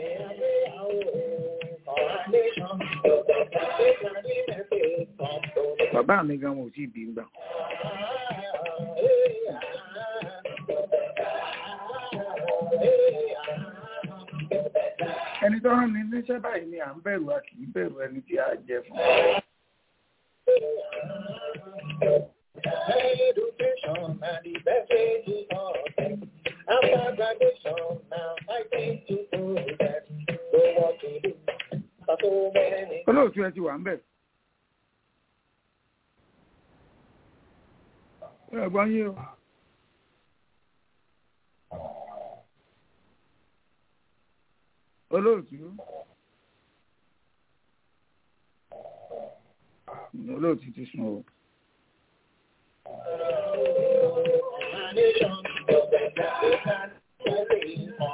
bàbá mi gan wọn ò tí ì bí gbà. ẹni tó rán mi níṣẹ́ báyìí ni à ń bẹ̀rù a kì í bẹ̀rù ẹni tí a jẹ fún. Education and the best way to success. After graduation, now I think to do that. Know what to do. For so many olóòtú ẹ ti wà ń bẹ̀. ẹ gbọ́n yín o. olóòtú olóòtú ti sùn o. nation, they can carry on.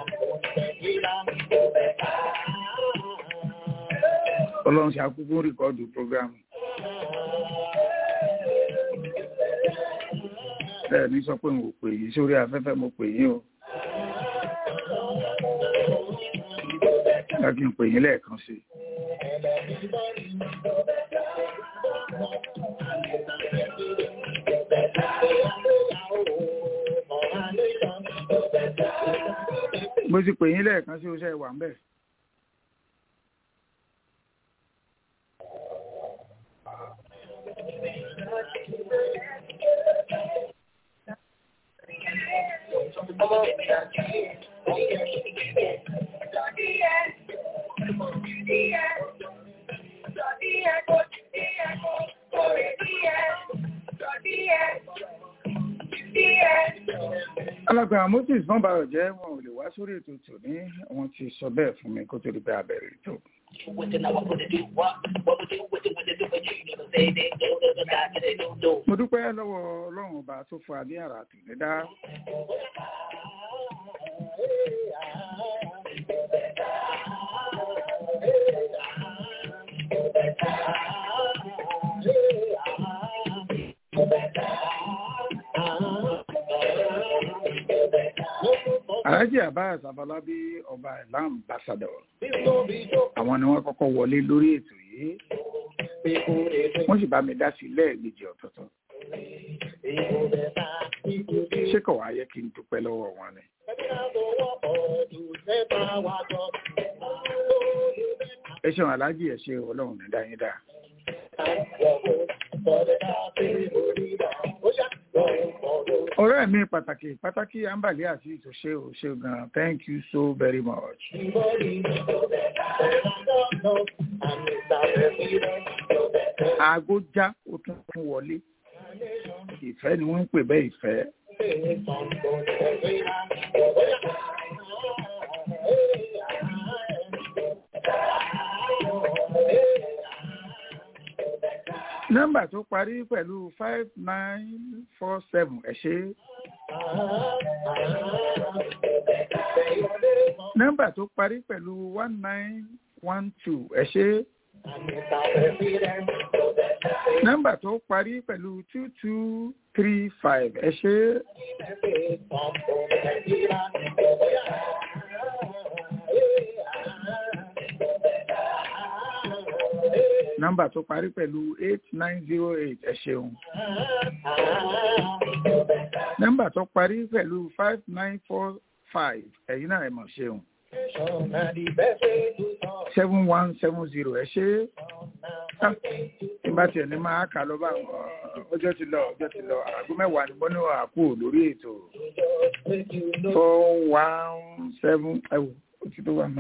ọlọ́run ṣe àkókò rìkọ́dù prógrámù. bẹ́ẹ̀ ni sọ pé mo pè yín sórí afẹ́fẹ́ mo pè yín o. láti ń pè yín lẹ́ẹ̀kan sí i. mo ti pè yín lẹ́ẹ̀kan sí oṣẹ́ wà ń bẹ̀. alàgbà moses wọn bá ọjẹ wọn ò lè wá sórí ètò tòní wọn ti sọ bẹ́ẹ̀ fún mi kó tó di pé a bẹ̀rẹ̀ ètò. mo dúpẹ́ lọ́wọ́ ọlọ́run ọba tó fún wa ní àrà àtúndé dá. Alhaji Abbas Abalabi ọba ìlà ambassador. Àwọn ni wọ́n kọ́kọ́ wọlé lórí ètò yìí. Wọ́n sì bá mi dá sí lẹ́ẹ̀mejì ọ̀tọ̀ọ̀tọ̀. Ṣé kò wá yẹ kí n dúpẹ́ lọ́wọ́ wọn ni? Ẹ ṣeun Alhaji ẹ ṣe ọlọ́run ní dáyín dá. ọ̀rẹ́ mi pàtàkì pàtàkì ambali àti ìtòṣe òṣè gan thank you so very much. aago já ó tún tún wọlé ìfẹ́ ni wọ́n ń pè bẹ́ẹ̀ ìfẹ́. nọ́mbà tó parí pẹ̀lú five nine four seven ẹ ṣé. nọ́mbà tó parí pẹ̀lú one nine one two ẹ ṣé. nọ́mbà tó parí pẹ̀lú two two three five ẹ ṣé. nọ́mbà tó parí pẹ̀lú eight nine zero eight ẹ ṣeun. nọ́mbà tó parí pẹ̀lú five nine four five ẹ̀yin náà ẹ mọ̀ ṣeun. seven one seven zero ẹ ṣe. nígbà tí ẹni máa kà lọ bá ọjọ́ ti lọ ọjọ́ ti lọ àgọ́ mẹ́wàá ni mo ní àkú lórí ètò four one seven ẹ̀wò ó ti tó wà náà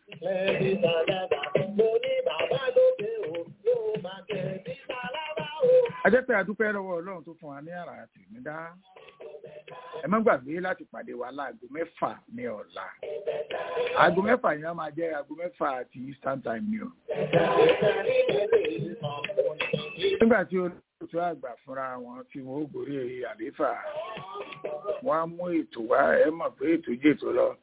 ajẹ́ pé adúpẹ́ lọ́wọ́ ọlọ́run tó fún wa ní àrà àti ìmúdá ẹ má gbàgbé láti pàdé wa láago mẹ́fà ní ọ̀la aago mẹ́fà yẹn á máa jẹ́ aago mẹ́fà àti eastern time ni o. nígbà tí olóòtú àgbà fúnra wọn tí wọn ó gorí àlééfà wọn á mú ètò wá ẹ mọ̀ pé ètò jẹ́ ètò lọ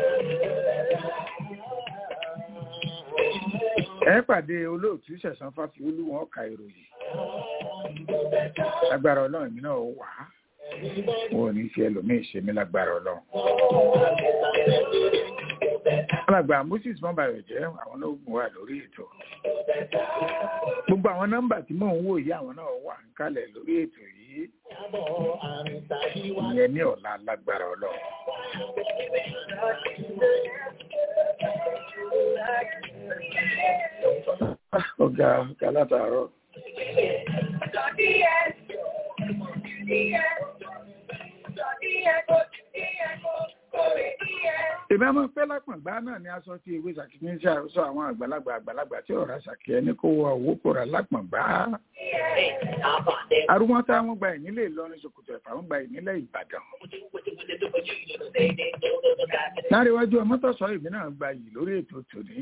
ẹ pàdé olóòtú ṣẹ̀sán fáfiolú wọn ka ìròyìn agbára ọlọ́run mi náà wà á wọn ò ní ṣe ẹlòmíì ṣe mí lágbára ọlọ́run. alàgbà moses mọ́bàrẹ̀ jẹ́ àwọn náà gùn wà lórí ètò gbogbo àwọn nọ́mbà tí mò ń wò yìí àwọn náà wà ń kalẹ̀ lórí ètò yìí ìyẹn ní ọ̀la lágbára ọlọ́run. ọ̀gá ọ̀gá látàárọ̀. èmi àmọ́ pẹ́ lápọ̀ngbá náà ni aṣọ tí ewé ṣàkíní ṣe àròsọ àwọn àgbàlagbà àgbàlagbà tí ọ̀rá ṣàkí ẹni kó wọ owó kó ra lápọ̀ngbá. arúgbọ́n tá wọ́n gba ìnílẹ̀ Ìlọrin ṣòkòtò ẹ̀fà wọ́n gba ìnílẹ̀ Ìbàdàn. láríwájú ọmọ tó sọ ìbí náà gba yìí lórí ètò tòní.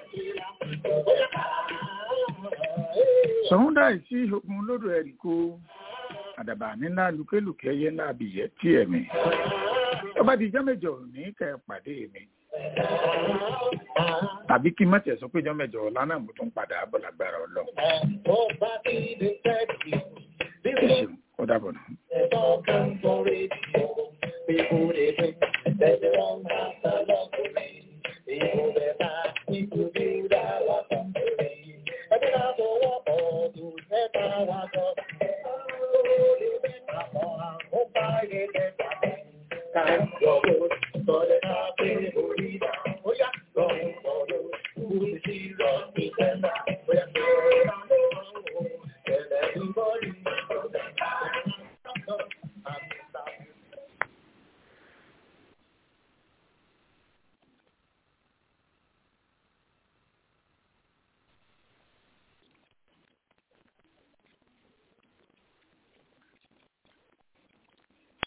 sọ̀húndà ìsí ogun lódò ẹ̀rí kó àdàbà nílá lùkélùkẹ́ yẹn ńlá abìyẹ́ tí ẹ̀mí ọba di ìjọ mẹ́jọ ní kẹ pàdé mi tàbí kí n má tẹ̀ sọ pé ìjọ mẹ́jọ ọ̀la náà mo tún padà bọ̀ lágbára ọlọ́run. ẹ ṣeun ó dàbọ̀ nù. Thank you.